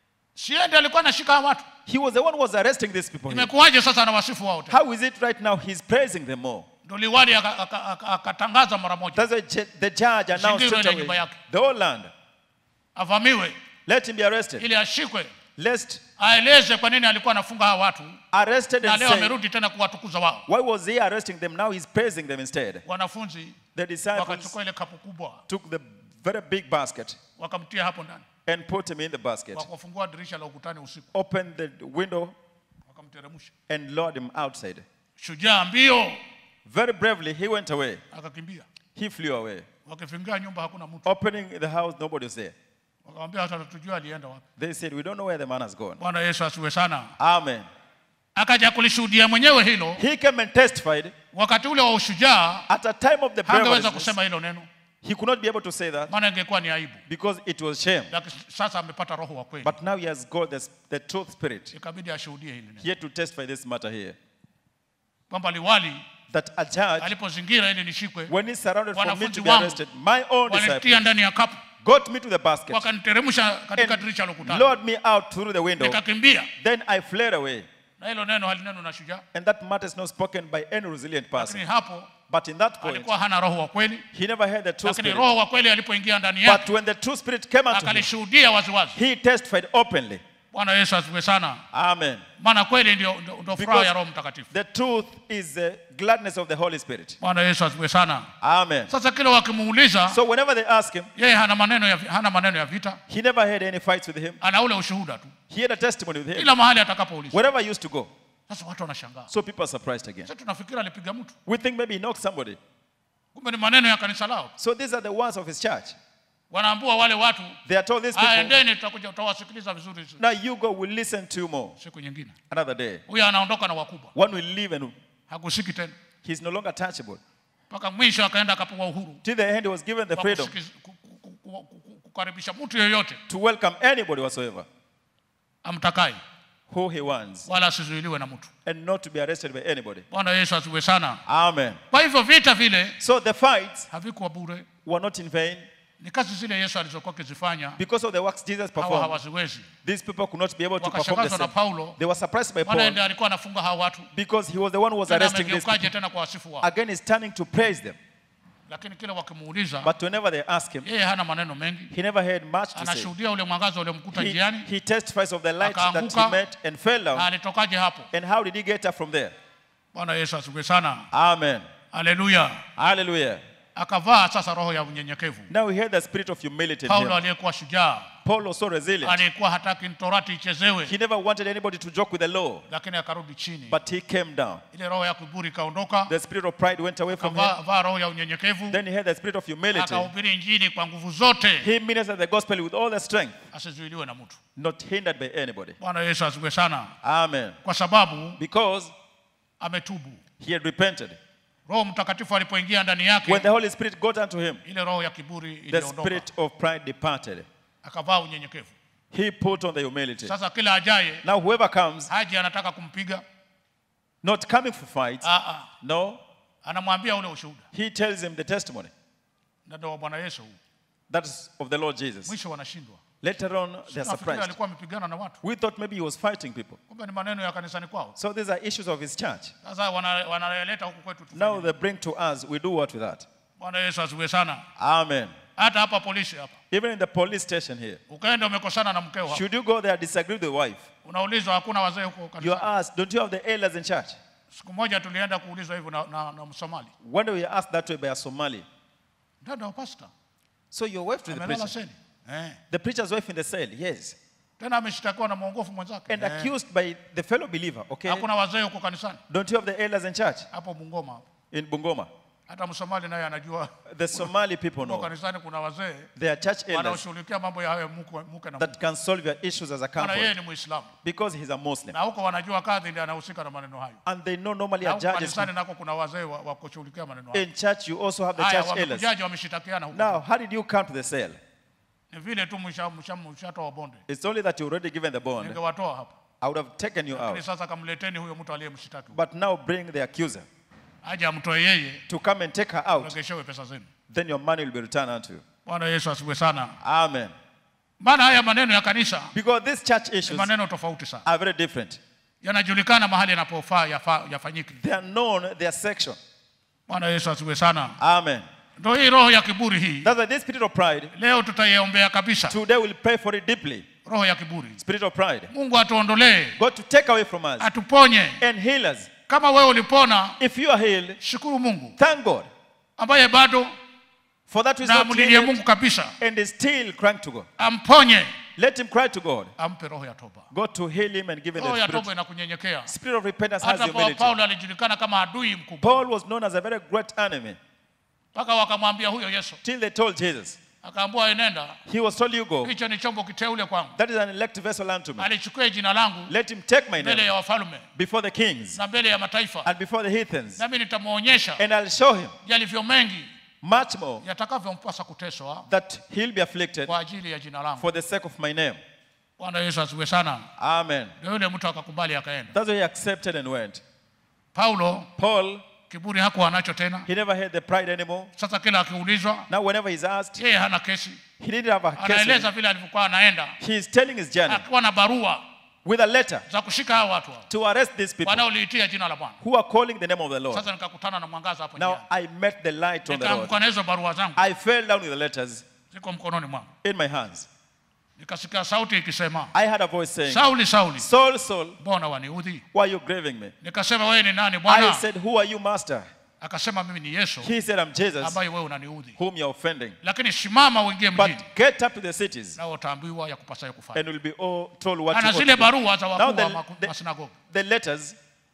[SPEAKER 2] siende alikuwa anashika hawa watu
[SPEAKER 3] He was the one who was arresting these people. Here.
[SPEAKER 2] imekuwaje sasa anawasifu wao tena
[SPEAKER 3] How is it right now he's praising them more?
[SPEAKER 2] ndo liwali aka- aka- aka- akatangaza mara moja
[SPEAKER 3] That's why ju- the judge announced
[SPEAKER 2] Zingirwe
[SPEAKER 3] straight
[SPEAKER 2] ile
[SPEAKER 3] away,
[SPEAKER 2] nyumba yake.
[SPEAKER 3] the whole land,
[SPEAKER 2] avamiwe
[SPEAKER 3] let him be arrested.
[SPEAKER 2] ili ashikwe
[SPEAKER 3] Lest
[SPEAKER 2] aeleze kwa nini alikuwa anafunga hawa watu
[SPEAKER 3] arrested
[SPEAKER 2] na
[SPEAKER 3] and
[SPEAKER 2] leo
[SPEAKER 3] say,
[SPEAKER 2] amerudi tena kuwatukuza wao
[SPEAKER 3] why was he arresting them? Now he's praising them instead.
[SPEAKER 2] wanafunzi
[SPEAKER 3] The disciples
[SPEAKER 2] wakachukua ile kapu kubwa
[SPEAKER 3] took the very big basket
[SPEAKER 2] wakamtia hapo ndani
[SPEAKER 3] and put him in the basket,
[SPEAKER 2] wakafungua dirisha la ukutani usiku
[SPEAKER 3] opened the window
[SPEAKER 2] wakamteremsha
[SPEAKER 3] and lowered him outside.
[SPEAKER 2] shujaa mbio
[SPEAKER 3] Very bravely, he went away.
[SPEAKER 2] akakimbia
[SPEAKER 3] He flew away.
[SPEAKER 2] wakifungia nyumba hakuna mtu
[SPEAKER 3] Opening the house, nobody was there.
[SPEAKER 2] wakamwambia hata tutujua alienda wapi
[SPEAKER 3] They said, We don't know where the man has gone.
[SPEAKER 2] bwana yesu asiwe sana
[SPEAKER 3] Amen.
[SPEAKER 2] akaja kulishuhudia mwenyewe hilo
[SPEAKER 3] He came and testified
[SPEAKER 2] wakati ule wa ushujaa
[SPEAKER 3] at a time of the
[SPEAKER 2] hangeweza
[SPEAKER 3] bravery.
[SPEAKER 2] kusema hilo neno
[SPEAKER 3] He could not be able to say that
[SPEAKER 2] maana ingekuwa ni aibu
[SPEAKER 3] because it was shame.
[SPEAKER 2] lakini sasa amepata roho wa kweli
[SPEAKER 3] But now he has got the, the truth spirit.
[SPEAKER 2] ikabidi ashuhudie hili neno
[SPEAKER 3] He had to testify this matter here.
[SPEAKER 2] kwamba liwali
[SPEAKER 3] That a judge,
[SPEAKER 2] alipozingira ili nishikwe
[SPEAKER 3] when he's surrounded for me
[SPEAKER 2] Wanafunzi
[SPEAKER 3] to be
[SPEAKER 2] wangu
[SPEAKER 3] arrested, my own
[SPEAKER 2] walitia
[SPEAKER 3] disciples
[SPEAKER 2] ndani ya kapu
[SPEAKER 3] got me to the basket
[SPEAKER 2] wakaniteremsha katika dirisha la
[SPEAKER 3] and
[SPEAKER 2] ukutani
[SPEAKER 3] lowered me out through the window.
[SPEAKER 2] nikakimbia
[SPEAKER 3] Then I fled away.
[SPEAKER 2] na hilo neno halineno na shujaa
[SPEAKER 3] And that matter is not spoken by any resilient person.
[SPEAKER 2] lakini hapo
[SPEAKER 3] But in that point,
[SPEAKER 2] alikuwa hana roho wa kweli
[SPEAKER 3] he never had the true
[SPEAKER 2] lakini
[SPEAKER 3] spirit.
[SPEAKER 2] roho wa kweli alipoingia ndani
[SPEAKER 3] But
[SPEAKER 2] yake
[SPEAKER 3] when the true spirit came unto him,
[SPEAKER 2] akalishuhudia waziwazi
[SPEAKER 3] he testified openly.
[SPEAKER 2] bwana yesu asifiwe sana
[SPEAKER 3] Amen.
[SPEAKER 2] maana kweli ndio, ndio, ndio furaha
[SPEAKER 3] Because
[SPEAKER 2] ya roho mtakatifu
[SPEAKER 3] the truth is the gladness of the Holy Spirit.
[SPEAKER 2] bwana yesu asifiwe sana
[SPEAKER 3] Amen.
[SPEAKER 2] sasa kile wakimuuliza
[SPEAKER 3] So whenever they ask him,
[SPEAKER 2] yeye hana maneno ya, hana maneno ya vita
[SPEAKER 3] he never had any fights with him.
[SPEAKER 2] ana ule ushuhuda tu
[SPEAKER 3] He had a testimony with him.
[SPEAKER 2] kila mahali atakapoulizwa
[SPEAKER 3] Wherever he used to go.
[SPEAKER 2] sasa watu wanashangaa
[SPEAKER 3] So people are surprised again.
[SPEAKER 2] sasa tunafikiri alipiga mtu
[SPEAKER 3] We think maybe he knocked somebody.
[SPEAKER 2] kumbe ni maneno ya kanisa lao
[SPEAKER 3] So these are the words of his church.
[SPEAKER 2] wanaambua wale watu
[SPEAKER 3] They are told these
[SPEAKER 2] "Aya,
[SPEAKER 3] people,
[SPEAKER 2] endeni tutakuja tutawasikiliza vizuri
[SPEAKER 3] now you go, we'll listen to you more.
[SPEAKER 2] siku nyingine
[SPEAKER 3] Another day.
[SPEAKER 2] huyo anaondoka na wakubwa
[SPEAKER 3] One will leave and
[SPEAKER 2] hakusiki tena
[SPEAKER 3] he's no longer touchable.
[SPEAKER 2] mpaka mwisho akaenda akapewa uhuru
[SPEAKER 3] Till the end, he was given the
[SPEAKER 2] wa
[SPEAKER 3] freedom
[SPEAKER 2] kusikiz- ku- ku- ku- ku- ku- kukaribisha mtu yeyote
[SPEAKER 3] to welcome anybody whatsoever
[SPEAKER 2] amtakaye
[SPEAKER 3] who he wants
[SPEAKER 2] wala asizuiliwe na mtu
[SPEAKER 3] and not to be arrested by anybody.
[SPEAKER 2] bwana yesu asiwe sana
[SPEAKER 3] Amen.
[SPEAKER 2] kwa hivyo vita vile
[SPEAKER 3] So the fights
[SPEAKER 2] havikuwa bure
[SPEAKER 3] were not in vain
[SPEAKER 2] ni kazi zile yesu alizokuwa akizifanya
[SPEAKER 3] because of the works Jesus
[SPEAKER 2] hawa
[SPEAKER 3] performed.
[SPEAKER 2] hawaziwezi
[SPEAKER 3] These people could not be able to perform the
[SPEAKER 2] wakashangazwa na
[SPEAKER 3] same.
[SPEAKER 2] paulo
[SPEAKER 3] They were surprised by
[SPEAKER 2] maana
[SPEAKER 3] Paul
[SPEAKER 2] ndiye alikuwa anafunga hawa watu
[SPEAKER 3] because he was the one who was
[SPEAKER 2] tena
[SPEAKER 3] arresting these
[SPEAKER 2] amegeukaje
[SPEAKER 3] people.
[SPEAKER 2] tena kwa wasifu wao
[SPEAKER 3] Again, he's turning to praise them.
[SPEAKER 2] lakini kile wakimuuliza
[SPEAKER 3] But whenever they ask him,
[SPEAKER 2] yeye hana maneno mengi
[SPEAKER 3] he never had much to say.
[SPEAKER 2] anashuhudia ule mwangaza uliomkuta
[SPEAKER 3] He,
[SPEAKER 2] njiani
[SPEAKER 3] he testifies of the light that he
[SPEAKER 2] Akaanguka.
[SPEAKER 3] met and fell
[SPEAKER 2] na
[SPEAKER 3] down.
[SPEAKER 2] alitokaje hapo
[SPEAKER 3] And how did he get up from there?
[SPEAKER 2] bwana yesu asifiwe sana
[SPEAKER 3] Amen.
[SPEAKER 2] haleluya
[SPEAKER 3] Hallelujah.
[SPEAKER 2] akavaa sasa roho ya unyenyekevu
[SPEAKER 3] Now we had the spirit of humility in
[SPEAKER 2] paulo
[SPEAKER 3] him.
[SPEAKER 2] aliyekuwa shujaa
[SPEAKER 3] Paul was so resilient.
[SPEAKER 2] aliyekuwa hataki torati ichezewe
[SPEAKER 3] He never wanted anybody to joke with the law,
[SPEAKER 2] lakini akarudi chini
[SPEAKER 3] but he came down.
[SPEAKER 2] ile roho ya kiburi ikaondoka
[SPEAKER 3] The spirit of pride went away from him.
[SPEAKER 2] akavaa roho ya unyenyekevu
[SPEAKER 3] Then he had the spirit of humility.
[SPEAKER 2] akahubiri injili kwa nguvu zote
[SPEAKER 3] He ministered the gospel with all the strength,
[SPEAKER 2] asizuiliwe na mtu
[SPEAKER 3] not hindered by anybody.
[SPEAKER 2] bwana yesu asifiwe sana
[SPEAKER 3] Amen.
[SPEAKER 2] kwa sababu
[SPEAKER 3] Because
[SPEAKER 2] ametubu
[SPEAKER 3] he had repented.
[SPEAKER 2] roho mtakatifu alipoingia ndani
[SPEAKER 3] When
[SPEAKER 2] yake
[SPEAKER 3] the Holy Spirit got unto him,
[SPEAKER 2] ile roho ya kiburi
[SPEAKER 3] the
[SPEAKER 2] iliondoka
[SPEAKER 3] spirit of pride departed.
[SPEAKER 2] akavaa unyenyekevu
[SPEAKER 3] He put on the humility.
[SPEAKER 2] sasa kila ajaye
[SPEAKER 3] Now, whoever comes,
[SPEAKER 2] haji anataka kumpiga
[SPEAKER 3] not coming for fights,
[SPEAKER 2] ah, ah.
[SPEAKER 3] no,
[SPEAKER 2] anamwambia ule ushuhuda
[SPEAKER 3] he tells him the testimony.
[SPEAKER 2] na ndio wa bwana yesu huu
[SPEAKER 3] That is of the Lord Jesus.
[SPEAKER 2] mwisho wanashindwa
[SPEAKER 3] Later on, they're
[SPEAKER 2] nafikiri
[SPEAKER 3] surprised.
[SPEAKER 2] alikuwa amepigana na watu
[SPEAKER 3] We thought maybe he was fighting people.
[SPEAKER 2] kumbe ni maneno ya kanisani kwao
[SPEAKER 3] So these are issues of his church.
[SPEAKER 2] sasa wana- wanaleta huku kwetu tufanye
[SPEAKER 3] Now
[SPEAKER 2] nini?
[SPEAKER 3] they bring to us, we do what with that?
[SPEAKER 2] bwana yesu asiwe sana
[SPEAKER 3] Amen.
[SPEAKER 2] hata hapa polisi hapa
[SPEAKER 3] Even in the police station here,
[SPEAKER 2] ukaenda umekosana na mkeo hapa
[SPEAKER 3] should you go there disagree with the wife?
[SPEAKER 2] unaulizwa hakuna wazee huko
[SPEAKER 3] You are
[SPEAKER 2] kanisani
[SPEAKER 3] asked, don't you have the elders in church?
[SPEAKER 2] siku moja tulienda kuulizwa hivyo na, na, na msomali
[SPEAKER 3] When we were asked that way by a Somali.
[SPEAKER 2] dada wa pasta
[SPEAKER 3] So your wife to the
[SPEAKER 2] amelala
[SPEAKER 3] preacher.
[SPEAKER 2] seli eh.
[SPEAKER 3] The preacher's wife in the cell, yes.
[SPEAKER 2] tena ameshtakiwa na mwongofu mwenzake
[SPEAKER 3] And
[SPEAKER 2] Eh.
[SPEAKER 3] accused by the fellow believer, okay?
[SPEAKER 2] hakuna wazee huko kanisani
[SPEAKER 3] Don't you have the elders in church?
[SPEAKER 2] hapo bungoma hapo
[SPEAKER 3] In Bungoma.
[SPEAKER 2] hata msomali naye anajua
[SPEAKER 3] The Somali people
[SPEAKER 2] huko
[SPEAKER 3] know.
[SPEAKER 2] kanisani kuna wazee
[SPEAKER 3] They are church elders
[SPEAKER 2] wanaoshughulikia mambo ya hayo muke, muke na
[SPEAKER 3] that can solve your issues as a
[SPEAKER 2] maana yeye
[SPEAKER 3] couple
[SPEAKER 2] ni muislamu
[SPEAKER 3] because he's a Muslim.
[SPEAKER 2] na huko wanajua kadhi ndiye anahusika na maneno hayo
[SPEAKER 3] And they know normally
[SPEAKER 2] na
[SPEAKER 3] a
[SPEAKER 2] huko
[SPEAKER 3] judge is
[SPEAKER 2] kanisani nako kuna wazee wa, wa kushughulikia maneno hayo
[SPEAKER 3] in church. You also have the
[SPEAKER 2] haya
[SPEAKER 3] church elders.
[SPEAKER 2] wamekujaji wameshitakiana huko
[SPEAKER 3] Now, how did you come to the cell?
[SPEAKER 2] ni vile tu msha- msha- mshatoa bonde
[SPEAKER 3] It's only that you're already given the bond.
[SPEAKER 2] ningewatoa hapa
[SPEAKER 3] I would have taken you
[SPEAKER 2] lakini
[SPEAKER 3] out.
[SPEAKER 2] sasa kamleteni huyo mtu aliyemshtaki
[SPEAKER 3] But now bring the accuser
[SPEAKER 2] aje amtoe yeye
[SPEAKER 3] to come and take her out.
[SPEAKER 2] regeshewe pesa zenu
[SPEAKER 3] Then your money will be returned unto you.
[SPEAKER 2] bwana yesu asiwe sana
[SPEAKER 3] Amen.
[SPEAKER 2] maana haya maneno ya kanisa
[SPEAKER 3] Because these church
[SPEAKER 2] ni
[SPEAKER 3] issues
[SPEAKER 2] maneno tofauti sana
[SPEAKER 3] are very different.
[SPEAKER 2] yanajulikana mahali yanapofaa yafa, yafanyike
[SPEAKER 3] They are known, they are section.
[SPEAKER 2] bwana yesu asiwe sana
[SPEAKER 3] Amen.
[SPEAKER 2] ndo hii roho ya kiburi hii
[SPEAKER 3] That's why this spirit of pride,
[SPEAKER 2] leo tutaiombea kabisa
[SPEAKER 3] today we'll pray for it deeply.
[SPEAKER 2] roho ya kiburi
[SPEAKER 3] Spirit of pride.
[SPEAKER 2] mungu atuondolee
[SPEAKER 3] God to take away from us
[SPEAKER 2] atuponye
[SPEAKER 3] and heal us.
[SPEAKER 2] kama wewe ulipona
[SPEAKER 3] If you are healed,
[SPEAKER 2] shukuru mungu
[SPEAKER 3] thank God.
[SPEAKER 2] ambaye bado
[SPEAKER 3] For that is
[SPEAKER 2] na
[SPEAKER 3] not
[SPEAKER 2] mlilie
[SPEAKER 3] healed
[SPEAKER 2] mungu kabisa
[SPEAKER 3] and is still crying to God.
[SPEAKER 2] amponye
[SPEAKER 3] Let him cry to God.
[SPEAKER 2] ampe roho ya toba
[SPEAKER 3] God to heal him and give him
[SPEAKER 2] roho
[SPEAKER 3] the
[SPEAKER 2] ya
[SPEAKER 3] spirit.
[SPEAKER 2] toba inakunyenyekea
[SPEAKER 3] Spirit of repentance has
[SPEAKER 2] hata kwa
[SPEAKER 3] humility.
[SPEAKER 2] paulo alijulikana kama adui mkubwa
[SPEAKER 3] Paul was known as a very great enemy
[SPEAKER 2] mpaka wakamwambia huyo yesu
[SPEAKER 3] till they told Jesus.
[SPEAKER 2] akaambua enenda
[SPEAKER 3] He was told, You go.
[SPEAKER 2] hicho ni chombo kiteule kwangu
[SPEAKER 3] That is an elect vessel unto me.
[SPEAKER 2] alichukue jina langu
[SPEAKER 3] Let him take my
[SPEAKER 2] mbele
[SPEAKER 3] name
[SPEAKER 2] ya wafalme
[SPEAKER 3] before the kings
[SPEAKER 2] na mbele ya mataifa
[SPEAKER 3] and before the heathens,
[SPEAKER 2] nami nitamwonyesha
[SPEAKER 3] and I'll show him
[SPEAKER 2] yalivyo mengi
[SPEAKER 3] much more
[SPEAKER 2] yatakavyompasa kuteswa
[SPEAKER 3] that he'll be afflicted
[SPEAKER 2] kwa ajili ya jina langu
[SPEAKER 3] for the sake of my name.
[SPEAKER 2] bwana yesu asiwe sana
[SPEAKER 3] Amen.
[SPEAKER 2] ndio yule mtu akakubali akaenda
[SPEAKER 3] That's why he accepted and went.
[SPEAKER 2] paulo
[SPEAKER 3] Paul,
[SPEAKER 2] kiburi hakuwa nacho tena
[SPEAKER 3] he never had the pride anymore.
[SPEAKER 2] sasa kila akiulizwa
[SPEAKER 3] Now, whenever he's asked,
[SPEAKER 2] yeye hana kesi
[SPEAKER 3] he didn't have a case. with
[SPEAKER 2] anaeleza
[SPEAKER 3] him.
[SPEAKER 2] vile alivyokuwa anaenda
[SPEAKER 3] He is telling his journey
[SPEAKER 2] akiwa na barua
[SPEAKER 3] with a letter
[SPEAKER 2] za kushika hao watu hao
[SPEAKER 3] to arrest these people
[SPEAKER 2] wanaoliitia jina la bwana
[SPEAKER 3] who are calling the name of the Lord.
[SPEAKER 2] sasa nikakutana na mwangaza hapo
[SPEAKER 3] Now,
[SPEAKER 2] njiani
[SPEAKER 3] I met the light on the road.
[SPEAKER 2] nikaanguka na hizo barua zangu
[SPEAKER 3] I fell down with the letters
[SPEAKER 2] ziko mkononi mwangu
[SPEAKER 3] in my hands.
[SPEAKER 2] nikasikia sauti ikisema
[SPEAKER 3] I had a voice saying,
[SPEAKER 2] sauli sauli
[SPEAKER 3] Saul, Saul,
[SPEAKER 2] mbona waniudhi
[SPEAKER 3] why are you grieving me?
[SPEAKER 2] nikasema wewe ni nani
[SPEAKER 3] I
[SPEAKER 2] bwana
[SPEAKER 3] said, Who are you, Master?
[SPEAKER 2] akasema mimi ni yesu
[SPEAKER 3] He said, I'm Jesus,
[SPEAKER 2] ambaye wewe unaniudhi
[SPEAKER 3] whom you're offending.
[SPEAKER 2] lakini simama uingie
[SPEAKER 3] But
[SPEAKER 2] mjini
[SPEAKER 3] get up to the cities
[SPEAKER 2] nao utaambiwa ya kupasayo kufanya
[SPEAKER 3] and will be all told what
[SPEAKER 2] ana
[SPEAKER 3] you ought
[SPEAKER 2] zile
[SPEAKER 3] to do.
[SPEAKER 2] barua za
[SPEAKER 3] Now
[SPEAKER 2] wakuu wa
[SPEAKER 3] the,
[SPEAKER 2] maku-
[SPEAKER 3] the,
[SPEAKER 2] masinagogi
[SPEAKER 3] the letters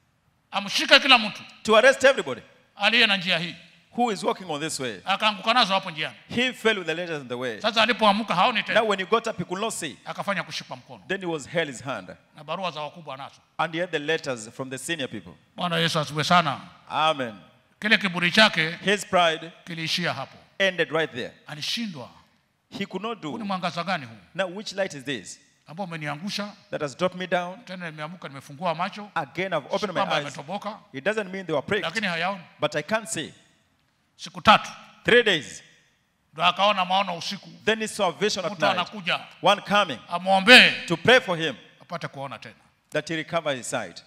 [SPEAKER 2] amshike kila mtu
[SPEAKER 3] to arrest everybody
[SPEAKER 2] aliye na njia hii
[SPEAKER 3] who is walking on this way.
[SPEAKER 2] akaanguka nazo hapo njiani
[SPEAKER 3] He fell with the letters in the way.
[SPEAKER 2] sasa alipoamka haoni
[SPEAKER 3] Now
[SPEAKER 2] tena
[SPEAKER 3] when he got up, he could not see.
[SPEAKER 2] akafanya kushikwa mkono
[SPEAKER 3] Then he was held his hand.
[SPEAKER 2] na barua za wakubwa nazo
[SPEAKER 3] And he had the letters from the senior people.
[SPEAKER 2] bwana yesu asiwe sana
[SPEAKER 3] Amen.
[SPEAKER 2] kile kiburi chake
[SPEAKER 3] His pride
[SPEAKER 2] kiliishia hapo
[SPEAKER 3] ended right there.
[SPEAKER 2] alishindwa
[SPEAKER 3] He could not
[SPEAKER 2] huu ni
[SPEAKER 3] do.
[SPEAKER 2] mwangaza gani huu
[SPEAKER 3] Now, which light is this
[SPEAKER 2] ambao umeniangusha
[SPEAKER 3] that has dropped me down?
[SPEAKER 2] tena nimeamka nimefungua macho
[SPEAKER 3] Again, I've
[SPEAKER 2] si
[SPEAKER 3] opened my
[SPEAKER 2] kwamba
[SPEAKER 3] eyes.
[SPEAKER 2] ametoboka
[SPEAKER 3] It doesn't mean they were pricked,
[SPEAKER 2] lakini hayaoni
[SPEAKER 3] but I can't see.
[SPEAKER 2] siku tatu
[SPEAKER 3] Three days.
[SPEAKER 2] ndo akaona maono usiku
[SPEAKER 3] Then he saw a vision at
[SPEAKER 2] mtu
[SPEAKER 3] night.
[SPEAKER 2] anakuja
[SPEAKER 3] One coming
[SPEAKER 2] amwombee
[SPEAKER 3] to pray for him
[SPEAKER 2] apate kuona tena
[SPEAKER 3] that he recover his sight.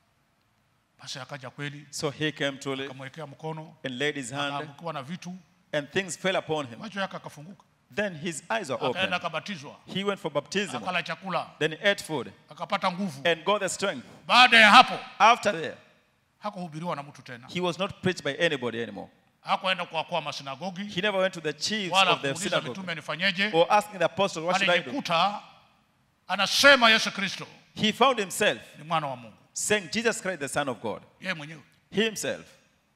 [SPEAKER 2] basi akaja kweli
[SPEAKER 3] So he came truly
[SPEAKER 2] akamwekea mkono
[SPEAKER 3] and laid his hand,
[SPEAKER 2] akaangukiwa na vitu
[SPEAKER 3] and things fell upon him.
[SPEAKER 2] macho yake akafunguka
[SPEAKER 3] Then his eyes were open.
[SPEAKER 2] akaenda akabatizwa
[SPEAKER 3] He went for baptism.
[SPEAKER 2] akala chakula
[SPEAKER 3] Then he ate food
[SPEAKER 2] akapata nguvu
[SPEAKER 3] and got the strength.
[SPEAKER 2] baada ya hapo
[SPEAKER 3] After that,
[SPEAKER 2] hakuhubiriwa na mtu tena
[SPEAKER 3] he was not preached by anybody anymore.
[SPEAKER 2] hakuenda kuwakoa masinagogi
[SPEAKER 3] He never went to the chiefs
[SPEAKER 2] wala
[SPEAKER 3] of the
[SPEAKER 2] kuuliza
[SPEAKER 3] synagogue
[SPEAKER 2] mitume nifanyeje
[SPEAKER 3] or asking the apostles, What should I do?
[SPEAKER 2] alijikuta anasema yesu kristo
[SPEAKER 3] He found himself
[SPEAKER 2] ni mwana wa mungu
[SPEAKER 3] saying, Jesus Christ, the Son of God.
[SPEAKER 2] yeye mwenyewe
[SPEAKER 3] He himself,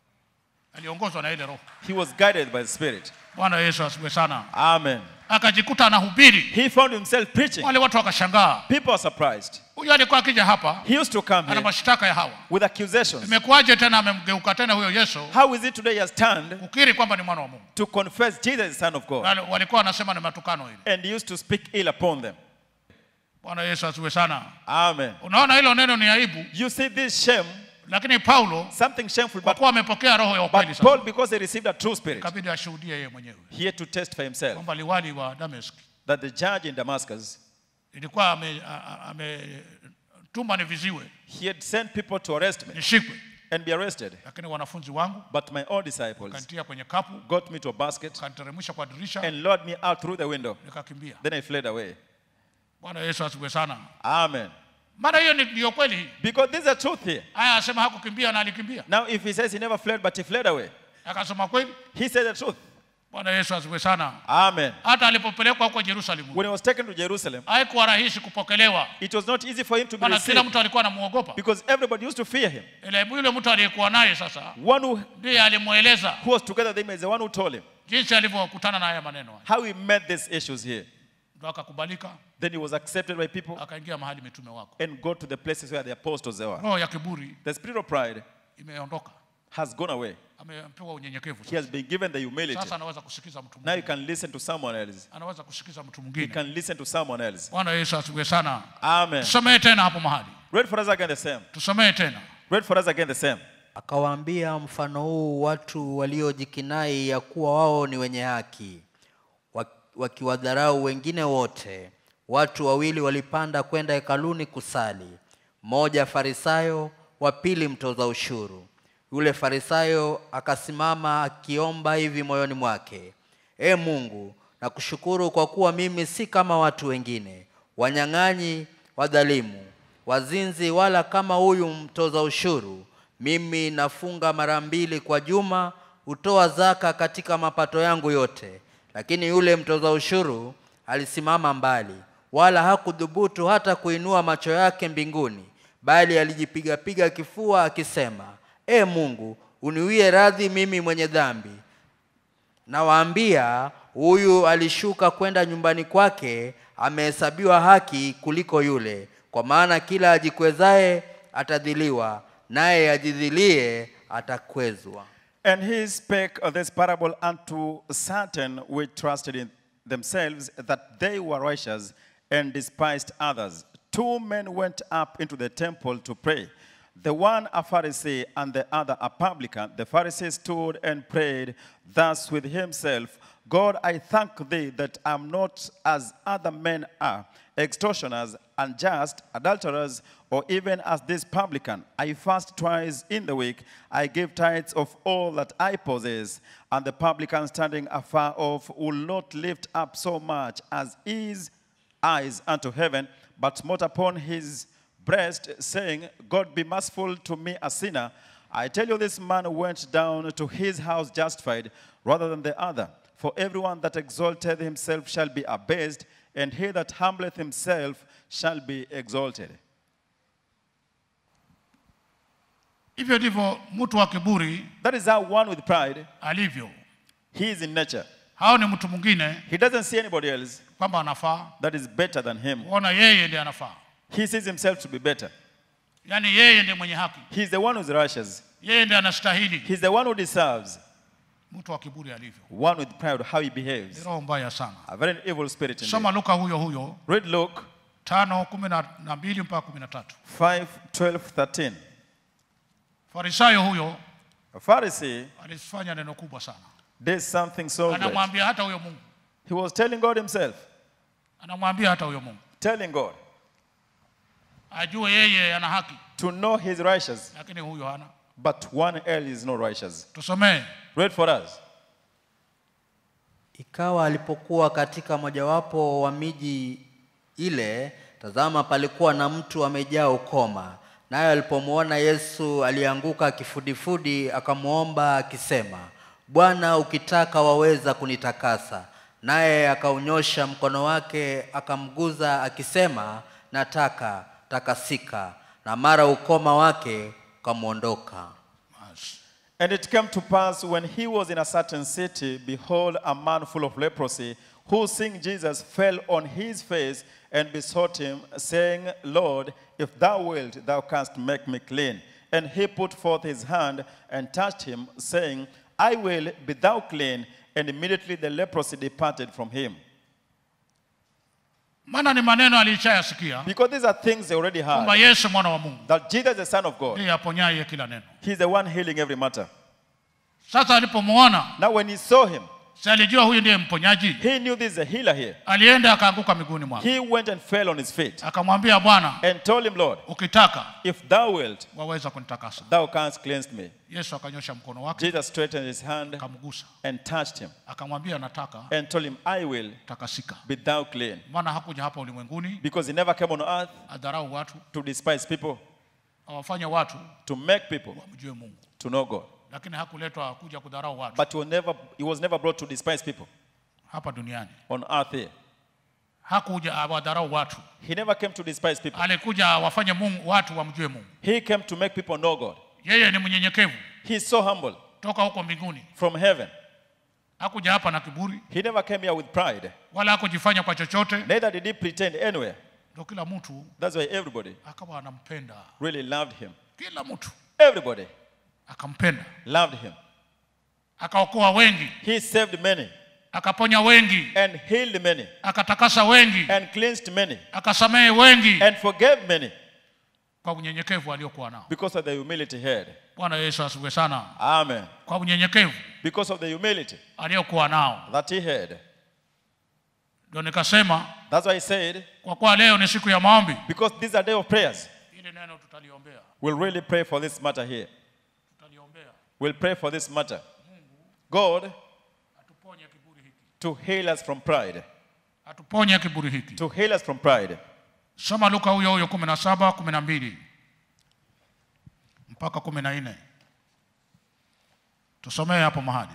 [SPEAKER 2] aliongozwa na ile roho
[SPEAKER 3] he was guided by the Spirit.
[SPEAKER 2] bwana yesu asiwe sana
[SPEAKER 3] Amen.
[SPEAKER 2] akajikuta anahubiri
[SPEAKER 3] He found himself preaching.
[SPEAKER 2] wale watu wakashangaa
[SPEAKER 3] People are surprised.
[SPEAKER 2] huyu alikuwa akija hapa
[SPEAKER 3] He used to come
[SPEAKER 2] ana
[SPEAKER 3] here
[SPEAKER 2] mashtaka ya hawa
[SPEAKER 3] with accusations.
[SPEAKER 2] imekuwaje tena amemgeuka tena huyo yesu
[SPEAKER 3] How is it today he has turned
[SPEAKER 2] kukiri kwamba ni mwana wa mungu
[SPEAKER 3] to confess Jesus is the Son of God?
[SPEAKER 2] Wale- walikuwa wanasema ni matukano hili
[SPEAKER 3] And he used to speak ill upon them.
[SPEAKER 2] bwana yesu asiwe sana
[SPEAKER 3] Amen.
[SPEAKER 2] unaona hilo neno ni aibu
[SPEAKER 3] You see this shame,
[SPEAKER 2] lakini paulo
[SPEAKER 3] something shameful,
[SPEAKER 2] kwa
[SPEAKER 3] but,
[SPEAKER 2] kuwa amepokea roho ya ukweli
[SPEAKER 3] but
[SPEAKER 2] sasa
[SPEAKER 3] Paul, because he received a true spirit,
[SPEAKER 2] ikabidi ashuhudie yeye mwenyewe
[SPEAKER 3] he had to testify himself
[SPEAKER 2] kwamba liwali wa damesk
[SPEAKER 3] that the judge in Damascus,
[SPEAKER 2] ilikuwa ametuma ame, tuma niviziwe
[SPEAKER 3] he had sent people to arrest me
[SPEAKER 2] nishikwe
[SPEAKER 3] and be arrested.
[SPEAKER 2] lakini wanafunzi wangu
[SPEAKER 3] But my own disciples
[SPEAKER 2] kantia kwenye kapu
[SPEAKER 3] got me to a basket
[SPEAKER 2] kaniteremsha kwa dirisha
[SPEAKER 3] and lured me out through the window.
[SPEAKER 2] nikakimbia
[SPEAKER 3] Then I fled away.
[SPEAKER 2] bwana yesu asiwe sana
[SPEAKER 3] Amen.
[SPEAKER 2] maana hiyo ni- ndiyo kweli hii
[SPEAKER 3] Because there's a truth here.
[SPEAKER 2] haya asema hakukimbia na alikimbia
[SPEAKER 3] Now, if he says he never fled, but he fled away,
[SPEAKER 2] akasema kweli
[SPEAKER 3] he said the truth.
[SPEAKER 2] bwana yesu asiwe sana
[SPEAKER 3] Amen.
[SPEAKER 2] hata alipopelekwa huko jerusalemu
[SPEAKER 3] When he was taken to Jerusalem,
[SPEAKER 2] haikuwa rahisi kupokelewa
[SPEAKER 3] it was not easy for him to be
[SPEAKER 2] maana kila
[SPEAKER 3] received
[SPEAKER 2] mtu alikuwa anamwogopa
[SPEAKER 3] because everybody used to fear him.
[SPEAKER 2] ile yule mtu aliyekuwa naye sasa
[SPEAKER 3] One who,
[SPEAKER 2] ndiye alimweleza
[SPEAKER 3] who was together with him is the one who told him
[SPEAKER 2] jinsi alivyokutana na haya maneno haya
[SPEAKER 3] how he met these issues here.
[SPEAKER 2] ndo akakubalika
[SPEAKER 3] Then he was accepted by people
[SPEAKER 2] akaingia mahali mitume wako
[SPEAKER 3] and got to the places where the apostles were.
[SPEAKER 2] roho ya kiburi
[SPEAKER 3] The spirit of pride
[SPEAKER 2] imeondoka
[SPEAKER 3] has gone away.
[SPEAKER 2] amepewa unyenyekevu
[SPEAKER 3] He has been given the humility.
[SPEAKER 2] sasa anaweza kusikiza mtu
[SPEAKER 3] Now you
[SPEAKER 2] mwingine
[SPEAKER 3] can listen to someone else.
[SPEAKER 2] anaweza kusikiza mtu
[SPEAKER 3] You
[SPEAKER 2] mwingine
[SPEAKER 3] can listen to someone else.
[SPEAKER 2] bwana yesu asiwe sana
[SPEAKER 3] Amen.
[SPEAKER 2] tusomee tena hapo mahali
[SPEAKER 3] Read for us again the same.
[SPEAKER 2] tusomee tena
[SPEAKER 3] Read for us again the same.
[SPEAKER 4] akawaambia mfano huu watu waliojikinai ya kuwa wao ni wenye haki wa- wakiwadharau wengine wote watu wawili walipanda kwenda hekaluni kusali mmoja farisayo wa pili mtoza ushuru yule farisayo akasimama akiomba hivi moyoni mwake e mungu nakushukuru kwa kuwa mimi si kama watu wengine wanyang'anyi wadhalimu wazinzi wala kama huyu mtoza ushuru mimi nafunga mara mbili kwa juma hutoa zaka katika mapato yangu yote lakini yule mtoza ushuru alisimama mbali wala hakudhubutu hata kuinua macho yake mbinguni bali alijipigapiga kifua akisema e mungu uniwie radhi mimi mwenye dhambi nawaambia huyu alishuka kwenda nyumbani kwake amehesabiwa haki kuliko yule kwa maana kila ajikwezaye atadhiliwa naye ajidhilie atakwezwa
[SPEAKER 3] And he spake of this parable unto certain which trusted in themselves that they were righteous and despised others. Two men went up into the temple to pray, the one a Pharisee and the other a publican. The Pharisee stood and prayed thus with himself God, I thank thee that I'm not as other men are, extortioners, unjust, adulterers, or even as this publican. I fast twice in the week. I give tithes of all that I possess. And the publican standing afar off will not lift up so much as his eyes unto heaven, but smote upon his breast, saying, God be merciful to me, a sinner. I tell you, this man went down to his house justified rather than the other. For everyone that exalteth himself shall be abased, and he that humbleth himself shall be exalted.
[SPEAKER 2] hivyo ndivyo mtu wa kiburi
[SPEAKER 3] That is how one with pride,
[SPEAKER 2] alivyo
[SPEAKER 3] he is in nature.
[SPEAKER 2] hao ni mtu mwingine
[SPEAKER 3] He doesn't see anybody else
[SPEAKER 2] kwamba anafaa
[SPEAKER 3] that is better than him.
[SPEAKER 2] kuona yeye ndiye anafaa
[SPEAKER 3] He sees himself to be better.
[SPEAKER 2] yaani yeye ndiye mwenye haki
[SPEAKER 3] He's the one who's righteous.
[SPEAKER 2] yeye ndiye anastahili
[SPEAKER 3] He's the one who deserves.
[SPEAKER 2] mtu wa kiburi alivyo
[SPEAKER 3] One with pride, how he
[SPEAKER 2] ni
[SPEAKER 3] behaves.
[SPEAKER 2] roho mbaya sana
[SPEAKER 3] A very evil spirit in
[SPEAKER 2] soma
[SPEAKER 3] him.
[SPEAKER 2] luka huyo huyo
[SPEAKER 3] Read Luke
[SPEAKER 2] tano kumi na na mbili mpaka kumi na tatu
[SPEAKER 3] 5, 12, 13.
[SPEAKER 2] farisayo huyo
[SPEAKER 3] A Pharisee
[SPEAKER 2] alifanya neno kubwa sana
[SPEAKER 3] did something so great.
[SPEAKER 2] anamwambia hata huyo mungu
[SPEAKER 3] He was telling God himself,
[SPEAKER 2] anamwambia hata huyo mungu
[SPEAKER 3] telling God
[SPEAKER 2] ajue yeye ana haki
[SPEAKER 3] to know he's righteous,
[SPEAKER 2] lakini huyo hana
[SPEAKER 3] but one else is not righteous.
[SPEAKER 2] tusomee
[SPEAKER 3] Read for us.
[SPEAKER 4] ikawa alipokuwa katika mojawapo wa miji ile tazama palikuwa na mtu amejaa ukoma naye alipomwona yesu alianguka kifudifudi akamwomba akisema bwana ukitaka waweza kunitakasa naye akaunyosha mkono wake akamguza akisema nataka takasika na mara ukoma wake ukamwondoka
[SPEAKER 2] Basi.
[SPEAKER 3] And it came to pass when he was in a certain city, behold, a man full of leprosy, who seeing Jesus fell on his face and besought him, saying, Lord, if thou wilt, thou canst make me clean. And he put forth his hand and touched him, saying, I will be thou clean. And immediately the leprosy departed from him.
[SPEAKER 2] maana ni maneno aliishayasikia
[SPEAKER 3] Because these are things they already
[SPEAKER 2] kwamba
[SPEAKER 3] heard.
[SPEAKER 2] yesu mwana wa mungu
[SPEAKER 3] That Jesus, the Son of God,
[SPEAKER 2] ndiye aponyaye kila neno
[SPEAKER 3] he's the one healing every matter.
[SPEAKER 2] sasa alipomwona
[SPEAKER 3] Now, when he saw him,
[SPEAKER 2] si alijua huyu ndiye mponyaji
[SPEAKER 3] he knew this is a healer here.
[SPEAKER 2] alienda akaanguka miguuni mwake
[SPEAKER 3] He went and fell on his feet
[SPEAKER 2] akamwambia bwana
[SPEAKER 3] and told him, Lord,
[SPEAKER 2] ukitaka
[SPEAKER 3] if thou wilt,
[SPEAKER 2] waweza kunitakasa
[SPEAKER 3] thou canst cleanse me.
[SPEAKER 2] yesu akanyosha mkono wake
[SPEAKER 3] Jesus straightened his hand
[SPEAKER 2] akamgusa
[SPEAKER 3] and touched him
[SPEAKER 2] akamwambia nataka
[SPEAKER 3] and told him, I will
[SPEAKER 2] takasika
[SPEAKER 3] be thou clean.
[SPEAKER 2] maana hakuja hapa ulimwenguni
[SPEAKER 3] Because he never came on earth
[SPEAKER 2] adharau watu
[SPEAKER 3] to despise people,
[SPEAKER 2] awafanye watu
[SPEAKER 3] to make people
[SPEAKER 2] wamjue mungu
[SPEAKER 3] to know God.
[SPEAKER 2] lakini hakuletwa kuja kudharau watu
[SPEAKER 3] But he was never, he was never brought to despise people
[SPEAKER 2] hapa duniani
[SPEAKER 3] on earth here.
[SPEAKER 2] hakuja awadharau watu
[SPEAKER 3] He never came to despise people.
[SPEAKER 2] alikuja awafanye mungu watu wamjue mungu
[SPEAKER 3] He came to make people know God.
[SPEAKER 2] yeye ni mnyenyekevu
[SPEAKER 3] He's so humble
[SPEAKER 2] toka huko mbinguni
[SPEAKER 3] from heaven.
[SPEAKER 2] hakuja hapa na kiburi
[SPEAKER 3] He never came here with pride.
[SPEAKER 2] wala hakujifanya kwa chochote
[SPEAKER 3] Neither did he pretend anywhere.
[SPEAKER 2] ndo kila mtu
[SPEAKER 3] That's why everybody
[SPEAKER 2] akawa anampenda
[SPEAKER 3] really loved him.
[SPEAKER 2] kila mtu
[SPEAKER 3] Everybody
[SPEAKER 2] akampenda
[SPEAKER 3] loved him.
[SPEAKER 2] akaokoa wengi
[SPEAKER 3] He saved many
[SPEAKER 2] akaponya wengi
[SPEAKER 3] and healed many
[SPEAKER 2] akatakasa wengi
[SPEAKER 3] and cleansed many
[SPEAKER 2] akasamehe wengi
[SPEAKER 3] and forgave many
[SPEAKER 2] kwa unyenyekevu aliokuwa nao
[SPEAKER 3] because of the humility he had.
[SPEAKER 2] bwana yesu asifiwe sana
[SPEAKER 3] Amen.
[SPEAKER 2] kwa unyenyekevu
[SPEAKER 3] Because of the humility
[SPEAKER 2] aliokuwa nao
[SPEAKER 3] that he had.
[SPEAKER 2] ndio nikasema
[SPEAKER 3] That's why he said,
[SPEAKER 2] kwa kuwa leo ni siku ya maombi
[SPEAKER 3] because this is a day of prayers,
[SPEAKER 2] ili neno tutaliombea
[SPEAKER 3] we'll really pray for this matter here.
[SPEAKER 2] tutaliombea
[SPEAKER 3] We'll pray for this matter. God
[SPEAKER 2] atuponye kiburi hiki
[SPEAKER 3] to heal us from pride.
[SPEAKER 2] atuponye kiburi hiki
[SPEAKER 3] To heal us from pride.
[SPEAKER 2] soma luka huyo huyo kumi na saba kumi na mbili mpaka kumi na nne tusomee hapo mahali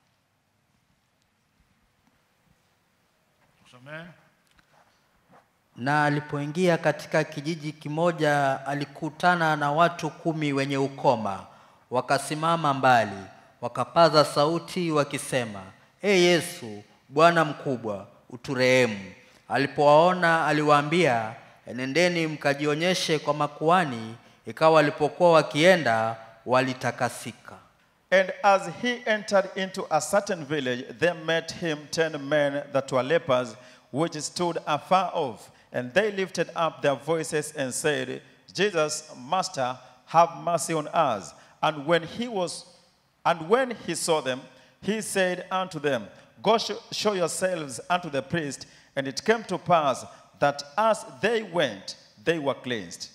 [SPEAKER 2] tusomee
[SPEAKER 4] na alipoingia katika kijiji kimoja alikutana na watu kumi wenye ukoma wakasimama mbali wakapaza sauti wakisema e yesu bwana mkubwa uturehemu alipowaona aliwaambia enendeni mkajionyeshe kwa makuani ikawa walipokuwa wakienda walitakasika
[SPEAKER 3] And as he entered into a certain village, there met him ten men that were lepers, which stood afar off. And they lifted up their voices and said, Jesus, Master, have mercy on us. And when he was, and when he saw them, he said unto them, Go sh- show yourselves unto the priest. And it came to pass that as they went, they were cleansed.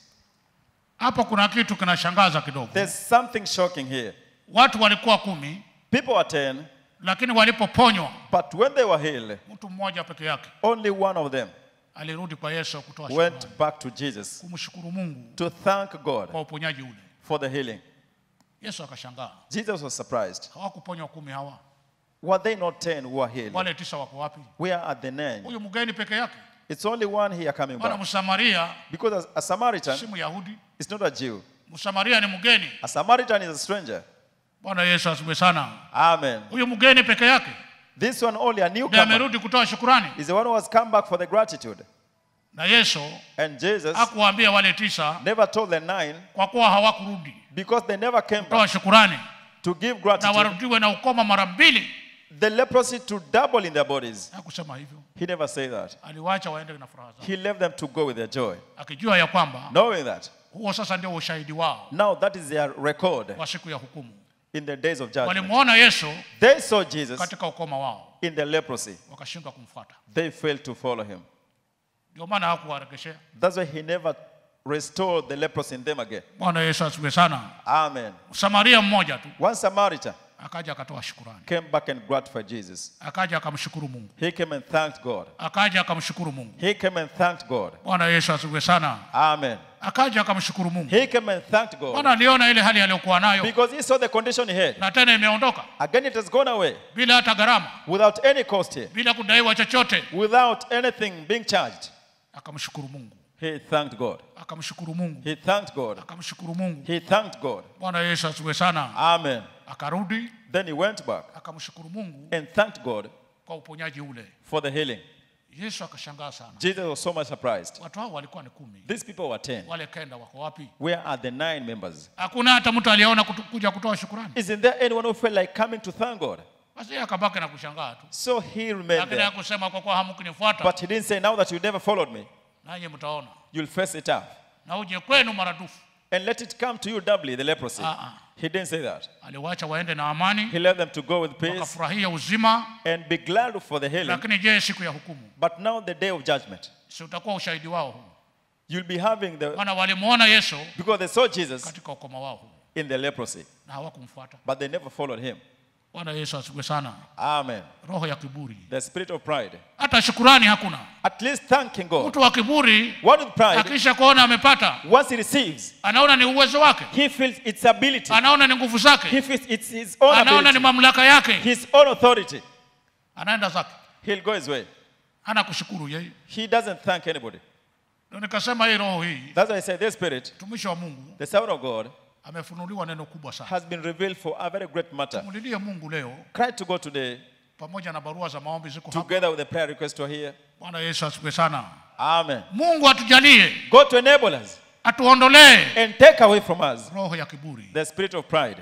[SPEAKER 2] hapo kuna kitu kinashangaza kidogo
[SPEAKER 3] There's something shocking here.
[SPEAKER 2] watu walikuwa kumi
[SPEAKER 3] People were ten,
[SPEAKER 2] lakini walipoponywa
[SPEAKER 3] but when they were healed,
[SPEAKER 2] mtu mmoja peke yake
[SPEAKER 3] only one of them
[SPEAKER 2] alirudi kwa yesu kutoa
[SPEAKER 3] went
[SPEAKER 2] shukrani
[SPEAKER 3] back to Jesus
[SPEAKER 2] kumshukuru mungu
[SPEAKER 3] to thank God
[SPEAKER 2] kwa uponyaji ule
[SPEAKER 3] for the healing.
[SPEAKER 2] yesu akashangaa
[SPEAKER 3] Jesus was surprised.
[SPEAKER 2] hawakuponywa kumi hawa
[SPEAKER 3] Were they not ten who were healed?
[SPEAKER 2] wale tisa wako wapi
[SPEAKER 3] Where are the nine?
[SPEAKER 2] huyu mgeni peke yake
[SPEAKER 3] It's only one here coming
[SPEAKER 2] maana
[SPEAKER 3] back.
[SPEAKER 2] msamaria
[SPEAKER 3] Because a- a Samaritan
[SPEAKER 2] si myahudi
[SPEAKER 3] is not a Jew.
[SPEAKER 2] msamaria ni mgeni
[SPEAKER 3] A Samaritan is a stranger.
[SPEAKER 2] bwana yesu asifiwe sana
[SPEAKER 3] Amen.
[SPEAKER 2] huyu mgeni peke yake
[SPEAKER 3] This one only a
[SPEAKER 2] ndiye
[SPEAKER 3] newcomer
[SPEAKER 2] amerudi kutoa shukurani
[SPEAKER 3] is the one who has come back for the gratitude.
[SPEAKER 2] na yesu
[SPEAKER 3] And Jesus
[SPEAKER 2] hakuwaambia wale tisa
[SPEAKER 3] never told the nine
[SPEAKER 2] kwa kuwa hawakurudi
[SPEAKER 3] because they never came back
[SPEAKER 2] kutoa shukurani
[SPEAKER 3] to give
[SPEAKER 2] na
[SPEAKER 3] gratitude.
[SPEAKER 2] warudiwe na ukoma mara mbili
[SPEAKER 3] The leprosy to double in their bodies.
[SPEAKER 2] hakusema hivyo
[SPEAKER 3] He never said that.
[SPEAKER 2] aliwacha waende na furaha zao
[SPEAKER 3] He left them to go with their joy,
[SPEAKER 2] akijua ya kwamba
[SPEAKER 3] knowing that
[SPEAKER 2] huo sasa ndio ushahidi wao
[SPEAKER 3] now that is their record
[SPEAKER 2] wa siku ya hukumu
[SPEAKER 3] in the days of judgment.
[SPEAKER 2] walimwona yesu
[SPEAKER 3] They saw Jesus
[SPEAKER 2] katika ukoma wao
[SPEAKER 3] in the leprosy.
[SPEAKER 2] wakashindwa kumfuata
[SPEAKER 3] They failed to follow him.
[SPEAKER 2] ndio maana hakuwaregeshea
[SPEAKER 3] That's why he never restored the leprosy in them again.
[SPEAKER 2] bwana yesu asifiwe sana
[SPEAKER 3] Amen.
[SPEAKER 2] samaria mmoja tu
[SPEAKER 3] One Samaritan
[SPEAKER 2] akaja akatoa shukurani
[SPEAKER 3] came back and gratified Jesus.
[SPEAKER 2] akaja akamshukuru mungu
[SPEAKER 3] He came and thanked God.
[SPEAKER 2] akaja akamshukuru mungu
[SPEAKER 3] He came and thanked God.
[SPEAKER 2] bwana yesu asifiwe sana
[SPEAKER 3] Amen.
[SPEAKER 2] akaja akamshukuru mungu
[SPEAKER 3] He came and thanked God
[SPEAKER 2] bwana aliona ile hali aliyokuwa nayo
[SPEAKER 3] because he saw the condition he had.
[SPEAKER 2] na tena imeondoka
[SPEAKER 3] Again, it has gone away
[SPEAKER 2] bila hata gharama
[SPEAKER 3] without any cost here,
[SPEAKER 2] bila kudaiwa chochote
[SPEAKER 3] without anything being charged.
[SPEAKER 2] akamshukuru mungu
[SPEAKER 3] He thanked God.
[SPEAKER 2] akamshukuru mungu
[SPEAKER 3] He thanked God.
[SPEAKER 2] akamshukuru mungu
[SPEAKER 3] He thanked God.
[SPEAKER 2] bwana yesu asifiwe sana
[SPEAKER 3] Amen.
[SPEAKER 2] akarudi
[SPEAKER 3] Then he went back
[SPEAKER 2] akamshukuru mungu
[SPEAKER 3] and thanked God
[SPEAKER 2] kwa uponyaji ule
[SPEAKER 3] for the healing.
[SPEAKER 2] yesu akashangaa sana
[SPEAKER 3] Jesus was so much surprised.
[SPEAKER 2] watu hao walikuwa ni kumi
[SPEAKER 3] These people were 10.
[SPEAKER 2] wale kenda wako wapi
[SPEAKER 3] Where are the nine members?
[SPEAKER 2] hakuna hata mtu aliyeona kutu- kuja kutoa shukurani
[SPEAKER 3] Isn't there anyone who felt like coming to thank God?
[SPEAKER 2] basi yeye akabaki na kushangaa tu
[SPEAKER 3] So he remained
[SPEAKER 2] lakini
[SPEAKER 3] there.
[SPEAKER 2] hakusema kwa kuwa hamkunifuata
[SPEAKER 3] But he didn't say, Now that you never followed me,
[SPEAKER 2] nanyi mtaona
[SPEAKER 3] you'll face it up.
[SPEAKER 2] na uje kwenu maradufu
[SPEAKER 3] And let it come to you doubly, the leprosy.
[SPEAKER 2] Ah,
[SPEAKER 3] He didn't say that.
[SPEAKER 2] aliwacha waende na amani
[SPEAKER 3] He left them to go with peace
[SPEAKER 2] wakafurahia uzima
[SPEAKER 3] and be glad for the healing.
[SPEAKER 2] lakini je siku ya hukumu
[SPEAKER 3] But now, the day of judgment,
[SPEAKER 2] si utakuwa ushahidi wao huu
[SPEAKER 3] you'll be having the,
[SPEAKER 2] maana walimwona yesu
[SPEAKER 3] because they saw Jesus
[SPEAKER 2] katika ukoma wao huu
[SPEAKER 3] in the leprosy,
[SPEAKER 2] na hawakumfuata
[SPEAKER 3] but they never followed him.
[SPEAKER 2] bwana yesu asifiwe sana
[SPEAKER 3] Amen.
[SPEAKER 2] roho ya kiburi
[SPEAKER 3] The spirit of pride.
[SPEAKER 2] hata shukurani hakuna
[SPEAKER 3] At least thanking God.
[SPEAKER 2] mtu wa kiburi
[SPEAKER 3] One with pride,
[SPEAKER 2] akisha kuona amepata
[SPEAKER 3] once he receives,
[SPEAKER 2] anaona ni uwezo wake
[SPEAKER 3] he feels its ability.
[SPEAKER 2] anaona ni nguvu zake
[SPEAKER 3] He feels it's his own
[SPEAKER 2] anaona ni
[SPEAKER 3] ability,
[SPEAKER 2] mamlaka yake
[SPEAKER 3] his own authority.
[SPEAKER 2] anaenda zake
[SPEAKER 3] He'll go his way.
[SPEAKER 2] hana kushukuru yeye
[SPEAKER 3] He doesn't thank anybody.
[SPEAKER 2] ndio nikasema hii roho hii
[SPEAKER 3] That's why I say this spirit,
[SPEAKER 2] mtumishi wa mungu
[SPEAKER 3] the Son of God,
[SPEAKER 2] amefunuliwa neno kubwa sana
[SPEAKER 3] has been revealed for a very great matter.
[SPEAKER 2] mulilie mungu leo
[SPEAKER 3] Cry to God today,
[SPEAKER 2] pamoja na barua za maombi ziko hapa
[SPEAKER 3] together with the prayer request we're here.
[SPEAKER 2] bwana yesu asifiwe sana
[SPEAKER 3] Amen.
[SPEAKER 2] mungu atujalie
[SPEAKER 3] God to enable us
[SPEAKER 2] atuondolee
[SPEAKER 3] and take away from us
[SPEAKER 2] roho ya kiburi
[SPEAKER 3] the spirit of pride.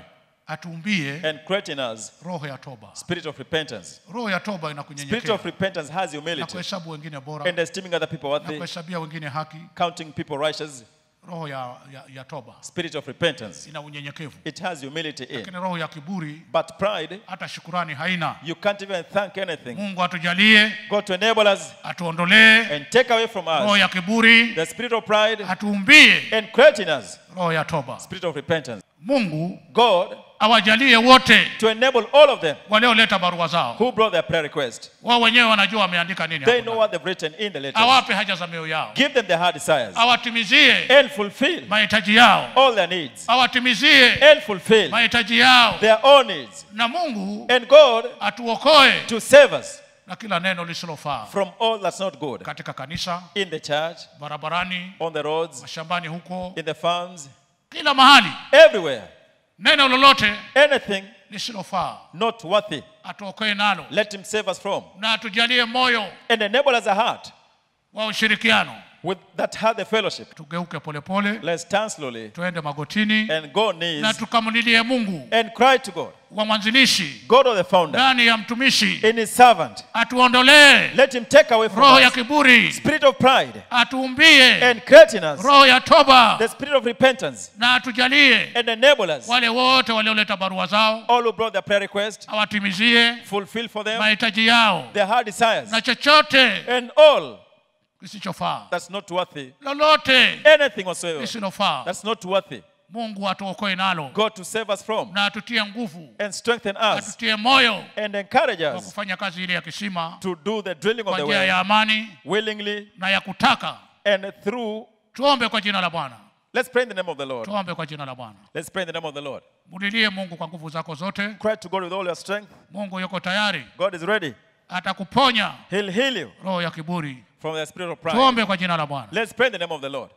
[SPEAKER 2] atuumbie
[SPEAKER 3] and create in us
[SPEAKER 2] roho ya toba
[SPEAKER 3] spirit of repentance.
[SPEAKER 2] roho ya toba
[SPEAKER 3] Spirit
[SPEAKER 2] inakunyenyekea
[SPEAKER 3] of repentance has
[SPEAKER 2] na
[SPEAKER 3] humility
[SPEAKER 2] kuhesabu wengine bora
[SPEAKER 3] and esteeming other people
[SPEAKER 2] na
[SPEAKER 3] worthy,
[SPEAKER 2] kuhesabia wengine haki
[SPEAKER 3] counting people righteous.
[SPEAKER 2] roho ya, ya, ya toba
[SPEAKER 3] Spirit of repentance.
[SPEAKER 2] ina unyenyekevu
[SPEAKER 3] It has humility in.
[SPEAKER 2] lakini roho ya kiburi
[SPEAKER 3] But pride,
[SPEAKER 2] hata shukurani haina
[SPEAKER 3] you can't even thank anything.
[SPEAKER 2] mungu atujalie
[SPEAKER 3] God to enable us
[SPEAKER 2] atuondolee
[SPEAKER 3] and take away from
[SPEAKER 2] roho
[SPEAKER 3] us
[SPEAKER 2] ya kiburi
[SPEAKER 3] the spirit of pride
[SPEAKER 2] atuumbie
[SPEAKER 3] and create in us
[SPEAKER 2] roho ya toba
[SPEAKER 3] spirit of repentance.
[SPEAKER 2] mungu
[SPEAKER 3] God
[SPEAKER 2] awajalie wote
[SPEAKER 3] to enable all of them
[SPEAKER 2] walioleta barua zao
[SPEAKER 3] who brought their prayer request.
[SPEAKER 2] wao wenyewe wanajua wameandika nini
[SPEAKER 3] They
[SPEAKER 2] hapo
[SPEAKER 3] know
[SPEAKER 2] ndani.
[SPEAKER 3] what they've written in the letters.
[SPEAKER 2] awape haja za mioyo yao
[SPEAKER 3] Give them their heart desires
[SPEAKER 2] awatimizie
[SPEAKER 3] and fulfill
[SPEAKER 2] mahitaji yao
[SPEAKER 3] all their needs
[SPEAKER 2] awatimizie
[SPEAKER 3] and fulfill
[SPEAKER 2] mahitaji yao
[SPEAKER 3] their own needs.
[SPEAKER 2] na mungu
[SPEAKER 3] And God
[SPEAKER 2] atuokoe
[SPEAKER 3] to save us
[SPEAKER 2] na kila neno lisilofaa
[SPEAKER 3] from all that's not good
[SPEAKER 2] katika kanisa
[SPEAKER 3] in the church,
[SPEAKER 2] barabarani
[SPEAKER 3] on the roads,
[SPEAKER 2] mashambani huko
[SPEAKER 3] in the farms,
[SPEAKER 2] kila mahali
[SPEAKER 3] everywhere.
[SPEAKER 2] neno lolote
[SPEAKER 3] Anything
[SPEAKER 2] lisilofaa
[SPEAKER 3] not worthy,
[SPEAKER 2] atuokoe nalo
[SPEAKER 3] let Him save us from.
[SPEAKER 2] na atujalie moyo
[SPEAKER 3] And enable us a heart
[SPEAKER 2] wa ushirikiano
[SPEAKER 3] with that had the fellowship.
[SPEAKER 2] tugeuke polepole
[SPEAKER 3] Let's stand slowly
[SPEAKER 2] tuende magotini
[SPEAKER 3] and go
[SPEAKER 2] na
[SPEAKER 3] knees
[SPEAKER 2] tukamlilie mungu
[SPEAKER 3] and cry to God,
[SPEAKER 2] wa mwanzilishi
[SPEAKER 3] God of the founder,
[SPEAKER 2] ndani ya mtumishi
[SPEAKER 3] in His servant.
[SPEAKER 2] atuondolee
[SPEAKER 3] Let Him take away from
[SPEAKER 2] roho ya
[SPEAKER 3] us
[SPEAKER 2] kiburi
[SPEAKER 3] spirit of pride
[SPEAKER 2] atuumbie
[SPEAKER 3] and create in us
[SPEAKER 2] roho ya toba
[SPEAKER 3] the spirit of repentance
[SPEAKER 2] na atujalie
[SPEAKER 3] and enable us
[SPEAKER 2] wale wote walioleta barua zao
[SPEAKER 3] all who brought their prayer request
[SPEAKER 2] awatimizie
[SPEAKER 3] fulfill for them
[SPEAKER 2] mahitaji yao
[SPEAKER 3] their heart desires
[SPEAKER 2] na chochote
[SPEAKER 3] and all
[SPEAKER 2] kisichofaa
[SPEAKER 3] that's not worthy
[SPEAKER 2] lolote
[SPEAKER 3] anything whatsoever
[SPEAKER 2] lisilofaa
[SPEAKER 3] that's not worthy
[SPEAKER 2] mungu atuokoe nalo
[SPEAKER 3] God to save us from
[SPEAKER 2] na atutie nguvu
[SPEAKER 3] and strengthen us
[SPEAKER 2] atutie moyo
[SPEAKER 3] and encourage
[SPEAKER 2] wa
[SPEAKER 3] us
[SPEAKER 2] kufanya kazi ile ya kisima
[SPEAKER 3] to do the drilling of
[SPEAKER 2] kwa
[SPEAKER 3] the
[SPEAKER 2] njia
[SPEAKER 3] well
[SPEAKER 2] ya amani
[SPEAKER 3] willingly
[SPEAKER 2] na ya kutaka
[SPEAKER 3] and through
[SPEAKER 2] tuombe kwa jina la bwana
[SPEAKER 3] let's pray in the name of the Lord
[SPEAKER 2] tuombe kwa jina la bwana
[SPEAKER 3] let's pray in the name of the Lord
[SPEAKER 2] mulilie mungu kwa nguvu zako zote
[SPEAKER 3] cry to God with all your strength
[SPEAKER 2] mungu yuko tayari
[SPEAKER 3] God is ready
[SPEAKER 2] atakuponya
[SPEAKER 3] he'll heal you
[SPEAKER 2] roho ya kiburi
[SPEAKER 3] from the spirit of pride
[SPEAKER 2] tuombe kwa jina la bwana
[SPEAKER 3] let's pray in the name of the Lord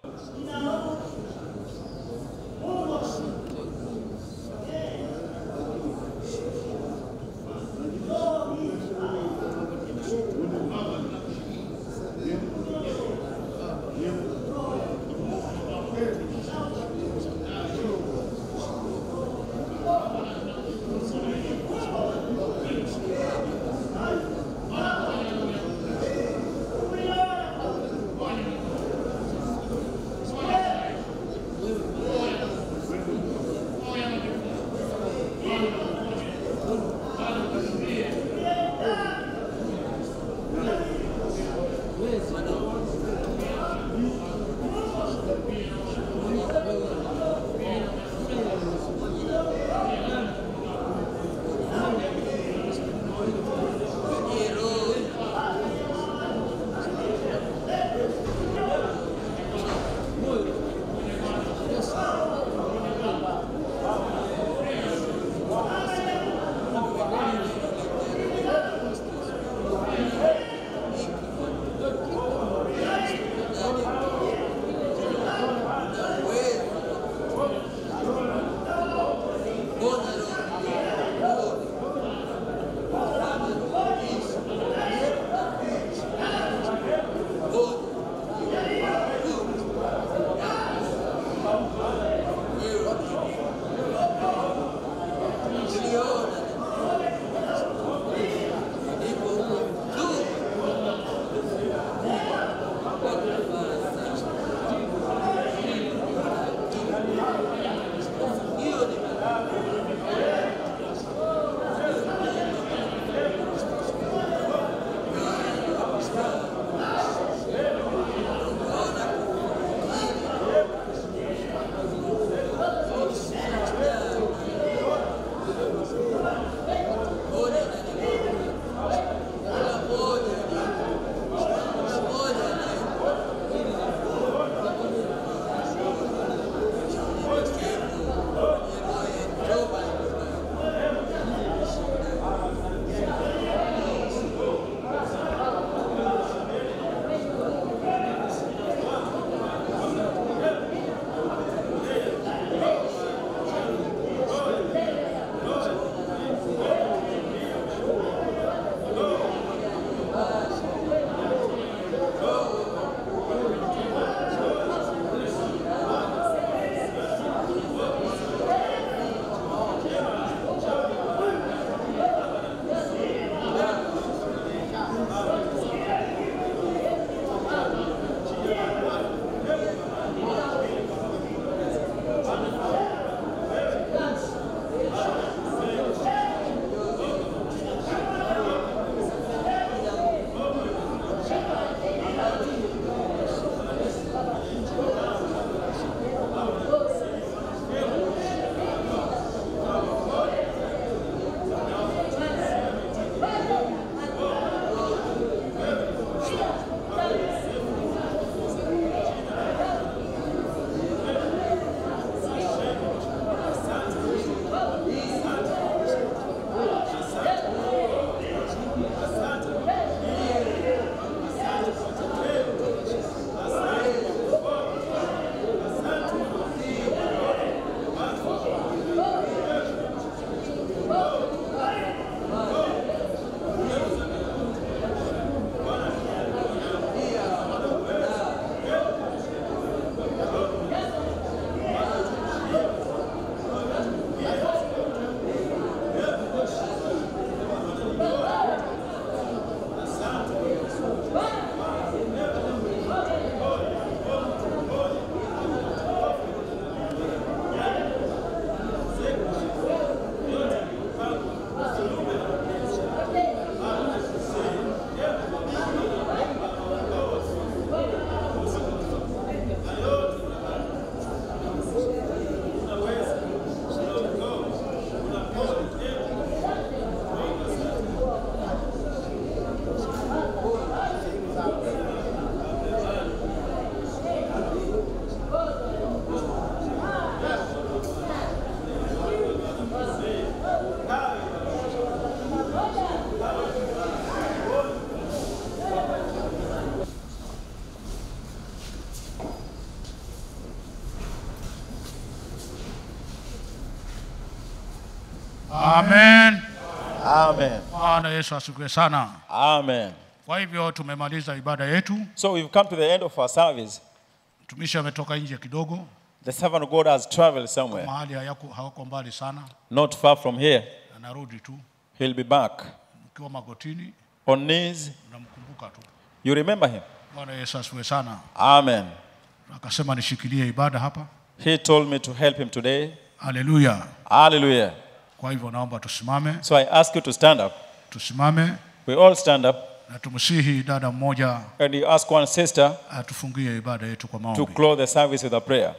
[SPEAKER 2] Amen.
[SPEAKER 3] Amen.
[SPEAKER 2] Bwana Yesu asifiwe sana.
[SPEAKER 3] Amen.
[SPEAKER 2] Kwa hivyo tumemaliza ibada yetu.
[SPEAKER 3] So we've come to the end of our service.
[SPEAKER 2] Mtumishi ametoka nje kidogo,
[SPEAKER 3] The servant of God has traveled somewhere,
[SPEAKER 2] mahali hayako hawako mbali sana,
[SPEAKER 3] not far from here.
[SPEAKER 2] anarudi tu.
[SPEAKER 3] He'll be back
[SPEAKER 2] Mkiwa magotini,
[SPEAKER 3] on knees.
[SPEAKER 2] mnamkumbuka tu.
[SPEAKER 3] You remember him.
[SPEAKER 2] Bwana Yesu asifiwe sana.
[SPEAKER 3] Amen.
[SPEAKER 2] Akasema nishikilie ibada hapa.
[SPEAKER 3] He told me to help him today.
[SPEAKER 2] Haleluya.
[SPEAKER 3] Hallelujah.
[SPEAKER 2] Kwa hivyo naomba tusimame,
[SPEAKER 3] So I ask you to stand up.
[SPEAKER 2] tusimame
[SPEAKER 3] We all stand up
[SPEAKER 2] na tumsihi dada mmoja
[SPEAKER 3] and you ask one sister
[SPEAKER 2] atufungie ibada yetu kwa
[SPEAKER 3] to
[SPEAKER 2] maombi.
[SPEAKER 3] close the service with a prayer.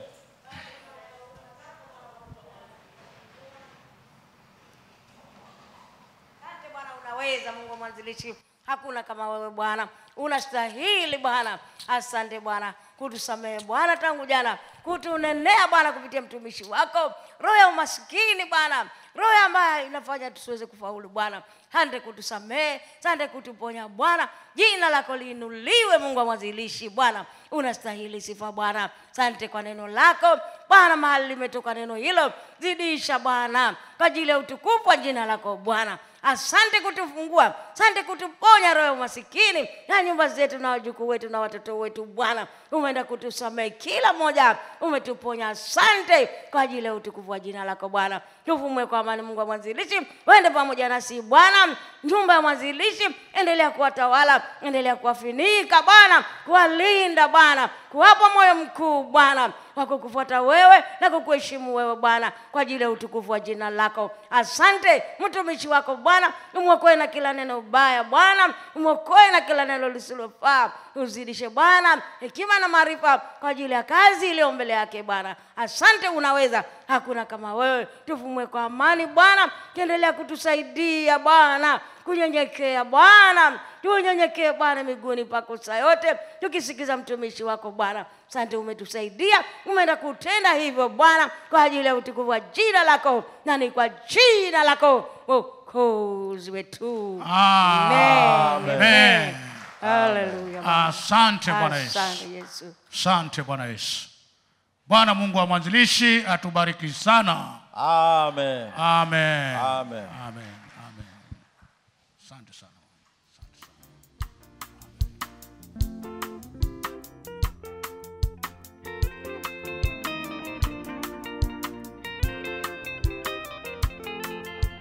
[SPEAKER 5] Asante Bwana, unaweza Mungu mwanzilishi, hakuna kama wewe Bwana, unastahili Bwana. Asante Bwana kutusamehe Bwana tangu jana, kutunenea Bwana kupitia mtumishi wako, roho ya umasikini Bwana, roho ambayo inafanya tusiweze kufaulu Bwana. Sante kutusamehe, sante kutuponya Bwana, jina lako liinuliwe Mungu wa mwanzilishi Bwana, unastahili sifa Bwana. Sante kwa neno lako Bwana, mahali limetoka neno hilo, zidisha Bwana kwa ajili ya utukufu wa jina lako Bwana. Asante kutufungua, asante kutuponya roho ya umasikini na nyumba zetu na wajukuu wetu na watoto wetu. Bwana, umeenda kutusamehe kila mmoja, umetuponya. Asante kwa ajili ya utukufu wa jina lako Bwana. Tufumwe kwa amani, Mungu wa mwanzilishi, uende pamoja nasi Bwana. Nyumba ya mwanzilishi, endelea kuwatawala, endelea kuwafinika Bwana, kuwalinda Bwana, kuwapa moyo mkuu Bwana wa kukufuata wewe na kukuheshimu wewe Bwana, kwa ajili ya utukufu wa jina lako. Asante mtumishi wako Bwana, umwokoe na kila neno baya Bwana, umwokoe na kila neno lisilofaa. Uzidishe Bwana hekima na maarifa kwa ajili ya kazi iliyo mbele yake Bwana. Asante, unaweza, hakuna kama wewe. Tufumwe kwa amani Bwana, kiendelea kutusaidia Bwana kunyenyekea Bwana, tunyenyekee Bwana miguuni pako saa yote, tukisikiza mtumishi wako Bwana. Asante, umetusaidia, umeenda kutenda hivyo Bwana, kwa ajili ya utukufu wa jina lako, na ni kwa jina lako Mwokozi wetu. Amen.
[SPEAKER 2] Amen.
[SPEAKER 5] Haleluya.
[SPEAKER 2] Asante Bwana Yesu.
[SPEAKER 5] Asante Yesu.
[SPEAKER 2] Asante Bwana Yesu. Bwana Mungu wa mwanzilishi atubariki sana.
[SPEAKER 3] Amen.
[SPEAKER 2] Amen.
[SPEAKER 3] Amen.
[SPEAKER 2] Amen. Amen. Asante sana.